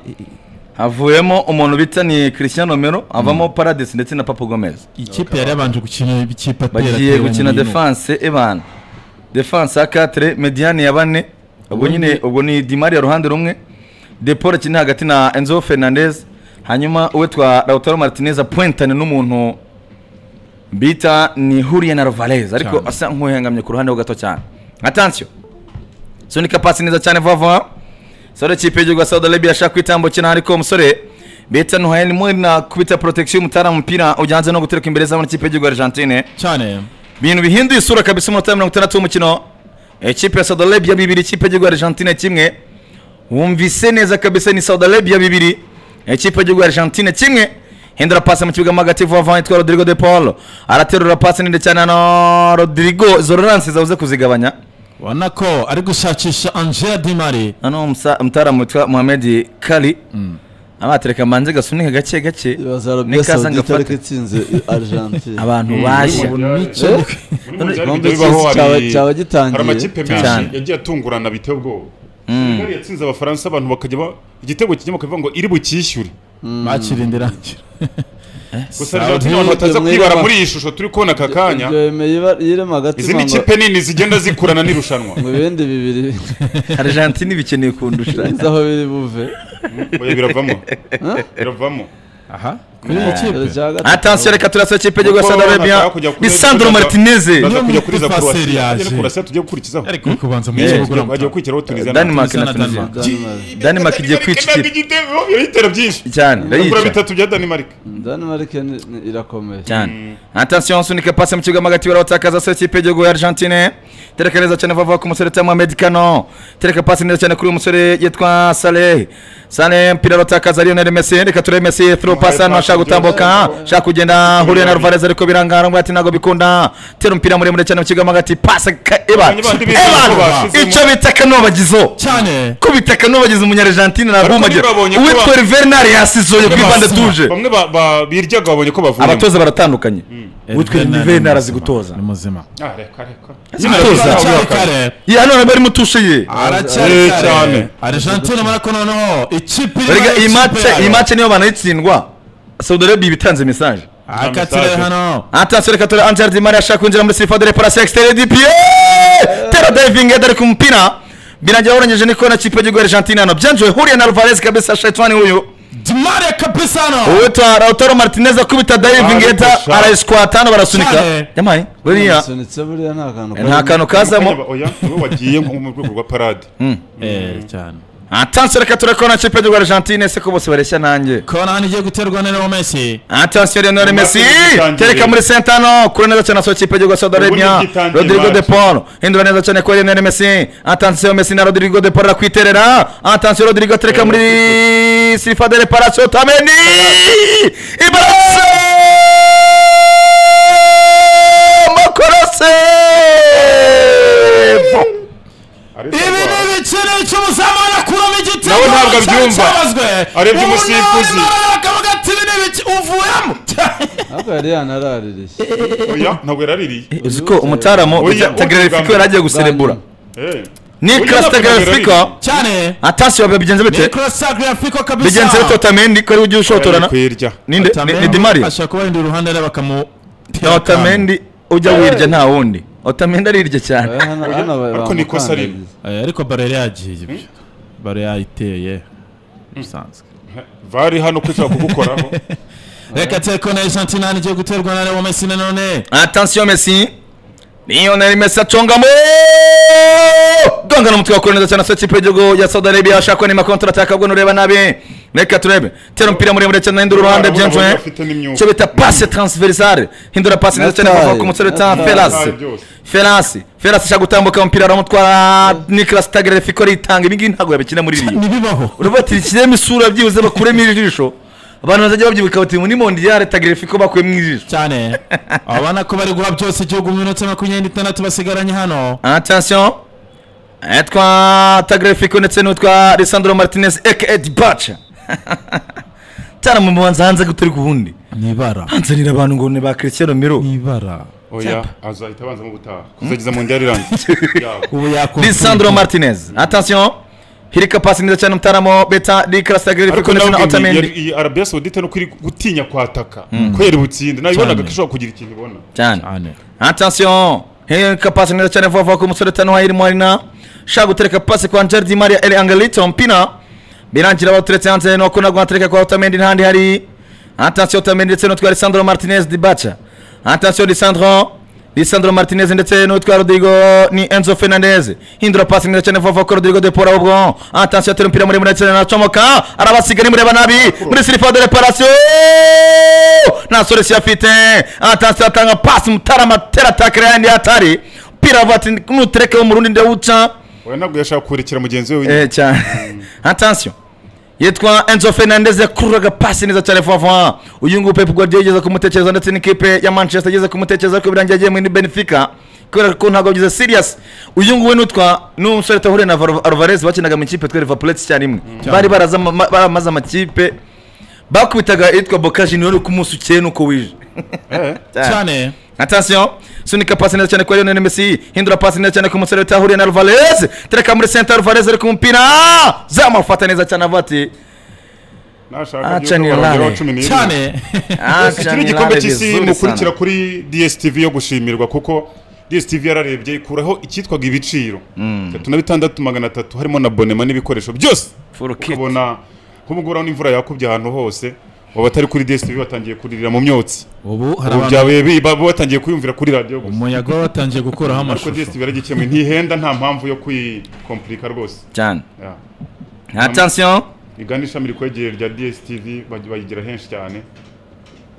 havuyemo umuntu bita ni christian romero avamo paradis ndetse na papa gomez ikipe yari yabanje gukina ikipe atera bagiye gukina defanse ebana defanse ya 4 mediane ya bane ubwo nyine ubwo ni dimari ya ruhande rumwe depol akina hagati na enzo fernandez hanyuma uwitwa lautaro martinez apuentane n'umuntu bita ni hurien alvarez ariko Cyane. asa nk'uhengamye ku ruhande ho gato cyane atansiyo sunika pasi neza cyane vuba vuba sore kipe y'igihugu ya saudi arabia ashaka kwitambukira ariko umusore bita nuhayen mwina kubita protection y'umutara umupira ujyanze no gutereka imbere z'abana kipe y'igihugu ya argentine cyane ibintu bihinduye isura kabisa umunota wa mirongo itandatu w'umukino ikipe ya Saudi Arabia bibiri ikipe y'igihugu ya Argentine kimwe wumvise neza kabisa ni Saudi Arabia bibiri ikipe y'igihugu ya Argentine kimwe hindura pasi mu kibuga mo hagati vuba vuba yitwa Rodrigo de Paul araterura pasi ninde cyane hano Rodrigo izo relance zabuze kuzigabanya ubona ko ari gushakisha angela dimari noneho umusa- umutaramu witwa Mohamed Kari abatereka manze gasunika gake gake bazarabya nikaza saudite ariko ngafata itsinze argentine abantu bashya Eh? Muri Mondial None ibyo se bibaho hari- cyaba- cyaba gitangiye? hari amakipe menshi Cyane. yagiye atungurana biteye ubwoba Senegal yatsinze abafaransa abantu bakajya ba- igitego kijyamo bakavuga ngo iri bucyishyure bakirinde irangira gusa argentine abantu bataza Mwirema. kwibara muri iyi shusho turi kubona aka kanya ibyo yemeye iba- yirema agatima izi ni ngo- kipe nini zigenda zikurana n'irushanwa ngo ibindi bibiri Argentine bikeneye kundusha bizaho biri buve Oya, biravamo biravamo aha kuri iyi Mbere kipe cya gatatu. atansiyo reka turasa ikipe y'igihugu ya Saudi Arabia ni Sandro Martinez baza kujya kuri za Croatia. Niyo muri Paseri yaje. Bagera Croatia tujye gukurikiraho ariko kubanza mu Eh, kibuga tujya- bagiye uramutse gukurikiraho Tunisia na- Denmark na Tunisia na Tunisia Denmark. Denmark. Denmark igiye kwica Denmark igitego irayitera byinshi cyane ibura irayica bitatu bya Denmark Denmark ni- ni- irakomeye cyane atasiyo nsunika pasi mu kibuga mo hagati barawutakaza se ikipe y'igihugu ya Argentine tereka neza cyane vava ku musore cyangwa Mohamed Kano tereka pasi neza cyane kuri uyu musore yitwa Saleh Saleh mpira arawutakaza Lionel Messi reka turebe Messi throw pass hano ashaka gutambuka ashaka kugenda huriye na Alvarez ariko birangara ngo ati ntabwo bikunda tera umupira muremure cyane mu kibuga mo hagati pasi Evan Abanye bandi bize ko Evan bashizemo. icyo bita kanobagizo cyane kubita kanobagize umunyargentine nabumagera babonye ko uwitwa ba- Rivernal yasizoye kuri bande tuje bamwe ba- ba- biryaga babonye ko bavuye abatoza baratandukanye uwitwa Edgar Rivernal ni arazi muzima, gutoza ni muzima Ah, reka, reka. aratoza aracyari kare ya none bari mutushe ye aracyari Eh, cyane. kare argentine marako noneho ikipe iri Erega mu iyi ikipe matse yayo. iyi matse niyo banayitsindwa Saudi Arabia bitanze message aka tire hano atasiyo reka tore Angel Di Maria ashaka kwinjira muri sirifa dore parasi extere di pie tera diving head ari ku mupira birangira awurengeje ni kona kipe y'igihugu ya Argentine hano byanjiwe huriye na Alvarez kabisa shaitani huyu dimare kabisano uwitwa Lautaro Martinez akubita diving head Arabusha. arayiskwata hano barasunika Cyane. yamaye buriya Bamusunitse buriya nta kantu nta kantu kazamo Umukanya ba- oya, niwe wagiye nko mu rwego rwa parade eh cyane atansiyo reka turakona kipe y'igihugu ya Argentine ese ko bose bareshya nanjye kona hano igiye guterwa na Leo Messi atansiyo Lionel Messi Ubundi gitangiye. tereka muri sentano kuri neza cyane asohoka ikipe y'igihugu ya Saudi Arabia Ubundi gitangiye Rodrigo de match. Paul hindura neza cyane kuri Lionel Messi atansiyo Messi na Rodrigo de Paul arakwiterera atansiyo Rodrigo atereka muri sirifa de reparation tameni ibarase mokorose ibi ni ibikino cy'umuzamu wanakuramo igitego Nawe ntabwo cyari abyumva. cyabazwe. Arebye Ubu umusifuzi. nawe nawe akavuga ati ibi ni ibiki uvuyemo ahubwo yari yanaraririye oya ntabwo yaraririye uzi ko umutaramo Oya, tagerefiko yari agiye guserebura Eh. ni Oya, Kras ntabwo tagerefiko yaraririye. cyane atansiyo bigenze bite crossagriafico kabisa bigenze bite otamendi ko ariwe ugiye ushotorana Kwirya. ninde Otamendi ni dimari ashaka kubahindura uruhande areba akamu na otamendi ujya wirya nta wundi otamendi arirya cyane Hano- hano Ariko ni ikosa bamukandariza. rimwe. Eh, ariko bare yagiye ibyo bare yayiteye bisanzwe vari hano ko ishobora kugukoraho reka teko na argentina ntigiye guterwa na leo messi nanone attention messi lionel messi acongamo gongana umutwe wakora neza cyane asa ikipe y'igihugu ya saudi arabia ashakwa nima kontra ataka bwo nureba nabi reka turebe tera umupira muremure cyane hindura uruhande Urabona, byemfwe afite n'imyuka. cyo bita passe transversale hindura passe neza cyane Natale. kuva ku musore ta Natale. felasi Natale. felasi felasi ashaka gutambuka umupira aramutwara nicolas tagere fiko aritanga ibi ngibi ntabwo yabikina muri iriya ntibibaho urumva ati ikiremo isura byibuze bakuremo ijisho abantu bazajya babyibuka bati muri mondiyare tagere fiko bakuyemo ijisho cyane abona ko bari guha byose igihugu mu minota makumyabiri n'itandatu basigaranye hano attention etwa tagrefiko ndetse n'utwa Lisandro Martinez aka Dibacha cyane mu muhanzi hanze gutari kubundi ni ibara hanzanira abantu ngo ni ba Cristiano Miro ni ibara oya azahita abanzamo gutaha kuzageza mu ndya rirangiye Yaba. ubu yakumva Lisandro Martinez attention hirika pasi neza cyane mutaramo beta Nicolas ariko Tagrefiko ndetse na nawe ubwo yari- Otamendi iyi arabiya sawudite nuko iri gutinya kwataka ko yari butsinde nayibonaga ko ishobora kugira ikintu ibona cyane cyane attention hirika pasi neza cyane vuba vuba ku musore tano wa Irimo Arina shaka gutereka pasi kwa Angel Di Maria El Angelito Mpina birangira baturetse hanze no kuna guhatereka kwa Otamendi ntandi hari attention Otamendi ndetse n'utwa Lisandro Martinez Dibacha attention Lisandro Lisandro Martinez ndetse n'utwa Rodrigo ni Enzo Fernandez hindura pasi neza cyane vuba vuba kuri Rodrigo de Paul ahubwo attention atera umupira muremure cyane aracomoka arabasiga ni mureba nabi muri silifa de reparation nta soresi afite attention atanga pasi mutarama tera atakira yandi atari umupira avuga ati nutereke mu rundi ndawuca oya ntabwo yashaka kurekera mugenzi we wenyine Eh, cyane attention yitwa enzo fernandez yakururaga pasi neza cyane vuba vuba uyu nguyu pepu guardiola yigeze kumutekereza ndetse n'ikipe ya manchester yigeze kumutekereza ariko birangiye agiye muri benefica kubera ko ntabwo agize serious uyu nguyu n'utwa n'umusore tahure na Alvaro- alvarez bakinaga mu ikipe twa liverpool icyarimwe bari baraza ama- ma- baramaze amakipe bakubitaga yitwa boca junior ku munsi ukeye nuko wije cyane attention sunika pasi neza cyane kwa Lionel Messi hindura pasi neza cyane ku musore utahuriye na Alvarez tereka muri center Alvarez ari ku mupira zamufata neza cyane avuga ati nashaka Aca ni by'uko barongeraho lare. cumi n'irindwi cyane iki ni igikombe cy'isi mukurikira kuri dstv yo gushimirwa kuko dstv yararebye ikuraho icyitwaga ibiciro bitatu na bitandatu magana atatu harimo na bonema n'ibikoresho byose ukabona nk'ubwo uraho n'imvura yakubye ahantu hose baba batari kuri dstv batangiye kuririra mu myotsi ubu hari ubu abantu byabaye bi- ba- batangiye kuyumvira kuri radiyo gusa umuyaga watangiye gukuraho ariko amashusho dstv yaragikemuye ntihenda nta mpamvu yo kwikompurika rwose cyane Ya. attention igana ishami rikwegeye rya dstv baj- bayigira henshi cyane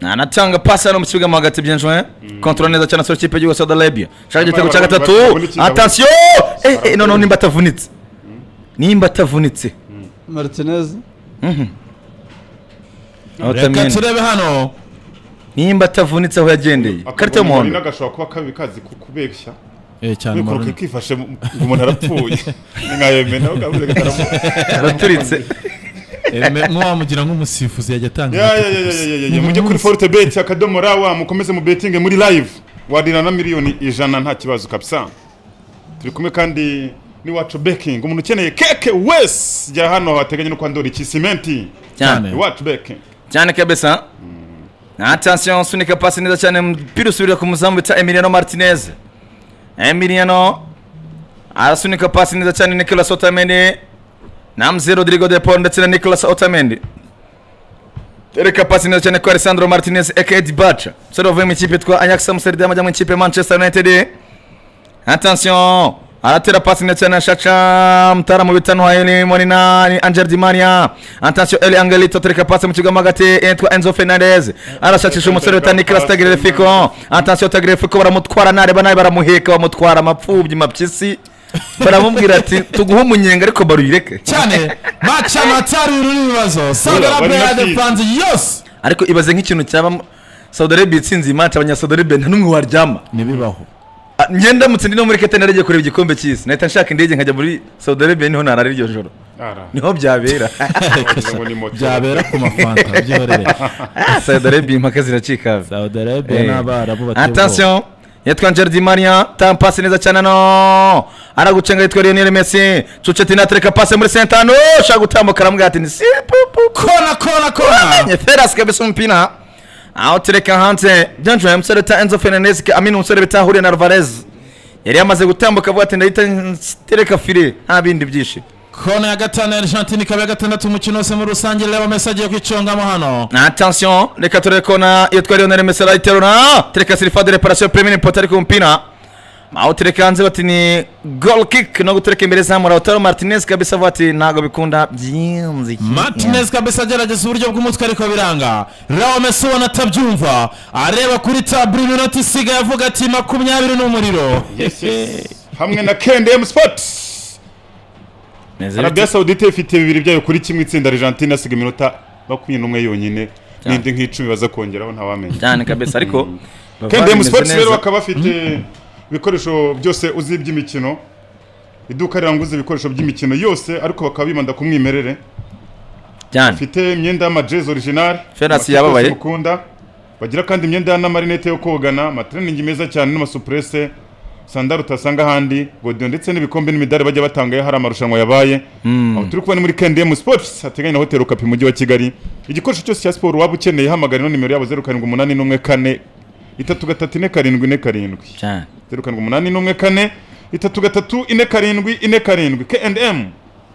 anatanga pasi hano mu kibuga mo hagati byinjwe kontrole neza cyane sura kipe y'igihugu Saudi Arabia shaka igitego cya gatatu attention eh eh no no nimba atavunitse nimba atavunitse martinez reka Otamendi. turebe hano nimba atavunitse aho yagendeye karita y'umuhondo y'umuhondo gashobora kuba kabi kazi ku- kubeshya Eh, cyane kwikuruka Maroon. ikifashe mu- ngo umuntu arapfuye Ni nka Yemen, aho kavuze ko arapfuye. araturitse Eme- nk'uwamugira nk'umusifuzi yajya atanga Ya, ya, igitego ya, ya, gusa. ya, ya, ya, mujye kuri forute beti akadomora wa mukomeze mu betinge muri live warira na miliyoni ijana nta kibazo kabisa turi kumwe kandi n'iwacu bekingi umuntu ukeneye keke wese jya hano hateganye no kwa ndori kisimenti cyane iwacu bekingi cyane kabisa attention sunika pasi neza cyane mpira usubira ku muzamu bita Emiliano Martinez Emiliano arasunika pasi neza cyane Nicolas Otamendi Namzi Rodrigo de Paul ndetse na Nicolas Otamendi tereka pasi neza cyane kwa Alessandro Martinez aka Eddie Bacha musore wavuye mu ikipe twa Ajax Amsterdam ajya mu ikipe ya Manchester United attention aratera pasi ndetse na shaca mtaalamu bitano wa Eli Molina ni Angel Di Maria attention Eli Angelito atereka pasi mu kigo magati yitwa Enzo Fernandez arashakisha umusore wita Nicolas Tagliafico attention Tagliafico baramutwara nareba nabi baramuheka bamutwara amapfubyi mapyisi baramubwira ati tuguhe umunyenga ariko baruyireke cyane maca matari uru n'ibibazo saudi Ura, bari arabia ya na de fizi. france yose ariko ibaze nk'ikintu cyaba Saudi Arabia itsinze iyi match abanyasaudi Arabia nta n'umwe waryama ntibibaho Ah, njye ndamutse ndi no muri Qatar naragiye kureba igikombe cy'isi nahita nshaka indege nkajya muri Saudi Arabia niho narara iryo joro niho byabera byabera ku mafanta byorere Saudi Arabia impaka ziracika hafi. saudi arabia Eh. n'abarabu bateye ubwoba. attention yitwa Angel Di Maria tam pasi neza cyane no aragucenga yitwa Lionel Messi cuceti natereka pasi muri sentano shaka gutambuka aramubwira ati ni si kona kona kona Feras kabisa mpina awutereka hanze Danjwe umusore ta Enzo Fernandez ka- amini umusore bita Julian Alvarez yari yamaze gutambuka avuga ati ndahita ntereka fire nta bindi byinshi kona ya gatanu ya argentine ikaba iya gatandatu umukino wose muri rusange reba mesi agiye kwicungamo hano Na attention reka turebe kona iyo twari Lionel Messi arayiterura tereka sirifade reparation premier impota ariko umupira aho tereka hanze bati ni goal kick no gutereka imbere zamura Lautaro Martinez kabisa avuga ati ntabwo bikunda byinzi martinez kabisa agerageza uburyo bw'umutwe ariko biranga reba mesi ubona atabyumva areba kuri taburo iminota isigaye avuga ati makumyabiri ni umuriro hamwe na kndm sports arabia saudite ifite bibiri byayo kuri kimwe itsinda argentine asiga iminota makumyabiri n'umwe yonyine n'indi nk'icumi baza kongeraho ntawamenya cyane kabisa ariko kndm sports rero bakaba bafite ibikoresho byose uzi by'imikino iduka riranguza ibikoresho by'imikino yose ariko bakaba bibanda ku mwimerere cyane bafite imyenda y'amajezi original Feras amakipe yababaye. yose mukunda bagira kandi imyenda n'amarinete yo kogana amatreningi meza cyane n'amasuprese sandari utasanga ahandi godiyo ndetse n'ibikombe n'imidari bajya batangayo hari amarushanwa yabaye aho turi kubona ni muri kndm sports hateganye na hoteli okapi mu mujyi wa kigali igikoresho cyose cya siporo waba ukeneye hamagara ino nimero yabo zeru karindwi umunani n'umwe kane itatu gatatu ine karindwi ine karindwi cyane zeru karindwi umunani n'umwe kane itatu gatatu ine karindwi ine karindwi kndm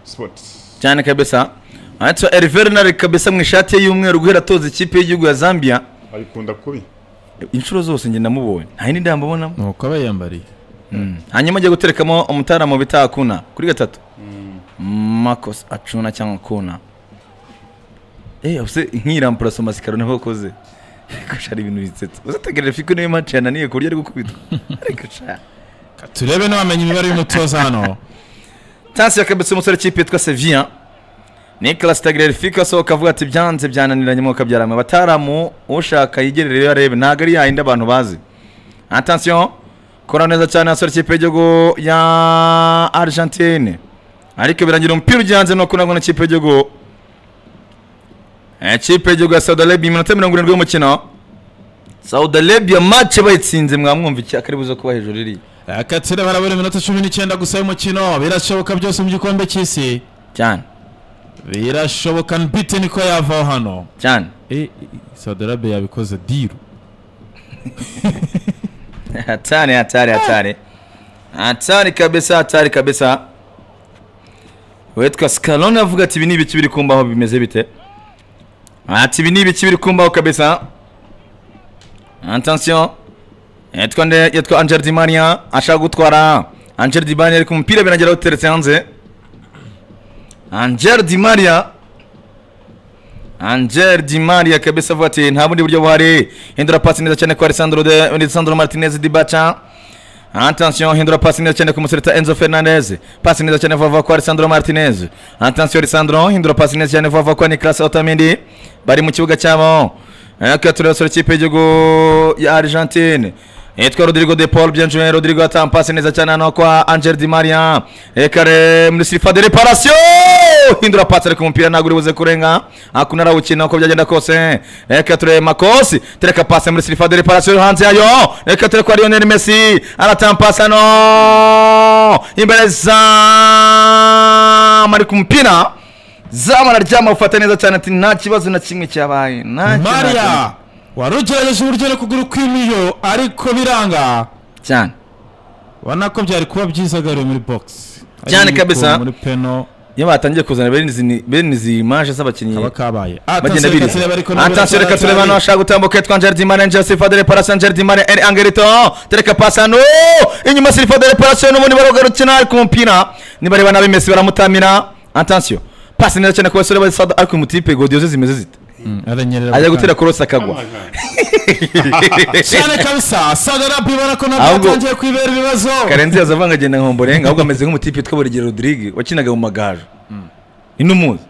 sports cyane kabisa handitseho Elvera Nari kabisa mu ishati ye y'umweru guhera atoza ikipe y'igihugu ya Zambia ayikunda kubi inshuro zose njye namubonye nta yindi ndambabonamo nuko aba yambariye hanyuma ajya guterekamo umutara mu bita akuna kuri gatatu makosa acuna cyangwa akuna eee use nk'iramburasa masikaro niho wakoze reka shari ibintu bisetsa uzategerere fiko niyo mace yananiye ku buryo ari gukubitwa reka shari turebe n'abamenya imibare y'umutoza hano tansi yakabitse umusore w'ikipe yitwa seviya nicolas tagererifika asohoka avuga ati byanze byananiranye mwuka byarama abataramu ushaka yigerere iyo arebe ntabwo ari yayindi abantu bazi atansiyo kora neza cyane asore ikipe y'igihugu ya argentine ariko birangira umupira ujyanze no kunagwa n'ikipe y'igihugu ikipe y'igihugu ya saudi arabia iminota mirongo irindwi y'umukino saudi arabia mace bayitsinze mwamwumva iki akari buze kuba hejuru iriya akatsira barabura iminota cumi n'icyenda gusa y'umukino birashoboka byose mu gikombe cy'isi cyane birashoboka mbite niko yavaho hano cyane Eh, saudi arabia yabikoze diru hatari hatari hatari hatari kabisa hatari kabisa witwa scarone avuga ati ibi ni ibiki biri kumbaho bimeze bite ati ibi ni ibiki biri kumbaho kabisa atansiyo yitwa nde yitwa angel di maria ashaka gutwara angel di maria ariko umupira birangira awuteretse hanze angel di maria Angel Di Maria kabisa avuga ati nta bundi buryo buhari hindura pasi neza cyane kwa Alessandro de Alessandro Martinez Di Baca Attention hindura pasi neza cyane ku muserita Enzo Fernandez pasi neza cyane vuba vuba kwa Alessandro Martinez Attention Alessandro hindura pasi neza cyane vuba vuba kwa Nicolas Otamendi bari mu kibuga cyabo Aka turasura ikipe y'igihugu ya Argentine Yitwa Rodrigo de Paul Bienjoué Rodrigo atanga pasi neza cyane hano kwa Angel Di Maria Ekare muri sirifa de reparation hindura pasi ariko umupira ntabwo uri buze kurenga hakuno arawukina uko byagenda kose reka turebe makosi tereka pasi muri sirifa de reparasiyo hanze yayo reka turebe kwa lionel messi aratanga pasi hano imbere zamu ariko umupira zamu araryama ufata neza cyane ati nta kibazo na kimwe cyabaye nta kibazo na kimwe." maria wari ugerageje uburyo ari kugura kw'imiyo ariko biranga cyane ubona ko byari kuba byiza agariwe muri bogisi Cyane kabisa. muri peno iyo batangiye kuzana bene izi- bene izi imaje z'abakinnyi kaba kabaye bagenda Attention, biri reka turebe ariko nubwo atansiyo reka turebe hano hashaka gutambuka yitwa angel dimane angel sirifa de reparasiyo angel dimane eri angelito tereka pasi hano inyuma sirifa de reparasiyo n'ubundi barugarukina ariko umupira nibareba nabi mesi baramutamira atansiyo pasi neza cyane ku basore ba sada ariko umutipe godiyo ze zimeze zite aranyerera ajya gutera korosi akagwa cyane kabisa sadarabu ibona ko nabwo Ahubwo- yatangiye kwibera ibibazo karenzi yaza avangagenda nka homborenga ahubwo ameze nk'umutipe witwa burigero rodirige wakinaga mu magaje inumuzi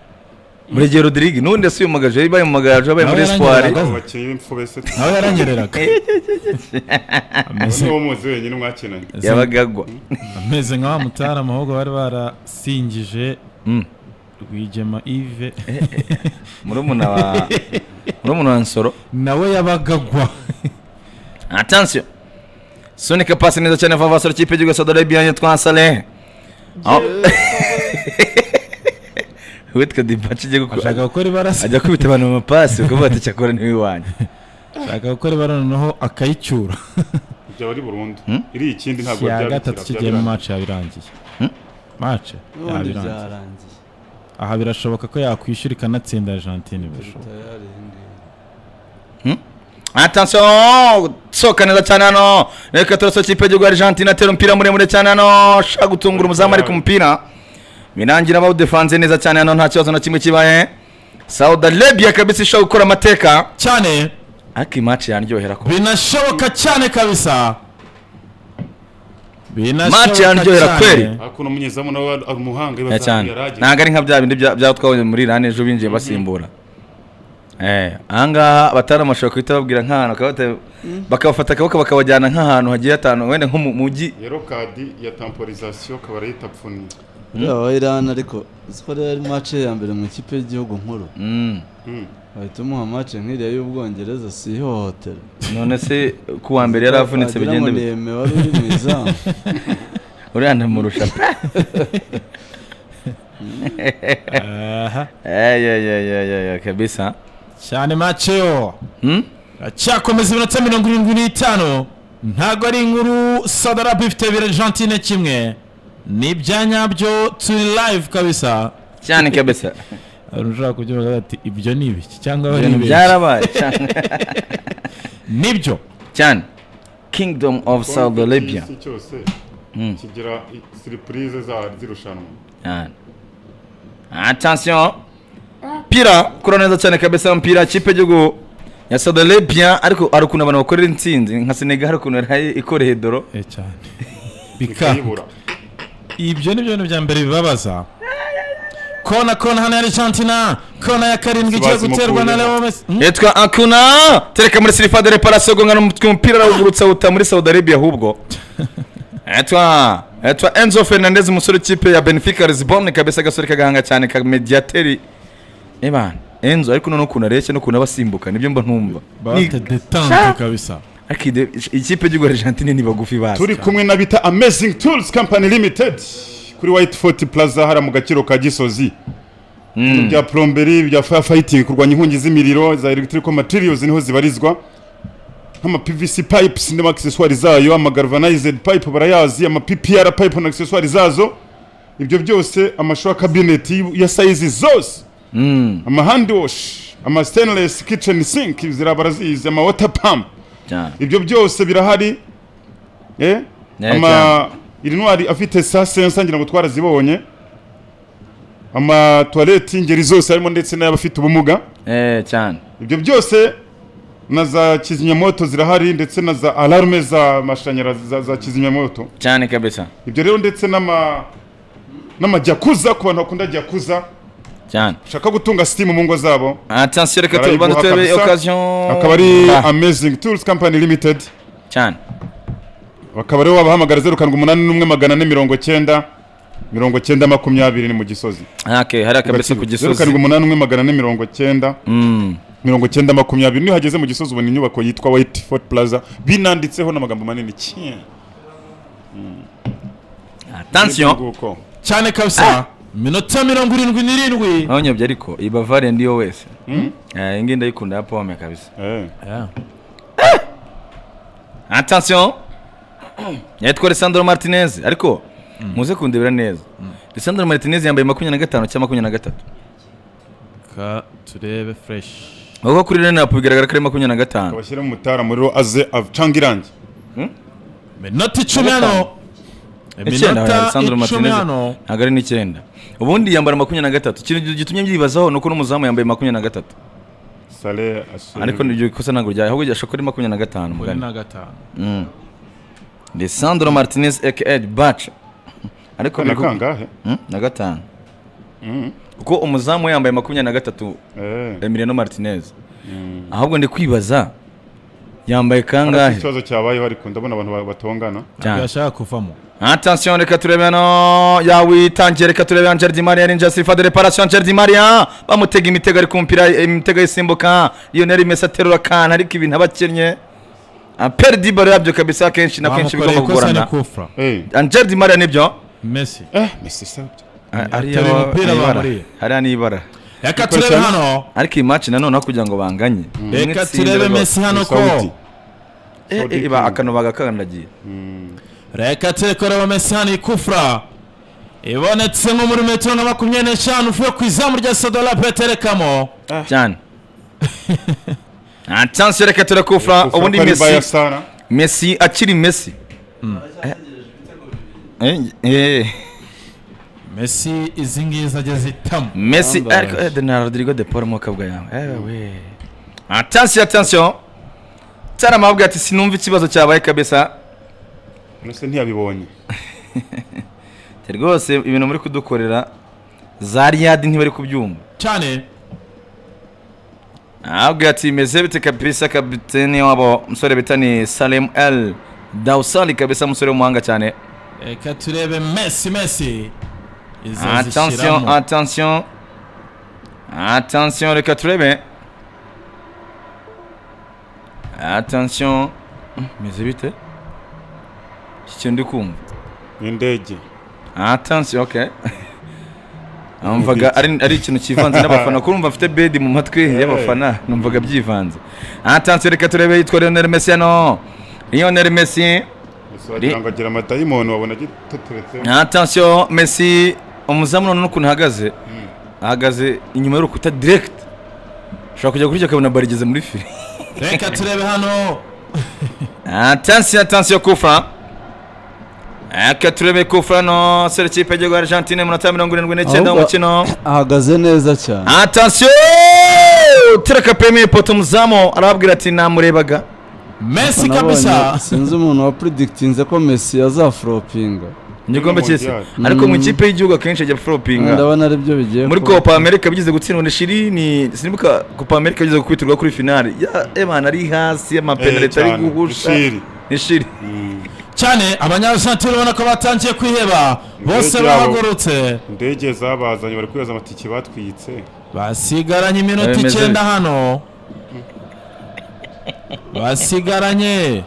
burigero rodirige n'ubundi yasubiye mu magaje yabaye mu magaje yabaye muri Nawe esipuwari yarangiraga. abo bakinnyi b'imfubese nawe yaranyereraga ameze niwo muzi wenyine mwakinanye yabaga agwa ameze nka wa mutarama ahubwo bari barasingije Mm. rwigema ive murumuna wa murumuna wa nsoro nawe yabaga agwa atansiyo sunika pasi neza cyane vuba vasoro kipe y'igihugu ya saudi arabia yitwa salehe aho witwa dibaci ajya ashaka gukora gukora ibara ajya kubita abantu mu mapasi ukavuga ati cyakora ni iwanyu ashaka gukora ibara noneho akayicyura byaba ari burundu iri ikindi ntabwo iya byabikira gatatu kigiye mu byabiranga. maci yabirangiye mace n'ubundi byarangiye aha birashoboka ko yakwishyura ikanatsinda Argentine birashoboka atansiyo sohoka neza cyane hano reka turasohoke ikipe y'igihugu argentine atera umupira muremure cyane hano ashaka gutungura umuzamu ariko umupira birangira bawudefanze neza cyane hano nta kibazo na kimwe kibaye sawuda arabia kabisa ishobora gukora amateka cyane ariko iyi maci yanryohera ko binashoboka cyane kabisa maci yanryohera kweri hakuno umunyezamu nawe ari umuhanga Ya cyane ntabwo ari nka bya bindi bya- byaho twabonye muri rani ejo binjiye basimbura Eh, ahangaha batari amashusho guhita babwira nk'ahantu bakabata- bakabafata akaboko bakabajyana nk'ahantu hagiye hatanu wenda nko mu mujyi yero kadi ya tamporizasiyo akaba arayita pfuni yabaho irani ariko uzi ko rero ari mace ya mbere mu ikipe y'igihugu nkuru Mm. Mm. bahita umuha mace nk'iriya y'ubwongereza si ihohotera none se ku wa mbere yari avunitse Wagira bigenda ngo bite neme wari uri mu izamu uriya ndamurusha aha eyeyeyeyeye kabisa cyane maceo Hmm? acyakomeza iminota mirongo irindwi n'itanu ntabwo ari inkuru sadarabu ifite ibiri argentine kimwe ni ibya nyabyo turi live kabisa cyane kabisa hari ushaka kubyumva ati ibyo ni ibiki cyangwa bari ibintu ibiki byarabaye cyane nibyo cyane kingdom of saudi arabia Iki cyose Mm. kigira siripurize zirushanwa Cyane. attention pira kura neza cyane kabisa mpira kipe y'igihugu ya saudi arabia ariko hari ukuntu abantu bakorera intsinzi nka senegal hari ukuntu yaraye ikoreye doro Eh, cyane bika ikayibura ibyo ni byo bintu bya mbere bibabaza kona kona hano ya argentina kona ya karindwi igiye Bazimukuyeho. guterwa na leo messi Hmm? yitwa akuna tereka muri sirifa de reparasiyo gongana umutwe umupira arawugurutsa awuta muri saudi arabia ahubwo yitwa yitwa enzo fernandez umusore w'ikipe ya benfica lisbon kabisa agasore kagahanga cyane ka mediyateri ebana enzo ariko noneho ukuntu areshya n'ukuntu aba asimbuka nibyo mba ntumva Ni- bate detante kabisa ariko ide- ikipe y'igihugu argentine ni bagufi bazi turi kumwe na bita amazing tools company limited kuri white fort plaza hariya mu gaciro ka gisozi bya plomberi bya fire fighting kurwanya inkongi z'imiriro za electrical materials niho zibarizwa nk'ama pvc pipes n'ama accessoires zayo ama galvanized pipe barayazi ama ppr pipe na accessoires zazo ibyo byose amashowa cabinet ya size zose ama hand wash ama stainless kitchen sink zira barazizi ama water pump cyane ibyo byose birahari eh Yeah, ama iri ntwari afite sa sensa ngira ngo twarazibonye ama toilette ingeri zose harimo ndetse n'abafite ubumuga Eh, cyane ibyo byose na za kizimyamoto zirahari ndetse na za alarme za mashanyarazi za, za kizimyamoto cyane kabisa ibyo rero ndetse n'ama n'amajyakuza ku bantu bakunda jyakuza cyane ushaka gutunga steam mu ngo zabo atansiyo reka tubanza barayiguha turebe kabisa. okasiyo akaba ari amazing tools company limited cyane bakaba rero wabahamagara zeru karindwi umunani n'umwe magana ane mirongo cyenda mirongo cyenda makumyabiri ni mu gisozi hake hariya kabisa ku zeru karindwi gisozi umunani n'umwe magana ane mirongo cyenda mirongo cyenda makumyabiri niyo hageze mu gisozi ubona inyubako yitwa white fort plaza binanditseho n'amagambo manini cyane atansiyo nguko cyane kabisa minota mirongo irindwi n'irindwi ntawunyobye ariko iyi bavariye ndiyo wese Eh, iyi ngiyi ndayikunda ya pome kabisa Eh, atansiyo yitwa Lisandro Martinez ariko muze kundebera neza Lisandro Martinez yambaye makumyabiri na gatanu cyangwa makumyabiri na gatatu ka turebe fureshi ahubwo kuri rene apu bigaragara ko ari makumyabiri na gatanu abashyire mu mutaramuriro aze acanga irangi minota icumi hano icyenda Iminota Alessandro icumi Martinez hano. ntabwo ari n'icyenda ubundi yambara makumyabiri na gatatu ikintu gitumye mbyibazaho ni uko n'umuzamu yambaye makumyabiri na gatatu sale ashe ariko nibyo kosa ntabwo ryawe ahubwo gashobora kuri makumyabiri na gatanu kuri mugani na gatanu Lisandro Martinez aka Baca ariko biri na ku- kangahe Hmm? na gatanu kuko umuzamu we yambaye makumyabiri na gatatu Eh, Emiliano Martinez ahubwo ndi kwibaza yambaye hari kangahe ikibazo cyabayeho ariko ndabona abantu ba- batongana Cyane. yashaka kuvamo Attention reka turebe hano yawitangiye reka turebe Angel Di Maria Ninja Sifa de Reparation Angel Di Maria bamutega imitego ari kumpira imitego isimbuka Lionel Messi aterura kan ariko ibintu abakennye Aperi Di Bale yabyo kabisa kenshi na kenshi bamukoreye bigomba ikosa ni kugorana kufra Eh, Angel Di Maria nibyo mesi eh, Messi sabyo ari Ateruye aho- umupira ari ibara. bamuriye. hariya ni ibara reka turebe hano ariko iyi match nanone aho kugira ngo banganye reka turebe mesi hano ko Sawuti. iba akano bagakandagiye reka turekorera mesi hano ikufura ibonetse nko muri metero na makumyabiri n'eshanu uvuye ku izamu rya sodola peterekamo cyane nta chance reka turakufura ubundi Messi bayasara Messi akiri Messi Eh, eh, mesi izi ngizi ageze itamu Messi Bambaye. ariko eh, na Rodrigo de Paul mu kabwa yawe Eh, we attention attention Tarama avuga ati sinumva ikibazo cyabaye kabisa mbese ntiyabibonye Ati, rwose ibintu muri kudukorera za Riyadi ntibari kubyumva cyane ahabwa ati meze bite kabisa kapiteni wabo umusore bita ni Salem L Dawsali kabisa umusore w'umuhanga cyane reka turebe mesi mesi izo attention zishyiramo attention attention reka turebe attention meze bite iki kintu ndi kumva ni indege attention okay numvaga ari, ari ikintu kivanze n'abafana kuko numva mfite bedi mu matwi y'abafana numvaga byivanze attention reka turebe yitwa Lionel Messi hano Lionel Messi gusa wagira ngo agira amadayimoni wabona agituturutse attention Messi umuzamu none n'ukuntu ahagaze ahagaze inyuma y'urukuta direct ushobora kujya kurya akabona bari igeze muri fili reka turebe hano attention attention kufa reka turebe kufa hano sere kipe y'igihugu Argentine munota mirongo irindwi n'icyenda Ahubwo- w'umukino ahagaze neza cyane atasiyo tereka peme poto muzamu arababwira ati namurebaga mesi Nabonye- kabisa sinzi umuntu wapredikitinze ko mesi azafuropinga igikombe cy'isi Mondial. ariko mu ikipe y'igihugu akenshi ajya foropinga ndabona ari byo bigiye muri kuba. kopa amerika bigeze gutsindwa na shirini sinibuka kopa amerika bigeze gukubitirwa kuri finale Ya, ebana ari hasi amapenalite ari guhusha ishiri ni shiri cyane abanyarwanda urabona ko batangiye kwiheba bose ryabo. bahagurutse indege zabazanye bari kwibaza amatike batwitse basigaranye iminota Bimeze icyenda bite? hano basigaranye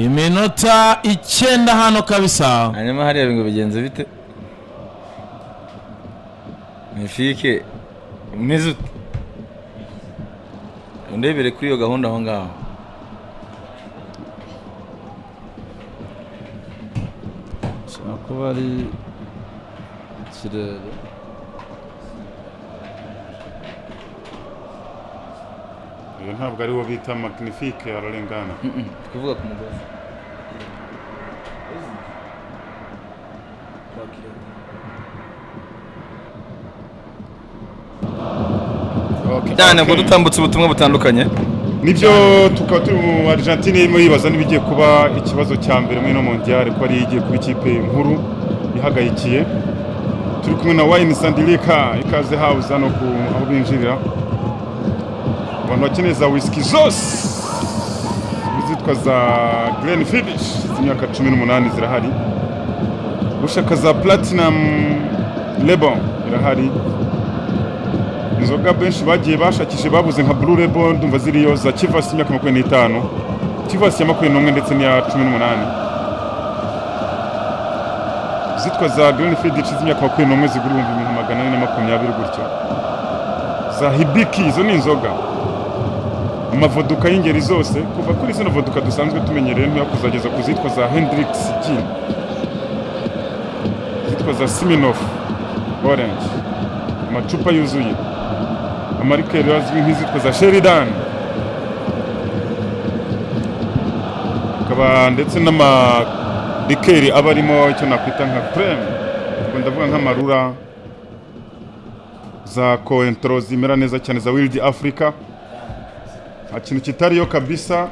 iminota icyenda hano kabisa hanyuma hariya ngo bigenze bite mifike umeze ute undebere kuri iyo gahunda aho ngaho Ashobora kuba ari ikirere iyo ntabwo ari wo bita magnifike ararengana kuvuga ku mugozi cyane ubwo Okay. dutambutse ubutumwa butandukanye nibyo tukaba turi mu argentine irimo yibaza niba igiye kuba ikibazo cya mbere muri ino mondiyare ko ariyo igiye kuba ikipe nkuru ihagayikiye turi kumwe na wayini sandirika ikaze hawuze hano ku aho binjirira abantu bakeneye za wisiki zose izitwa za gereni finishi z'imyaka cumi n'umunani zirahari ushaka za platinamu lebo irahari inzoga benshi bagiye bashakishe babuze nka blue label ndumva ziriyo za kivasi y'imyaka makumyabiri n'itanu kivasi ya makumyabiri n'umwe ndetse n'iya cumi n'umunani zitwa za green fidic z'imyaka makumyabiri n'umwe zigura ibihumbi bibiri na magana ane na makumyabiri gutyo za hibiki izo ni inzoga amavoduka y'ingeri zose kuva kuri zino voduka dusanzwe tumenyereye ntoya kuzageza ku zitwa za hendrix gin zitwa za siminoff orange amacupa yuzuye amarikeri azwi nk'izitwa za sheridan akaba ndetse n'amarikeri aba arimo icyo nakwita nka kreme ubwo ndavuga nk'amarura za koentro zimera neza cyane za wildi africa nta kintu kitariyo kabisa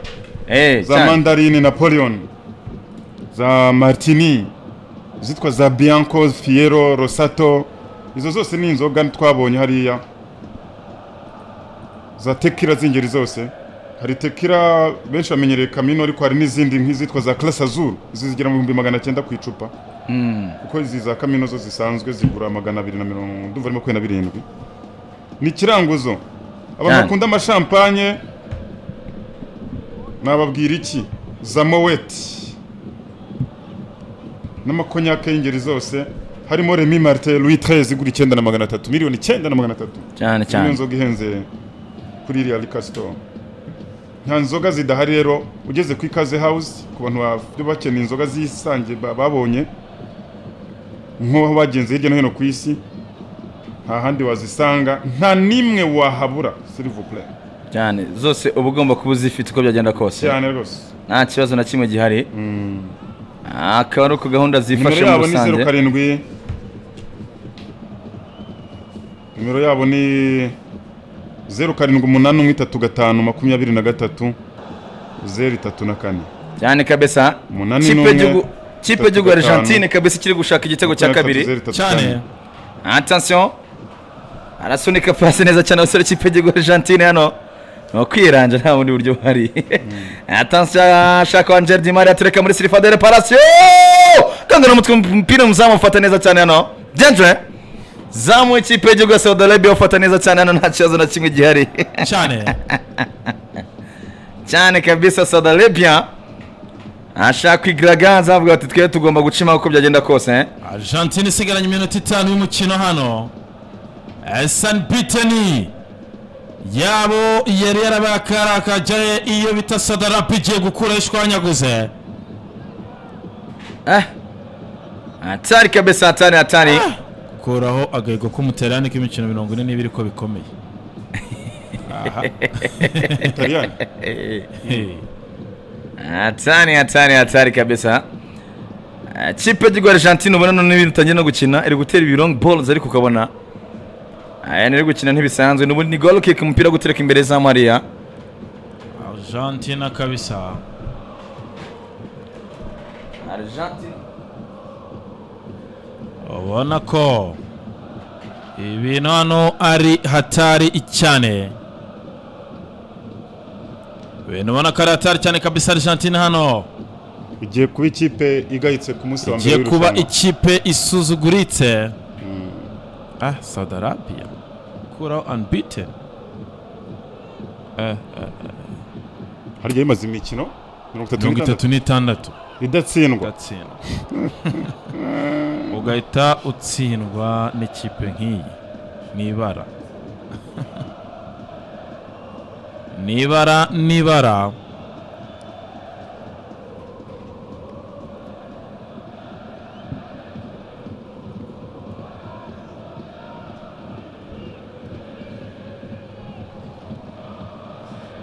Eh, za cyane. mandarini napoleon za martini izitwa za bianco fiero rosato izo zose ni inzoga twabonye hariya za tekira z'ingeri zose hari tekira benshi bamenyereye kamino ariko hari n'izindi nk'izitwa za classe azul izo zigera mu bihumbi magana cyenda ku icupa kuko izi za kamino zo zisanzwe zigura magana abiri na mirongo ndumva ari makumyabiri na birindwi ni ikiranguzo abantu Cyane. bakunda amashampanye nababwira iki za moweti n'amakonyake y'ingeri zose harimo remi marite louis treize igura icyenda na magana atatu miliyoni icyenda na magana atatu cyane niyo cyane nzoga ihenze kuri iriya rika sitowa nta nzoga zidahari rero ugeze ku ikaze hawuze ku bantu bafite bakeneye inzoga zisange ba- babonye nk'aho bagenze hirya no hino ku isi nta handi wazisanga nta n'imwe wahabura silivupure cyane zose uba ugomba kuba uzifite uko byagenda kose cyane rwose nta kibazo na kimwe gihari akaba ari uko gahunda nimero zifasha yabo muri ni zeru rusange karindwi nimero yabo ni zeru karindwi umunani umwe itatu gatanu makumyabiri na gatatu zeru itatu na kane cyane kabisa Umunani Kipe n'umwe, y'igihugu- kipe itatu y'igihugu ya gatanu. argentine kabisa ikiri gushaka igitego cya kabiri Zeru itatu cyane kane. attention arasunika pasi neza cyane abasore kipe y'igihugu Argentine hano ni ukwiranja nta bundi buryo buhari attention ashaka Angel Di Maria atereka muri Silva de Reparation kangana umutwe umupira umuzamu ufata neza cyane hano Danger zamu ikipe y'igihugu ya Saudi Arabia ufata neza cyane hano nta kibazo na kimwe gihari cyane cyane kabisa Saudi Arabia ashaka kwigaragaza avuga ati twe tugomba gucima uko byagenda kose eh? Argentine isigaranye iminota itanu y'umukino hano San Biteni yabo yari yarabakarakaje iyo bita Sadarapi igiye gukura ishwanyaguze Ah. hatari kabisa hatari hatari kuraho agahigo k'umuterane k'imikino mirongo ine n'ibiri ko bikomeye Italiyani. Hey. hatari hatari hatari kabisa Ah, kipe y'igihugu Argentine ubona none ibintu itangiye no gukina iri gutera ibi long balls ariko ukabona aya iri gukina ntibisanzwe n'ubundi ni goal kick umupira wo gutereka imbere za Maria Argentina kabisa Argentine ubona ko ibintu hano ari hatari cyane ibintu ubona ko ari hatari cyane kabisa Argentina hano igiye kuba ikipe igayitse ku munsi wa mbere igiye kuba w'irushanwa. ikipe isuzuguritse ah Saudi Arabia kuraho unbeaten Eh, eh, harya bimaze imikino mirongo itatu mirongo n'itandatu itatu n'itandatu idatsindwa ugatsindwa ugahita utsindwa n'ikipe nk'iyi n'ibara n'ibara n'ibara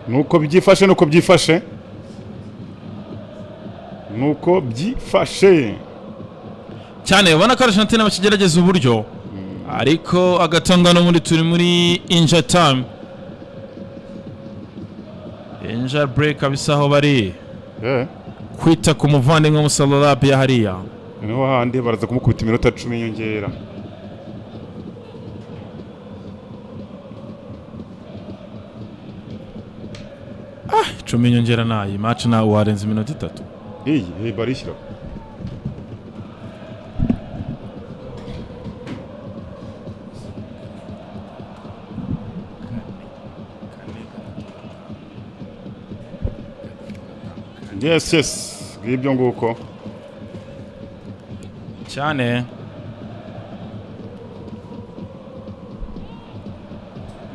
nuko byifashe nuko byifashe nuko byifashe cyane ubona ko Argentine bakigerageza uburyo ariko agatangano muri turi muri inja time inja break kabisa aho bari Eh, kwita ku muvandimwe w'umusalarabiya hariya niho handi baraza kumukubita iminota cumi y'inyongera icumi inyongera nayo match nawe warenza iminota itatu iyi iyi barishyiraho yes yes ngibyo nguko cyane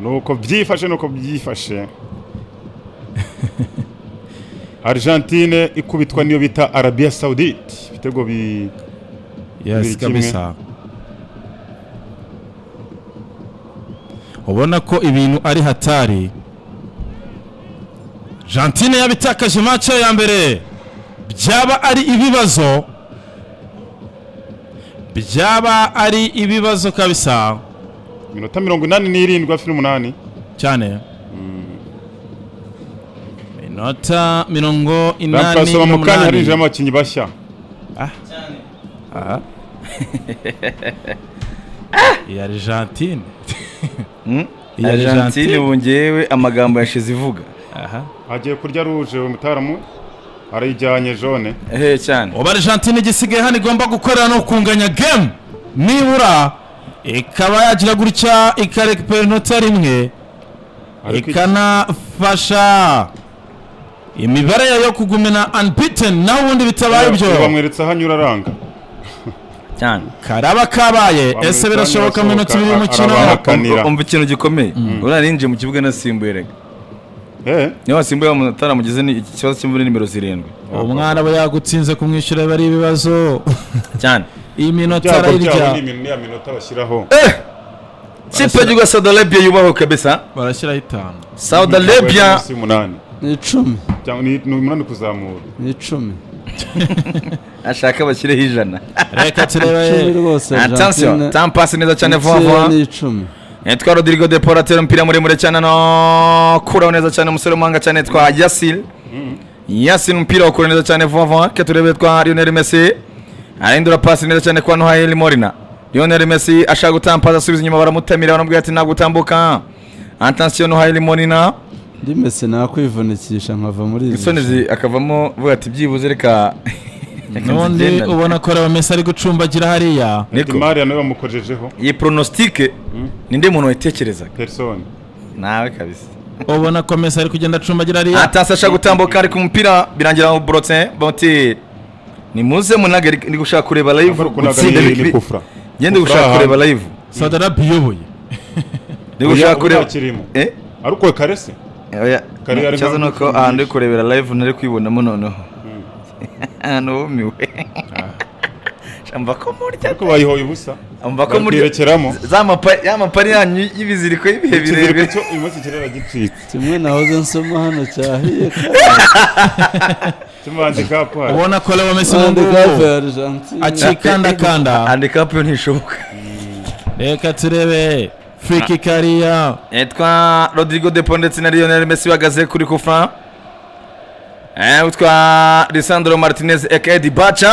nuko byifashe nuko byifashe argentine ikubitwa niyo bita arabiya sawudite ibitego bi yes Bibiri kimwe. kabisa ubona ko ibintu ari hatari Argentine yabitakaje match ya mbere byaba ari ibibazo byaba ari ibibazo kabisa minota mirongo inani n'irindwi hafi n'umunani cyane minota mirongo inani bamusaba mu kanya harinjiramo n'umunani abakinnyi bashya iya argentine iya Argentine argentine ubu ngewe amagambo yashize ivuga aha agiye kurya ruje uyu mutaramu arayijyanye jone ehe cyane ubu argentine igisigaye hano igomba gukorera no kunganya game nibura ikaba yagira gutya ikarekipera inota rimwe Ariko ikanafasha imibare yayo yo kugumina unbeaten naho ubundi bitabaye ibyo bamweretse aho anyura aranga cyane karaba kabaye Bamwita ese birashoboka mu minota ibiri y'umukino arabaha. Umva Akanira. umva ikintu gikomeye uriya ninjiye mu kibuga nasimbuye rega eh niyo wasimbuye wataramugize ni iki kibazo cyo muri nimero zirindwi umwana aba yagutsinze kumwishyura biba ari ibibazo cyane iyi minota ibyago byabo ni arayirya imin- ni ya minota bashyiraho kipe y'igihugu ya saudi arabia yubaho kabisa barashyiraho itanu saudi arabia munsi y'umunani ni icumi cyangwa ni ni umunani kuzamura ni icumi ashaka bashyireho ijana reka icumi turebe rwose attention Argentine tampasi neza cyane ndetse vuba vuba ni icumi yitwa rodrigo de paul atera umupira muremure cyane no kuraho neza cyane umusore w'umuhanga cyane yitwa yasil yasil umupira wakura neza cyane vuba vuba ke turebe twa lionel messi arahindura pasi neza cyane kwa nohayeli morina lionel messi ashaka gutampaza asubiza inyuma baramutamira baramubwira ati ntabwo utambuka attention nohayeli morina ndi mese nakwivunikisha nkava muri iri isoni zi- akavamo vuga ati byibuze reka reka n'undi nzigendane." ubona ko Messi ari gucumbagira hariya Niko. imari nawe bamukojejeho iyi pronositike ninde muntu wayitekerezaga perisoni nawe kabisa ubona ko Messi ari kugenda acumbagira hariya atasi ashaka gutambuka ariko umupira birangira burotse bati ni muze munage ndi gushaka kureba live gutsinda ni bikiri- kufura njye ndi gushaka kureba live Saudi Arabia iyoboye ndi gushaka kureba kirimo eh ariko karese oya Kari ari ikibazo ni nka- uko ahantu ndi kurebera live nari kwibonamo noneho ahantu bumiwe mba ko murya ariko bayihoye ubusa mba ko murya bakirekeramo za mapa- ya mapari yanyu y'ibiziriko y'ibihe ikiziriko birebire cyo uyu munsi kirera gicitse kimwe nahoze nsoma hano cyahiye tumanze kapari ubona ko Leo Messi kandi gave n'ubwo ya Argentine acikandakanda andika hapi ntishoboka reka turebe free kick hariya yitwa rodrigo depo ndetse na lionel messi bahagaze kuri kufa Eh, witwa lisandro martinez ekedi baca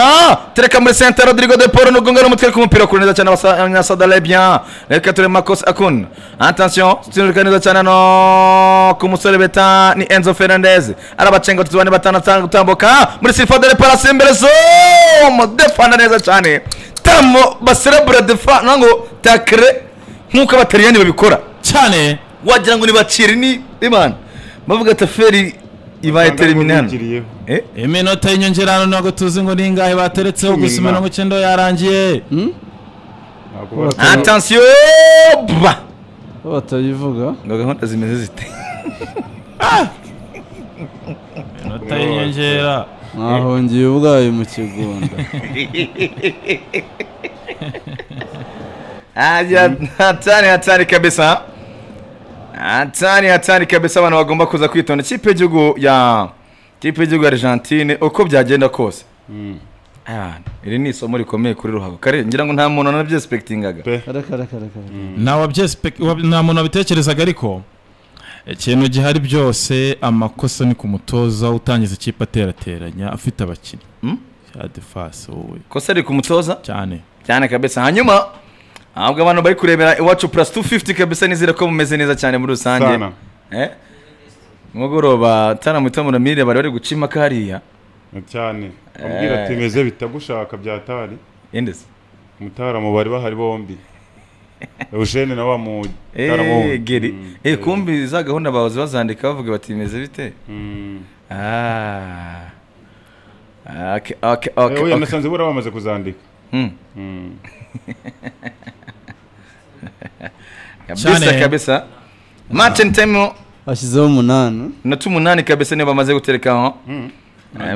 tereka muri senta rodrigo deporo nugonga n'umutwe ku mupira kuri neza cyane abanyasadarabia reka turebe makosa akun attention sinurika neza cyane no ku musore beta ni enzo fernandez arabacenga tutu bane batanu atanga gutambuka muri sifodere parasimbelezo mudefanda neza cyane tamo baserebure defa nango takre nk'uko abataliyani babikora cyane wagira ngo ni baciri ni imana bavuga ati feri ibaye terminal eh iminota y'inyongera hano ntabwo tuzi ngo ni ingahe bateretseho Cumi gusa na- mirongo icyenda yarangiye attention ba bo batayivuga ngo gahunda zimeze zite iminota y'inyongera mwahongiye ubwayo mu kigunda Aja, hatari hatari kabisa hatari hatari kabisa abantu bagomba kuza kwitonda ikipe y'igihugu ya ikipe y'igihugu ya argentine uko byagenda kose Ah, iri ni isomo rikomeye kuri ruhago kare ngira ngo nta muntu nabyespektingaga kare kare kare kare nta wabyespe- wab- nta muntu wabitekerezaga ariko ikintu gihari byose amakosa ni ku mutoza utangiza ikipe aterateranya afite abakinnyi ya defasi wowe kosa riri ku mutoza cyane cyane kabisa hanyuma ahubwo abantu bari kurebera iwacu plus 250 kabisa nizere ko mumeze neza cyane muri rusange Sana. eh mugoroba tana mutamura mire bari bari guca impaka hariya cyane ambwira ati meze bitagushaka byatari yendeze mutaramo bari bahari bombi eugene na wa mu eh geri eh kumbi za gahunda bawe bazandika bavuga bati meze bite ah Ah, okay okay okay, oya okay. nasanze bura bamaze kuzandika Mm. Mm. kabisa Cyane. kabisa match and time bashyizeho umunani na tumunani kabisa niyo bamaze guterekaho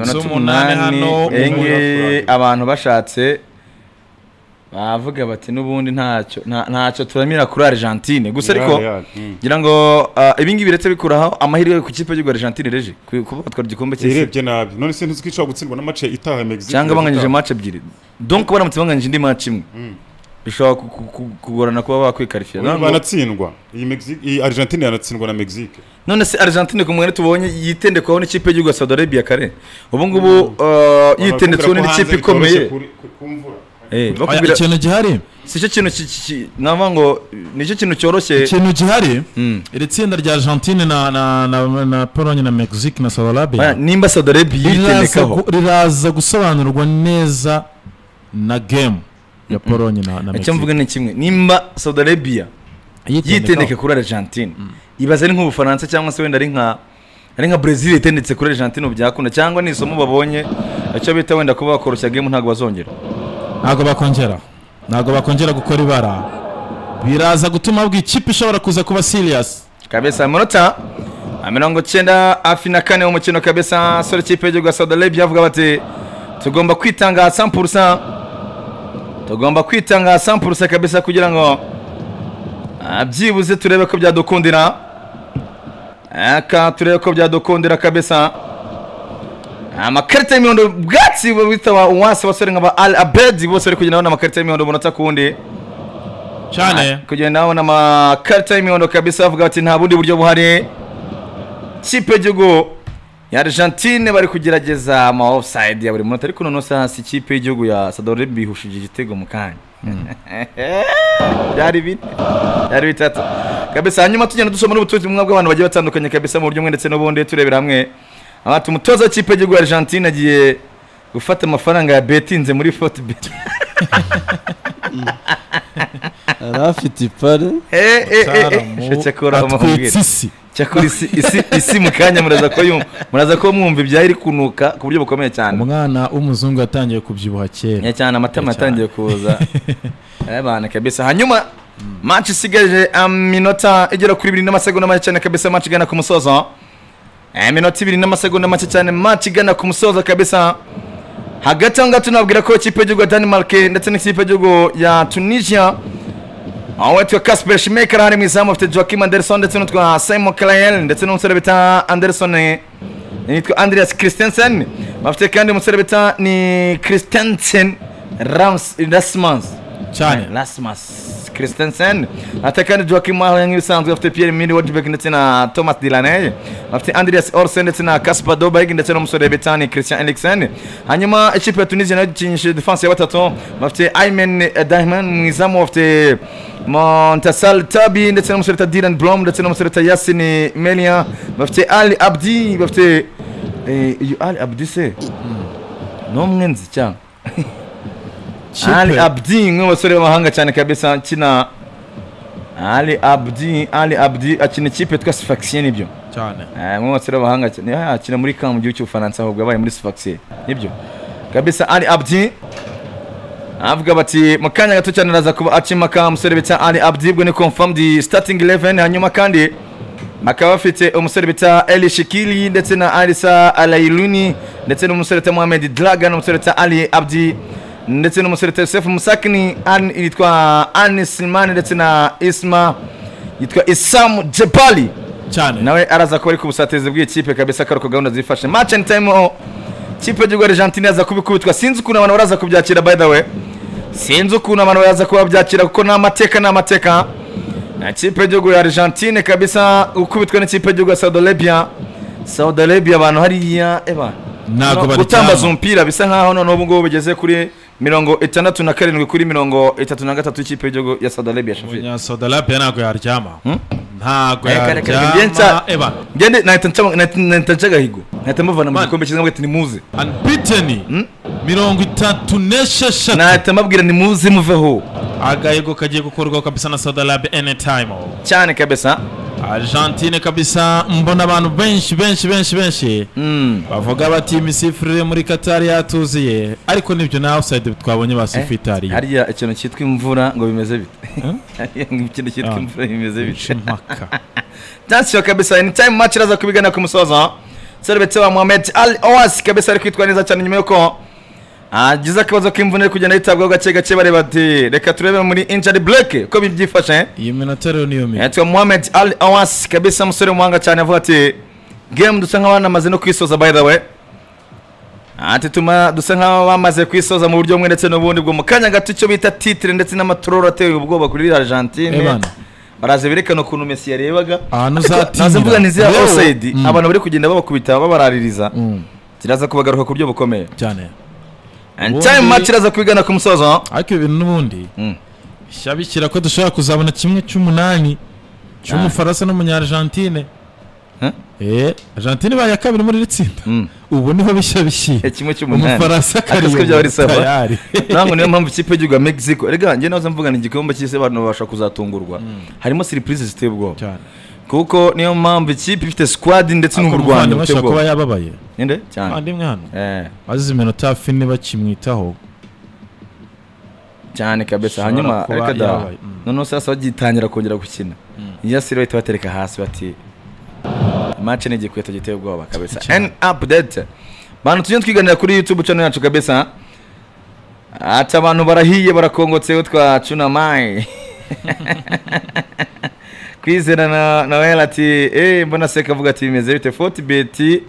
Zo umunani hano, enge umunani. abantu bashatse bavuga bati n'ubundi ntacyo nta- ntacyo turamira kuri argentine gusa ariko Real, mm. ngira ngo ibingibi biretse bikuraho amahirwe ku kipe y'igihugu argentine reje ku- kuba batwara igikombe cy'isi irebye nabi none se ntizikishobora gutsindwa n'amace itaha Mexique cyangwa banganyije match ebyiri donc baramutse banganyije indi match imwe bishobora ku- ku- ku- kugorana kuba bakwikarifiya Oya, Ngira ngo- banatsindwa iyi Mexique iyi Argentine yanatsindwa na Mexique none se argentine ku mwene tubonye yitendekwaho n'ikipe y'igihugu ya saudi arabia kare ubu ngubu uh, yitendetseho Bakubwira ko hanze n'ikipe bitoroshye ikomeye kuri- ku- kumvura. Eh, Oya, bakubwira ikintu gihari si cyo kintu ki- ki- ki- navuga ngo ni cyo kintu cyoroshye ikintu gihari Mm. iri tsinda rya argentine na na na, na pologne na mexique na saudi Bana, arabia nimba saudi arabia riraza yitendekaho gu- riraza gusobanurwa neza na game ya pologne na, na icyo mvuga mexique ni kimwe nimba saudi arabia yitendeka kuri argentine ibaze ari nk'ubufaransa cyangwa se wenda ari nka ari nka brezil yitendetse kuri argentine ubu byakunda cyangwa ni isomo babonye icyo bita wenda kuba bakoroshya game ntabwo bazongera ntabwo bakongera ntabwo bakongera gukora ibara biraza gutuma bwa ikipe ishobora kuza kuba serious kabisa amanota mirongo cyenda hafi na kane umukino kabisa sore ikipe y'igihugu ya saudi arabia bavuga bati tugomba kwitanga 100% tugomba kwitanga sampulse kabisa kugira ngo ah, byibuze turebe ko byadukundira aka turebe ko byadukundira kabisa amakarita y'imihondo bwatsi bita wa uwase basore nk'aba al abedi bose bari kugenda babona amakarita y'imihondo umunota ku wundi cyane kugenda babona amakarita y'imihondo kabisa bavuga bati nta bundi buryo buhari kipe y'igihugu ya argentine bari kugerageza ama offside ya buri munota ariko noneho si hasi ikipe y'igihugu ya sadore bihushije igitego mu kanya byari bine byari bitatu kabisa hanyuma tugenda dusoma n'ubutumwa bw'abantu bagiye batandukanye kabisa mu buryo bumwe ndetse n'ubundi turebera hamwe abati umutoza w'ikipe y'igihugu ya argentine agiye gufata amafaranga ya betinze muri forute beti yari afite ipare cyakora atwitse isi cyakora isi, isi, isi mu kanya muraza ko yumva muraza ko mwumva ibyayo iri kunuka ku buryo bukomeye cyane umwana w'umuzungu yatangiye kubyibuha Ya kera cyane amatama Ya cyane. yatangiye kuza abana kabisa hanyuma match isigaje aminota igera kuri ibiri n'amasegonda make cyane kabisa match igana ku musozo iminota ibiri n'amasegonda make cyane match igana ku musozo kabisa hagati aho ngaho tunabwira ko ikipe y'igihugu ya denmark ndetse n'ikipe y'igihugu ya tunisia aho witwa kasper shimeke arahari mu izamu afite joakim anderson ndetse n'utwa simon kalayel ndetse n'umusore bita anderson yitwa andreas christensen bafite kandi umusore bita ni christensen rams rasmus cyane Rasmus Christensen ate kandi Joaquim Mahler nk'ibisanzwe bafite Pierre Emile Wojbek ndetse na Thomas Delaney bafite Andreas Olsen ndetse na Kasper Dolberg ndetse n'umusore Betani Christian Eriksen hanyuma ikipe ya Tunisia nayo ikinishe defense ya batatu bafite Aymen Dahman mu izamu bafite Montasal Tabi ndetse n'umusore bita Dylan Blom ndetse n'umusore bita Yasin Melia bafite Ali Abdi bafite eh, uyu Ali Abdi se ni umwenzi cyangwa ali kipe abdi umwe mu basore b'amahanga cyane kabisa akina ali abdi ali abdi akina ikipe yitwa sifaxie nibyo cyane Eh, umwe mu basore b'abahanga cyane Ah, akina muri kamu gihugu cy'ubufaransa ahubwo abaye muri sifaxie nibyo kabisa ali abdi avuga bati mu kanya gato cyane araza kuba akimaka umusore bita ali abdi ubwo ni confirmed starting 11 hanyuma kandi bakaba bafite umusore bita eli shikili ndetse na alisa alailuni ndetse n'umusore bita mohamed draga n'umusore bita ali abdi ndetse n'umusore bita yosefu musakini An- yitwa ani silmani ndetse na isma yitwa isamu jebali cyane nawe araza kuba ari ku busatirizi bw'iyi kipe kabisa ko ari uko gahunda zifashe match and time oh, kipe y'igihugu ya argentine yaza kubikubitwa sinzi ukuntu abantu baraza kubyakira by the way sinzi ukuntu abantu baraza kuba babyakira kuko ni amateka ni amateka na kipe y'igihugu ya argentine kabisa gukubitwa n'ikipe y'igihugu ya saudi arabia saudi arabia abantu hariya eba Ntabwo baryama. gutambaza umupira bisa nkaho noneho ubu ngubu bigeze kuri mirongo itandatu na karindwi kuri mirongo itatu na gatatu y'ikipe y'igihugu ya saudi arabia shafi umunyasodarape ntabwo yaryama ntabwo Reka, reka, reka, ngende nsa- yaryama eba ngende nahita ncamo- nahita- nahita nca agahigo nahita mubavana mu Man. gikombe cyiza mwete nimuze anbiteni mirongo itatu n'esheshatu nahita mbabwira nimuze muveho agahigo kagiye gukorwaho kabisa na sodarabe anytime cyane kabisa argentine kabisa mbona abantu benshi benshi benshi benshi Mm. bavuga bati imisifurire muri katari yatuziye ariko nibyo na offside twabonye basifitariye hariya ikintu cyitwa imvura ngo bimeze bite Hariya ngo ikintu cyitwa Ah. imvura bimeze bite impaka tansiyo kabisa anytime match iraza kubigana ku musozo serubetse wa mohamed al owas kabisa ari kwitwara neza cyane nyuma yuko agize akabazo k'imvune ari kugenda yitabwaho gake gake bareba ati reka turebe muri injari bureke uko bibyifashe iyi minota rero niyo minota yitwa mohamed al awas kabisa umusore w'umuhanga cyane avuga ati game dusa nk'aho banamaze no kwisoza by the way ati tuma dusa nk'aho bamaze kwisoza mu buryo bumwe ndetse n'ubundi bwo mu kanya gato icyo bita titire ndetse n'amatororo ateye ubwoba kuri Eh, argentine bana. baraza berekana ukuntu mesi yarebaga Ahantu Ariko uzatinda. naza mvuga nizira Yewe. osayidi Mm. abantu bari kugenda babakubita babaraririza Mm, kiraza kubagaruka ku buryo bukomeye cyane And time match iraza kubigana ku musozo ariko ibi bintu n'ubundi Mm. shyabikira ko dushobora kuzabona kimwe cy'umunani cy'umufaransa n'umunyargentine Huh? eh argentine baye kabiri muri iri tsinda Mm. ubu niho bishya bishyiye Eh, kimwe cy'umunani umufaransa Ariko siko karindwi byaba ari sawa tayari ntabwo niyo mpamvu ikipe y'igihugu ya mexico rega njye nahoze mvuga ni igikombe cy'isi abantu babasha kuzatungurwa harimo serivisi ziteye ubwoba cyane kuko niyo mpamvu ikipe ifite squad ndetse ariko n'uburwanya umuvandimwe buteye ashobora kuba ubwoba yababaye ninde cyane umuvandimwe hano Eh, bazize iminota hafi niba bakimwitaho cyane kabisa Ashobora hanyuma kuba reka da yabaye. Mm. noneho se basa bagitangira kongera gukina iya sire bahita batereka hasi bati match ni igikweto giteye ubwoba kabisa Cyane. n update bantu tujye twiganira kuri youtube channel yacu kabisa ati abantu barahiye barakongotseho twa cunamayi kwizera na nawera ati eee mbona seka avuga ati bimeze bite foti beti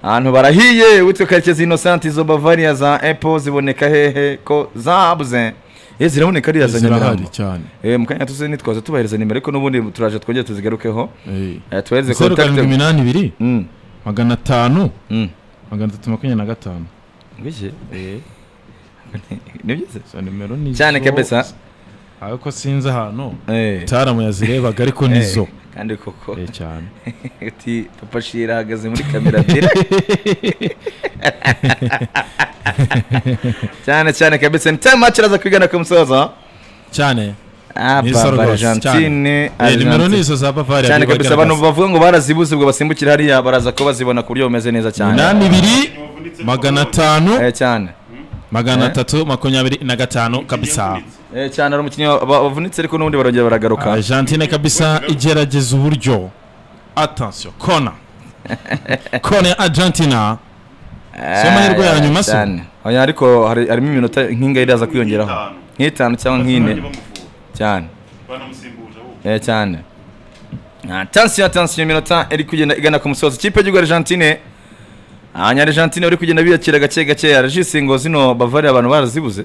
ahantu barahiye witwa karekezi inosanti izo bavariya za epo ziboneka hehe ko zabuze eee ziraboneka ariya za zirahari nyamirambo cyane eee mu kanya tuzi nitwaza tubahereza nimero ariko n'ubundi turaje twongere tuzigarukeho Eh. Eh, tubahereze zeru karindwi kontakite iminani ibiri Mm, magana atanu mm. magana atatu makumyabiri na gatanu Ngwiki? Eh. ni byiza izo nimero ni cyane zo- kabisa ariko sinzi ahantu Eh. taramu yazirebaga ariko Eh, nizo kandi koko Eh, cyane ati papa shira ahagaze muri kamera ebyiri cyane cyane kabisa ni time match iraza kwigana ku musozo cyane Ah, Ni Papa isa rwose, Argentine cyane. Eh, nimero ni izo za Bavaria cyane bibagaragaza. kabisa abantu bavuga ngo barazibuze ubwo basimbukira hariya baraza ko bazibona ku buryo bumeze neza cyane inani ibiri magana atanu Eh, cyane magana Eh. atatu makumyabiri na gatanu kabisa Eh, cyane ari umukinnyi wa- wa- wavunitse ariko n'ubundi barongera baragaruka argentine kabisa igerageza uburyo atansiyo kona kona ya argentina si amahirwe ya nyuma se? cyane oya ariko hari- harimo iminota nk'ingayi iraza kwiyongeraho nk'itanu cyangwa nk'ine cyane Eh, cyane atansiyo atansiyo iminota iri kugenda igana ku musozi ikipe y'igihugu argentine hanyuma argentine uri kugenda biyakira gake gake arajise ngo zino bavariya abantu barazibuze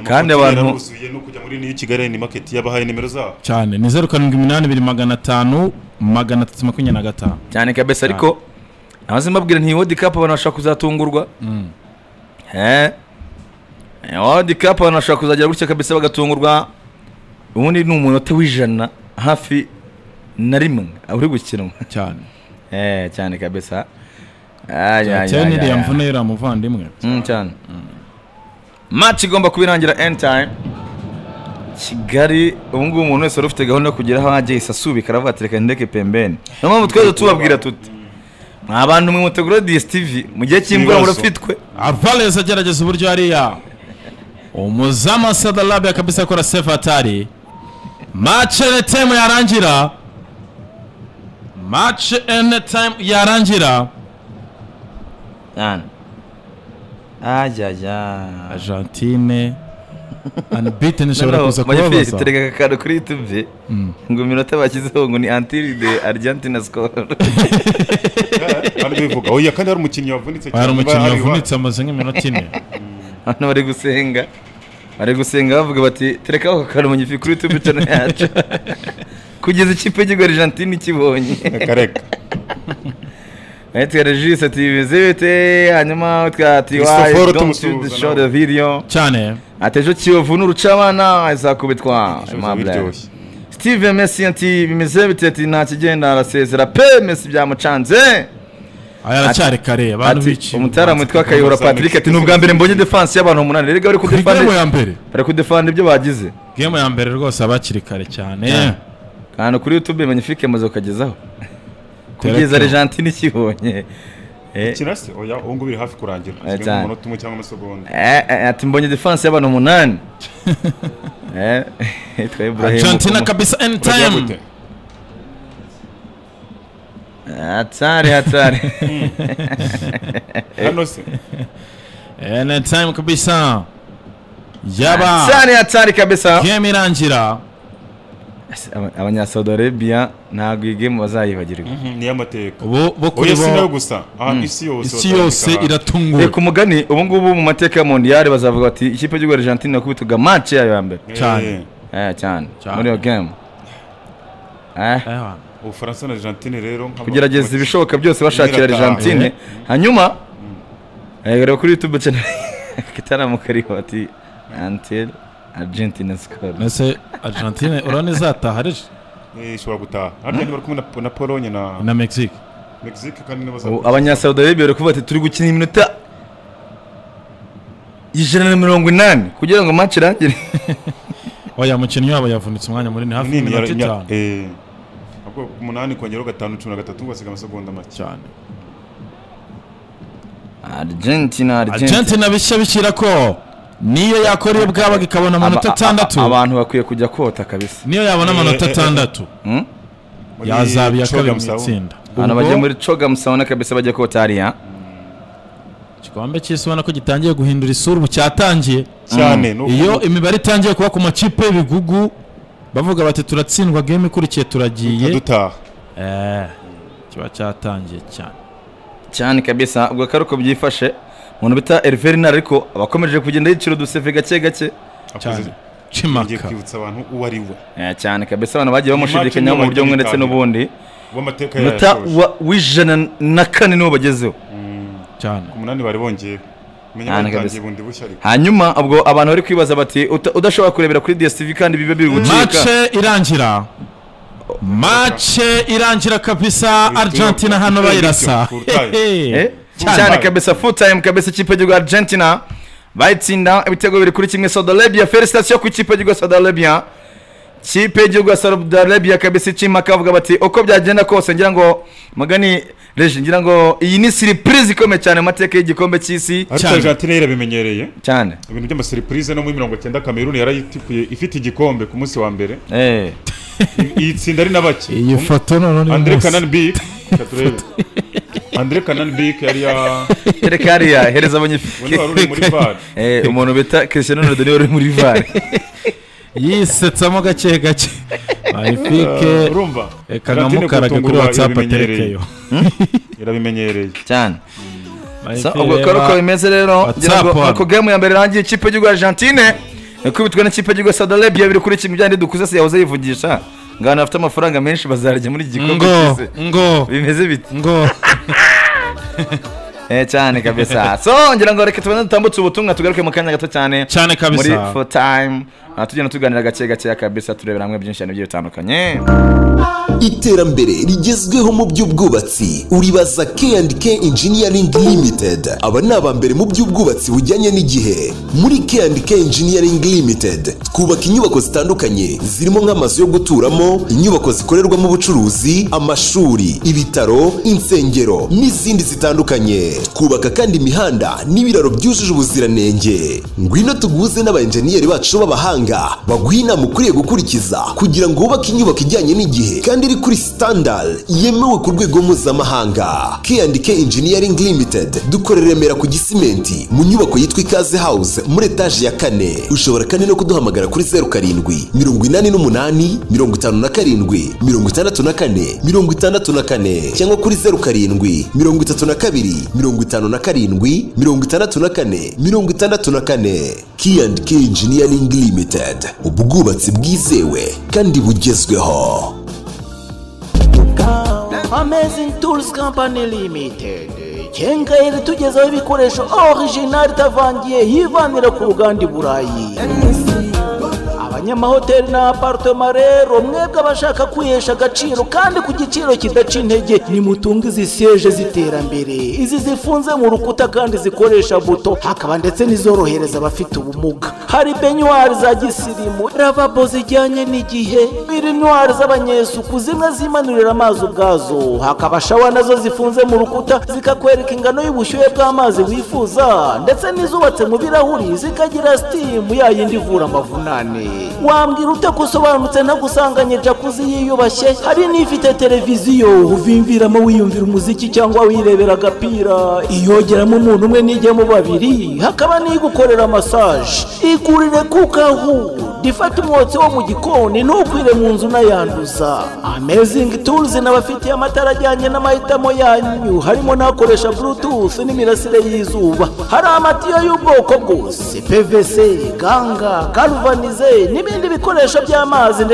Kandi abantu- buzuye no kujya muri niyo kigali ni market yabahaye nimero zabo cyane ni zeru karindwi iminani ibiri magana atanu magana atatu makumyabiri na gatanu cyane kabisa ariko amaze mbabwira nti wodi kapu abantu bashobora kuzatungurwa Eh, eh, wodi kapu abantu bashobora kuzagera gutya kabisa bagatungurwa ubundi ni umunota w'ijana hafi na rimwe uri gukinwa cyane Eh, cyane kabisa Ay, ay, cyane ay, ay, n'iriya ay. mvune y'uriya muvandimwe Mm, cyane match igomba kuba irangira end time kigali ubu ngubu umuntu wese wari ufite gahunda yo kugera aho ajya yahise asubika aravuga ati reka ndeke pembeni niyo mpamvu twese tubabwira tuti mwa bantu mwe mutegura DSTV mu gihe cy'imvura Ibibazo. murafitwe avarez agerageza uburyo hariya umuzamu wa sada labia kabisa akora sefu atari mace ene tayime yarangira mace ene tayime yarangira cyane ajyajya argentine anbiten ishobora kuza Magnifique kubabaza tureka aka kantu kuri YouTube ngo iminota bashyizeho ngo ni until the Argentina score kandi bivuga oya kandi hari umukinnyi wavunitse hari cyane, umukinnyi hari- wavunitse amaze nk'iminota ine abantu bari gusenga bari gusenga bavuga bati terekaho aka kantu mu gifi kuri tube channel yacu kugeza ikipe y'igihugu Argentine ikibonye kareka ahitwa Regis ati bimeze bite hanyuma twa ati why Christopher don't you tumusuhuza show nawe." the video cyane ati ejo kiyovu n'urucabana izakubitwa Ibisubizo Aimable biryoshye Steve Messi ati bimeze bite ati nta kigenda arasezera pe Messi byamucanze aya aracyari kare abantu ati biciye umutaramu witwa Kayihura Patrick ati ni ubwa mbere mbonye defense y'abantu umunani rega bari kuri kudefend gemu ya mbere bari kudefend ibyo bagize gemu ya mbere rwose abakiri kare cyane Yeah. ahantu kuri youtube magnifique maze ukagezaho kugeza Tereka. argentine ikibonye Eh, kirasi oya ubu ngubu biri hafi kurangira Eh, Usigaye cyane. umunota umwe cyangwa amasegonda eh, eh, ati mbonye defanse y'abantu umunani Eh, yitwa Ibrahim argentina Bukumu. kabisa ene Urajya tayime gute? hatari hatari hano se ene tayime kabisa yaba hatari hatari kabisa gemu irangira abanyasaudi arabia ntabwo iyi game bazayibagirwa ni iy'amateka bo bo kuri oya si nayo bo gusa aha isi yose isi yose Eh, batandika iratungura ku mugani ubu ngubu mu mateka ya mondiyari bazavuga bati ikipe y'igihugu argentine yakubitaga match yayo ya mbere ahantu. cyane. Eh, Eh, cyane Cyane. muri iyo game Eh. Aha. ubufaransa na argentine rero nk'aba- kugerageza ibishoboka byose bashakira Nyirataha. Argentine hanyuma eh, reba kuri YouTube channel Kitaramu kariho ati until Argentina score mbese argentine urabona izataha ari Eh, ishobora gutaha harya ntibari kumwe na- na polonye na na mexique mexique kandi nibo Ubu abanyasaudi arabia bari kuvuga ati turi gukina iminota ijana na mirongo inani kugira ngo match irangire oya mukinnyi wabo yavunitse umwanya munini hafi nini y'iminota itanu ahubwo umunani kongeraho gatanu cumi na gatatu basiga amasegonda make cyane Argentina Argentina argentina bishya bikira ko niyo yakora iyo bwabaga ikabona amanota Aba- atandatu aba- abantu bakwiye kujya kota kabisa niyo yabona amanota Eh, eh, eh. atandatu Hmm? yazaba iya kabiri mu Chogamsawa. itsinda abantu Ubwo bajya muri coga musabona kabisa bajya kota hariya igikombe cy'isi ubona ko gitangiye guhindura isura ubu cyatangiye cyane ni uku- iyo imibare itangiye kuba ku makipe y'ibigugu bavuga bati turatsindwa game ikurikiye turagiye dutaha Eh, kiba cyatangiye cyane cyane kabisa ubwo akari uko byifashe umuntu bita Hervé ariko abakomeje kugenda yicira uduseve gake gake cyane Akoze- ngiye cimaka kwibutsa abantu uwo ari we Eh, cyane kabisa abantu bagiye match bamushidikanyaho mu buryo bumwe ndetse niyo n'ubundi w'amateka munota yayashoje wa- w'ijana na kane niwo bagezeho cyane umunani bari bongeye menya Cyane batangiye kabisa. bundi bushya ariko hanyuma ubwo abantu bari kwibaza bati "Uta- udashobora kurebera kuri DSTV kandi bibe biri gucika mace irangira mace irangira kabisa Kurtuye- argentina hano kurtuye bayirasa bityo, kurtuye. Hehe. Eh? Cyane. cyane kabisa full time kabisa ikipe y'igihugu Argentina bayitsinda ibitego bibiri kuri kimwe Saudi Arabia felicitation ku ikipe y'igihugu ya Saudi Arabia ikipe y'igihugu ya Saudi Arabia kabisa icimaka bavuga bati uko byagenda kose ngira ngo mugani reje ngira ngo iyi ni surprise ikomeye cyane mu mateka y'igikombe cy'isi ariko cyane. argentine yarabimenyereye cyane ibintu by'amaseriprize no muri mirongo cyenda kameruni yarayitipuye ifite igikombe ku munsi wa mbere eh I- iyi tsinda ari na bake iyi foto noneho ni andre umunsi. kanani bik reka turebe andre kanani bik yari ya reka hariya hereza abanyafurika undi wari uri muri bar Eh, umuntu bita Cristiano Ronaldo niwe uri muri VAR yisetsamo gake gake Eh, bayifike urumva reka Argentine nkamukarage kuri gutungurwa whatsapp irabimenyereye. aterekeyo irabimenyereye cyane Bahise Sa- ubwo reba- kora uko bimeze rero WhatsApp ngira ngo hano. ako game ya mbere irangiye ikipe y'igihugu Argentine ikubitwe n'ikipe y'igihugu Saudi Arabia biri kuri kimwe byandi dukuze se yahoze yivugisha ngana bafite amafaranga menshi bazarya muri iki gikombe ngo cy'isi. ngo bimeze bite ngo eh cyane kabisa so ngira ngo reka tubanze dutambutse ubutumwa tugaruke mu kanya gato cyane cyane muri kabisa for time Ah, tugenda tuganira gake gake kabisa turebera hamwe byinshi cyane bigiye bitandukanye iterambere rigezweho mu by'ubwubatsi uribaza K&K Engineering Limited aba ni abambere mu by'ubwubatsi bujyanye n'igihe muri K&K Engineering Limited twubaka inyubako zitandukanye zirimo nk'amazu yo guturamo inyubako zikorerwamo ubucuruzi amashuri ibitaro insengero n'izindi zitandukanye twubaka kandi imihanda n'ibiraro byujuje ubuziranenge ngwino tuguze n'abayenjeniyeri bacu b'abahanga baguha inama ukwiye gukurikiza kugira ngo wubake inyubako ijyanye n'igihe kandi iri kuri standard yemewe ku rwego mpuzamahanga K&K Engineering Limited dukorera i Remera ku Gisimenti mu nyubako yitwa Ikaze House muri etaje ya kane ushobora kandi no kuduhamagara kuri zeru karindwi mirongo inani n'umunani mirongo itanu na karindwi mirongo itandatu na kane mirongo itandatu na kane cyangwa kuri zeru karindwi mirongo itatu na kabiri mirongo itanu na karindwi mirongo itandatu na kane mirongo itandatu na kane K&K Engineering Limited ubwubatsi bwizewe kandi bugezweho Amazing Tools Company Limited kengairi tugezaho ibikoresho original itavangiye yivanira ku ruganda i burayi abanyamahoteli na apartema rero mwebwe abashaka kwihesha agaciro kandi ku giciro kidaca intege nimutunge izi seje z'iterambere izi zifunze mu rukuta kandi zikoresha buto hakaba ndetse n'izorohereza abafite ubumuga hari benyuwari za gisirimu ravabo zijyanye n'igihe birinwari z'abanyesuku zimwe zimanurira amazi ubwazo hakaba shawa nazo zifunze mu rukuta zikakwereka ingano y'ubushyuhe bw'amazi wifuza ndetse n'izubatse mu birahuri zikagira sitimu ya yindi ivura amavunane wambwira utagusobanutse ntagusanganye jakuzi yiyubashye hari n'ifite televiziyo uvimviramo wiyumvira umuziki cyangwa wirebera agapira iyogeramo umuntu umwe n'ijya mu babiri hakaba n'igukorera masaje igurire kuko aho ifata umwotsi wo mu gikoni ntukwire mu nzu unayanduza amezingi turuzi n'abafitiye amatara ajyanye n'amahitamo yanyu harimo n'akoresha burutufu n'imirasire y'zuba hari amatiyo y'ubwoko bwose pvc ganga garuvanize n'ibindi bikoresho by'amazi ndetse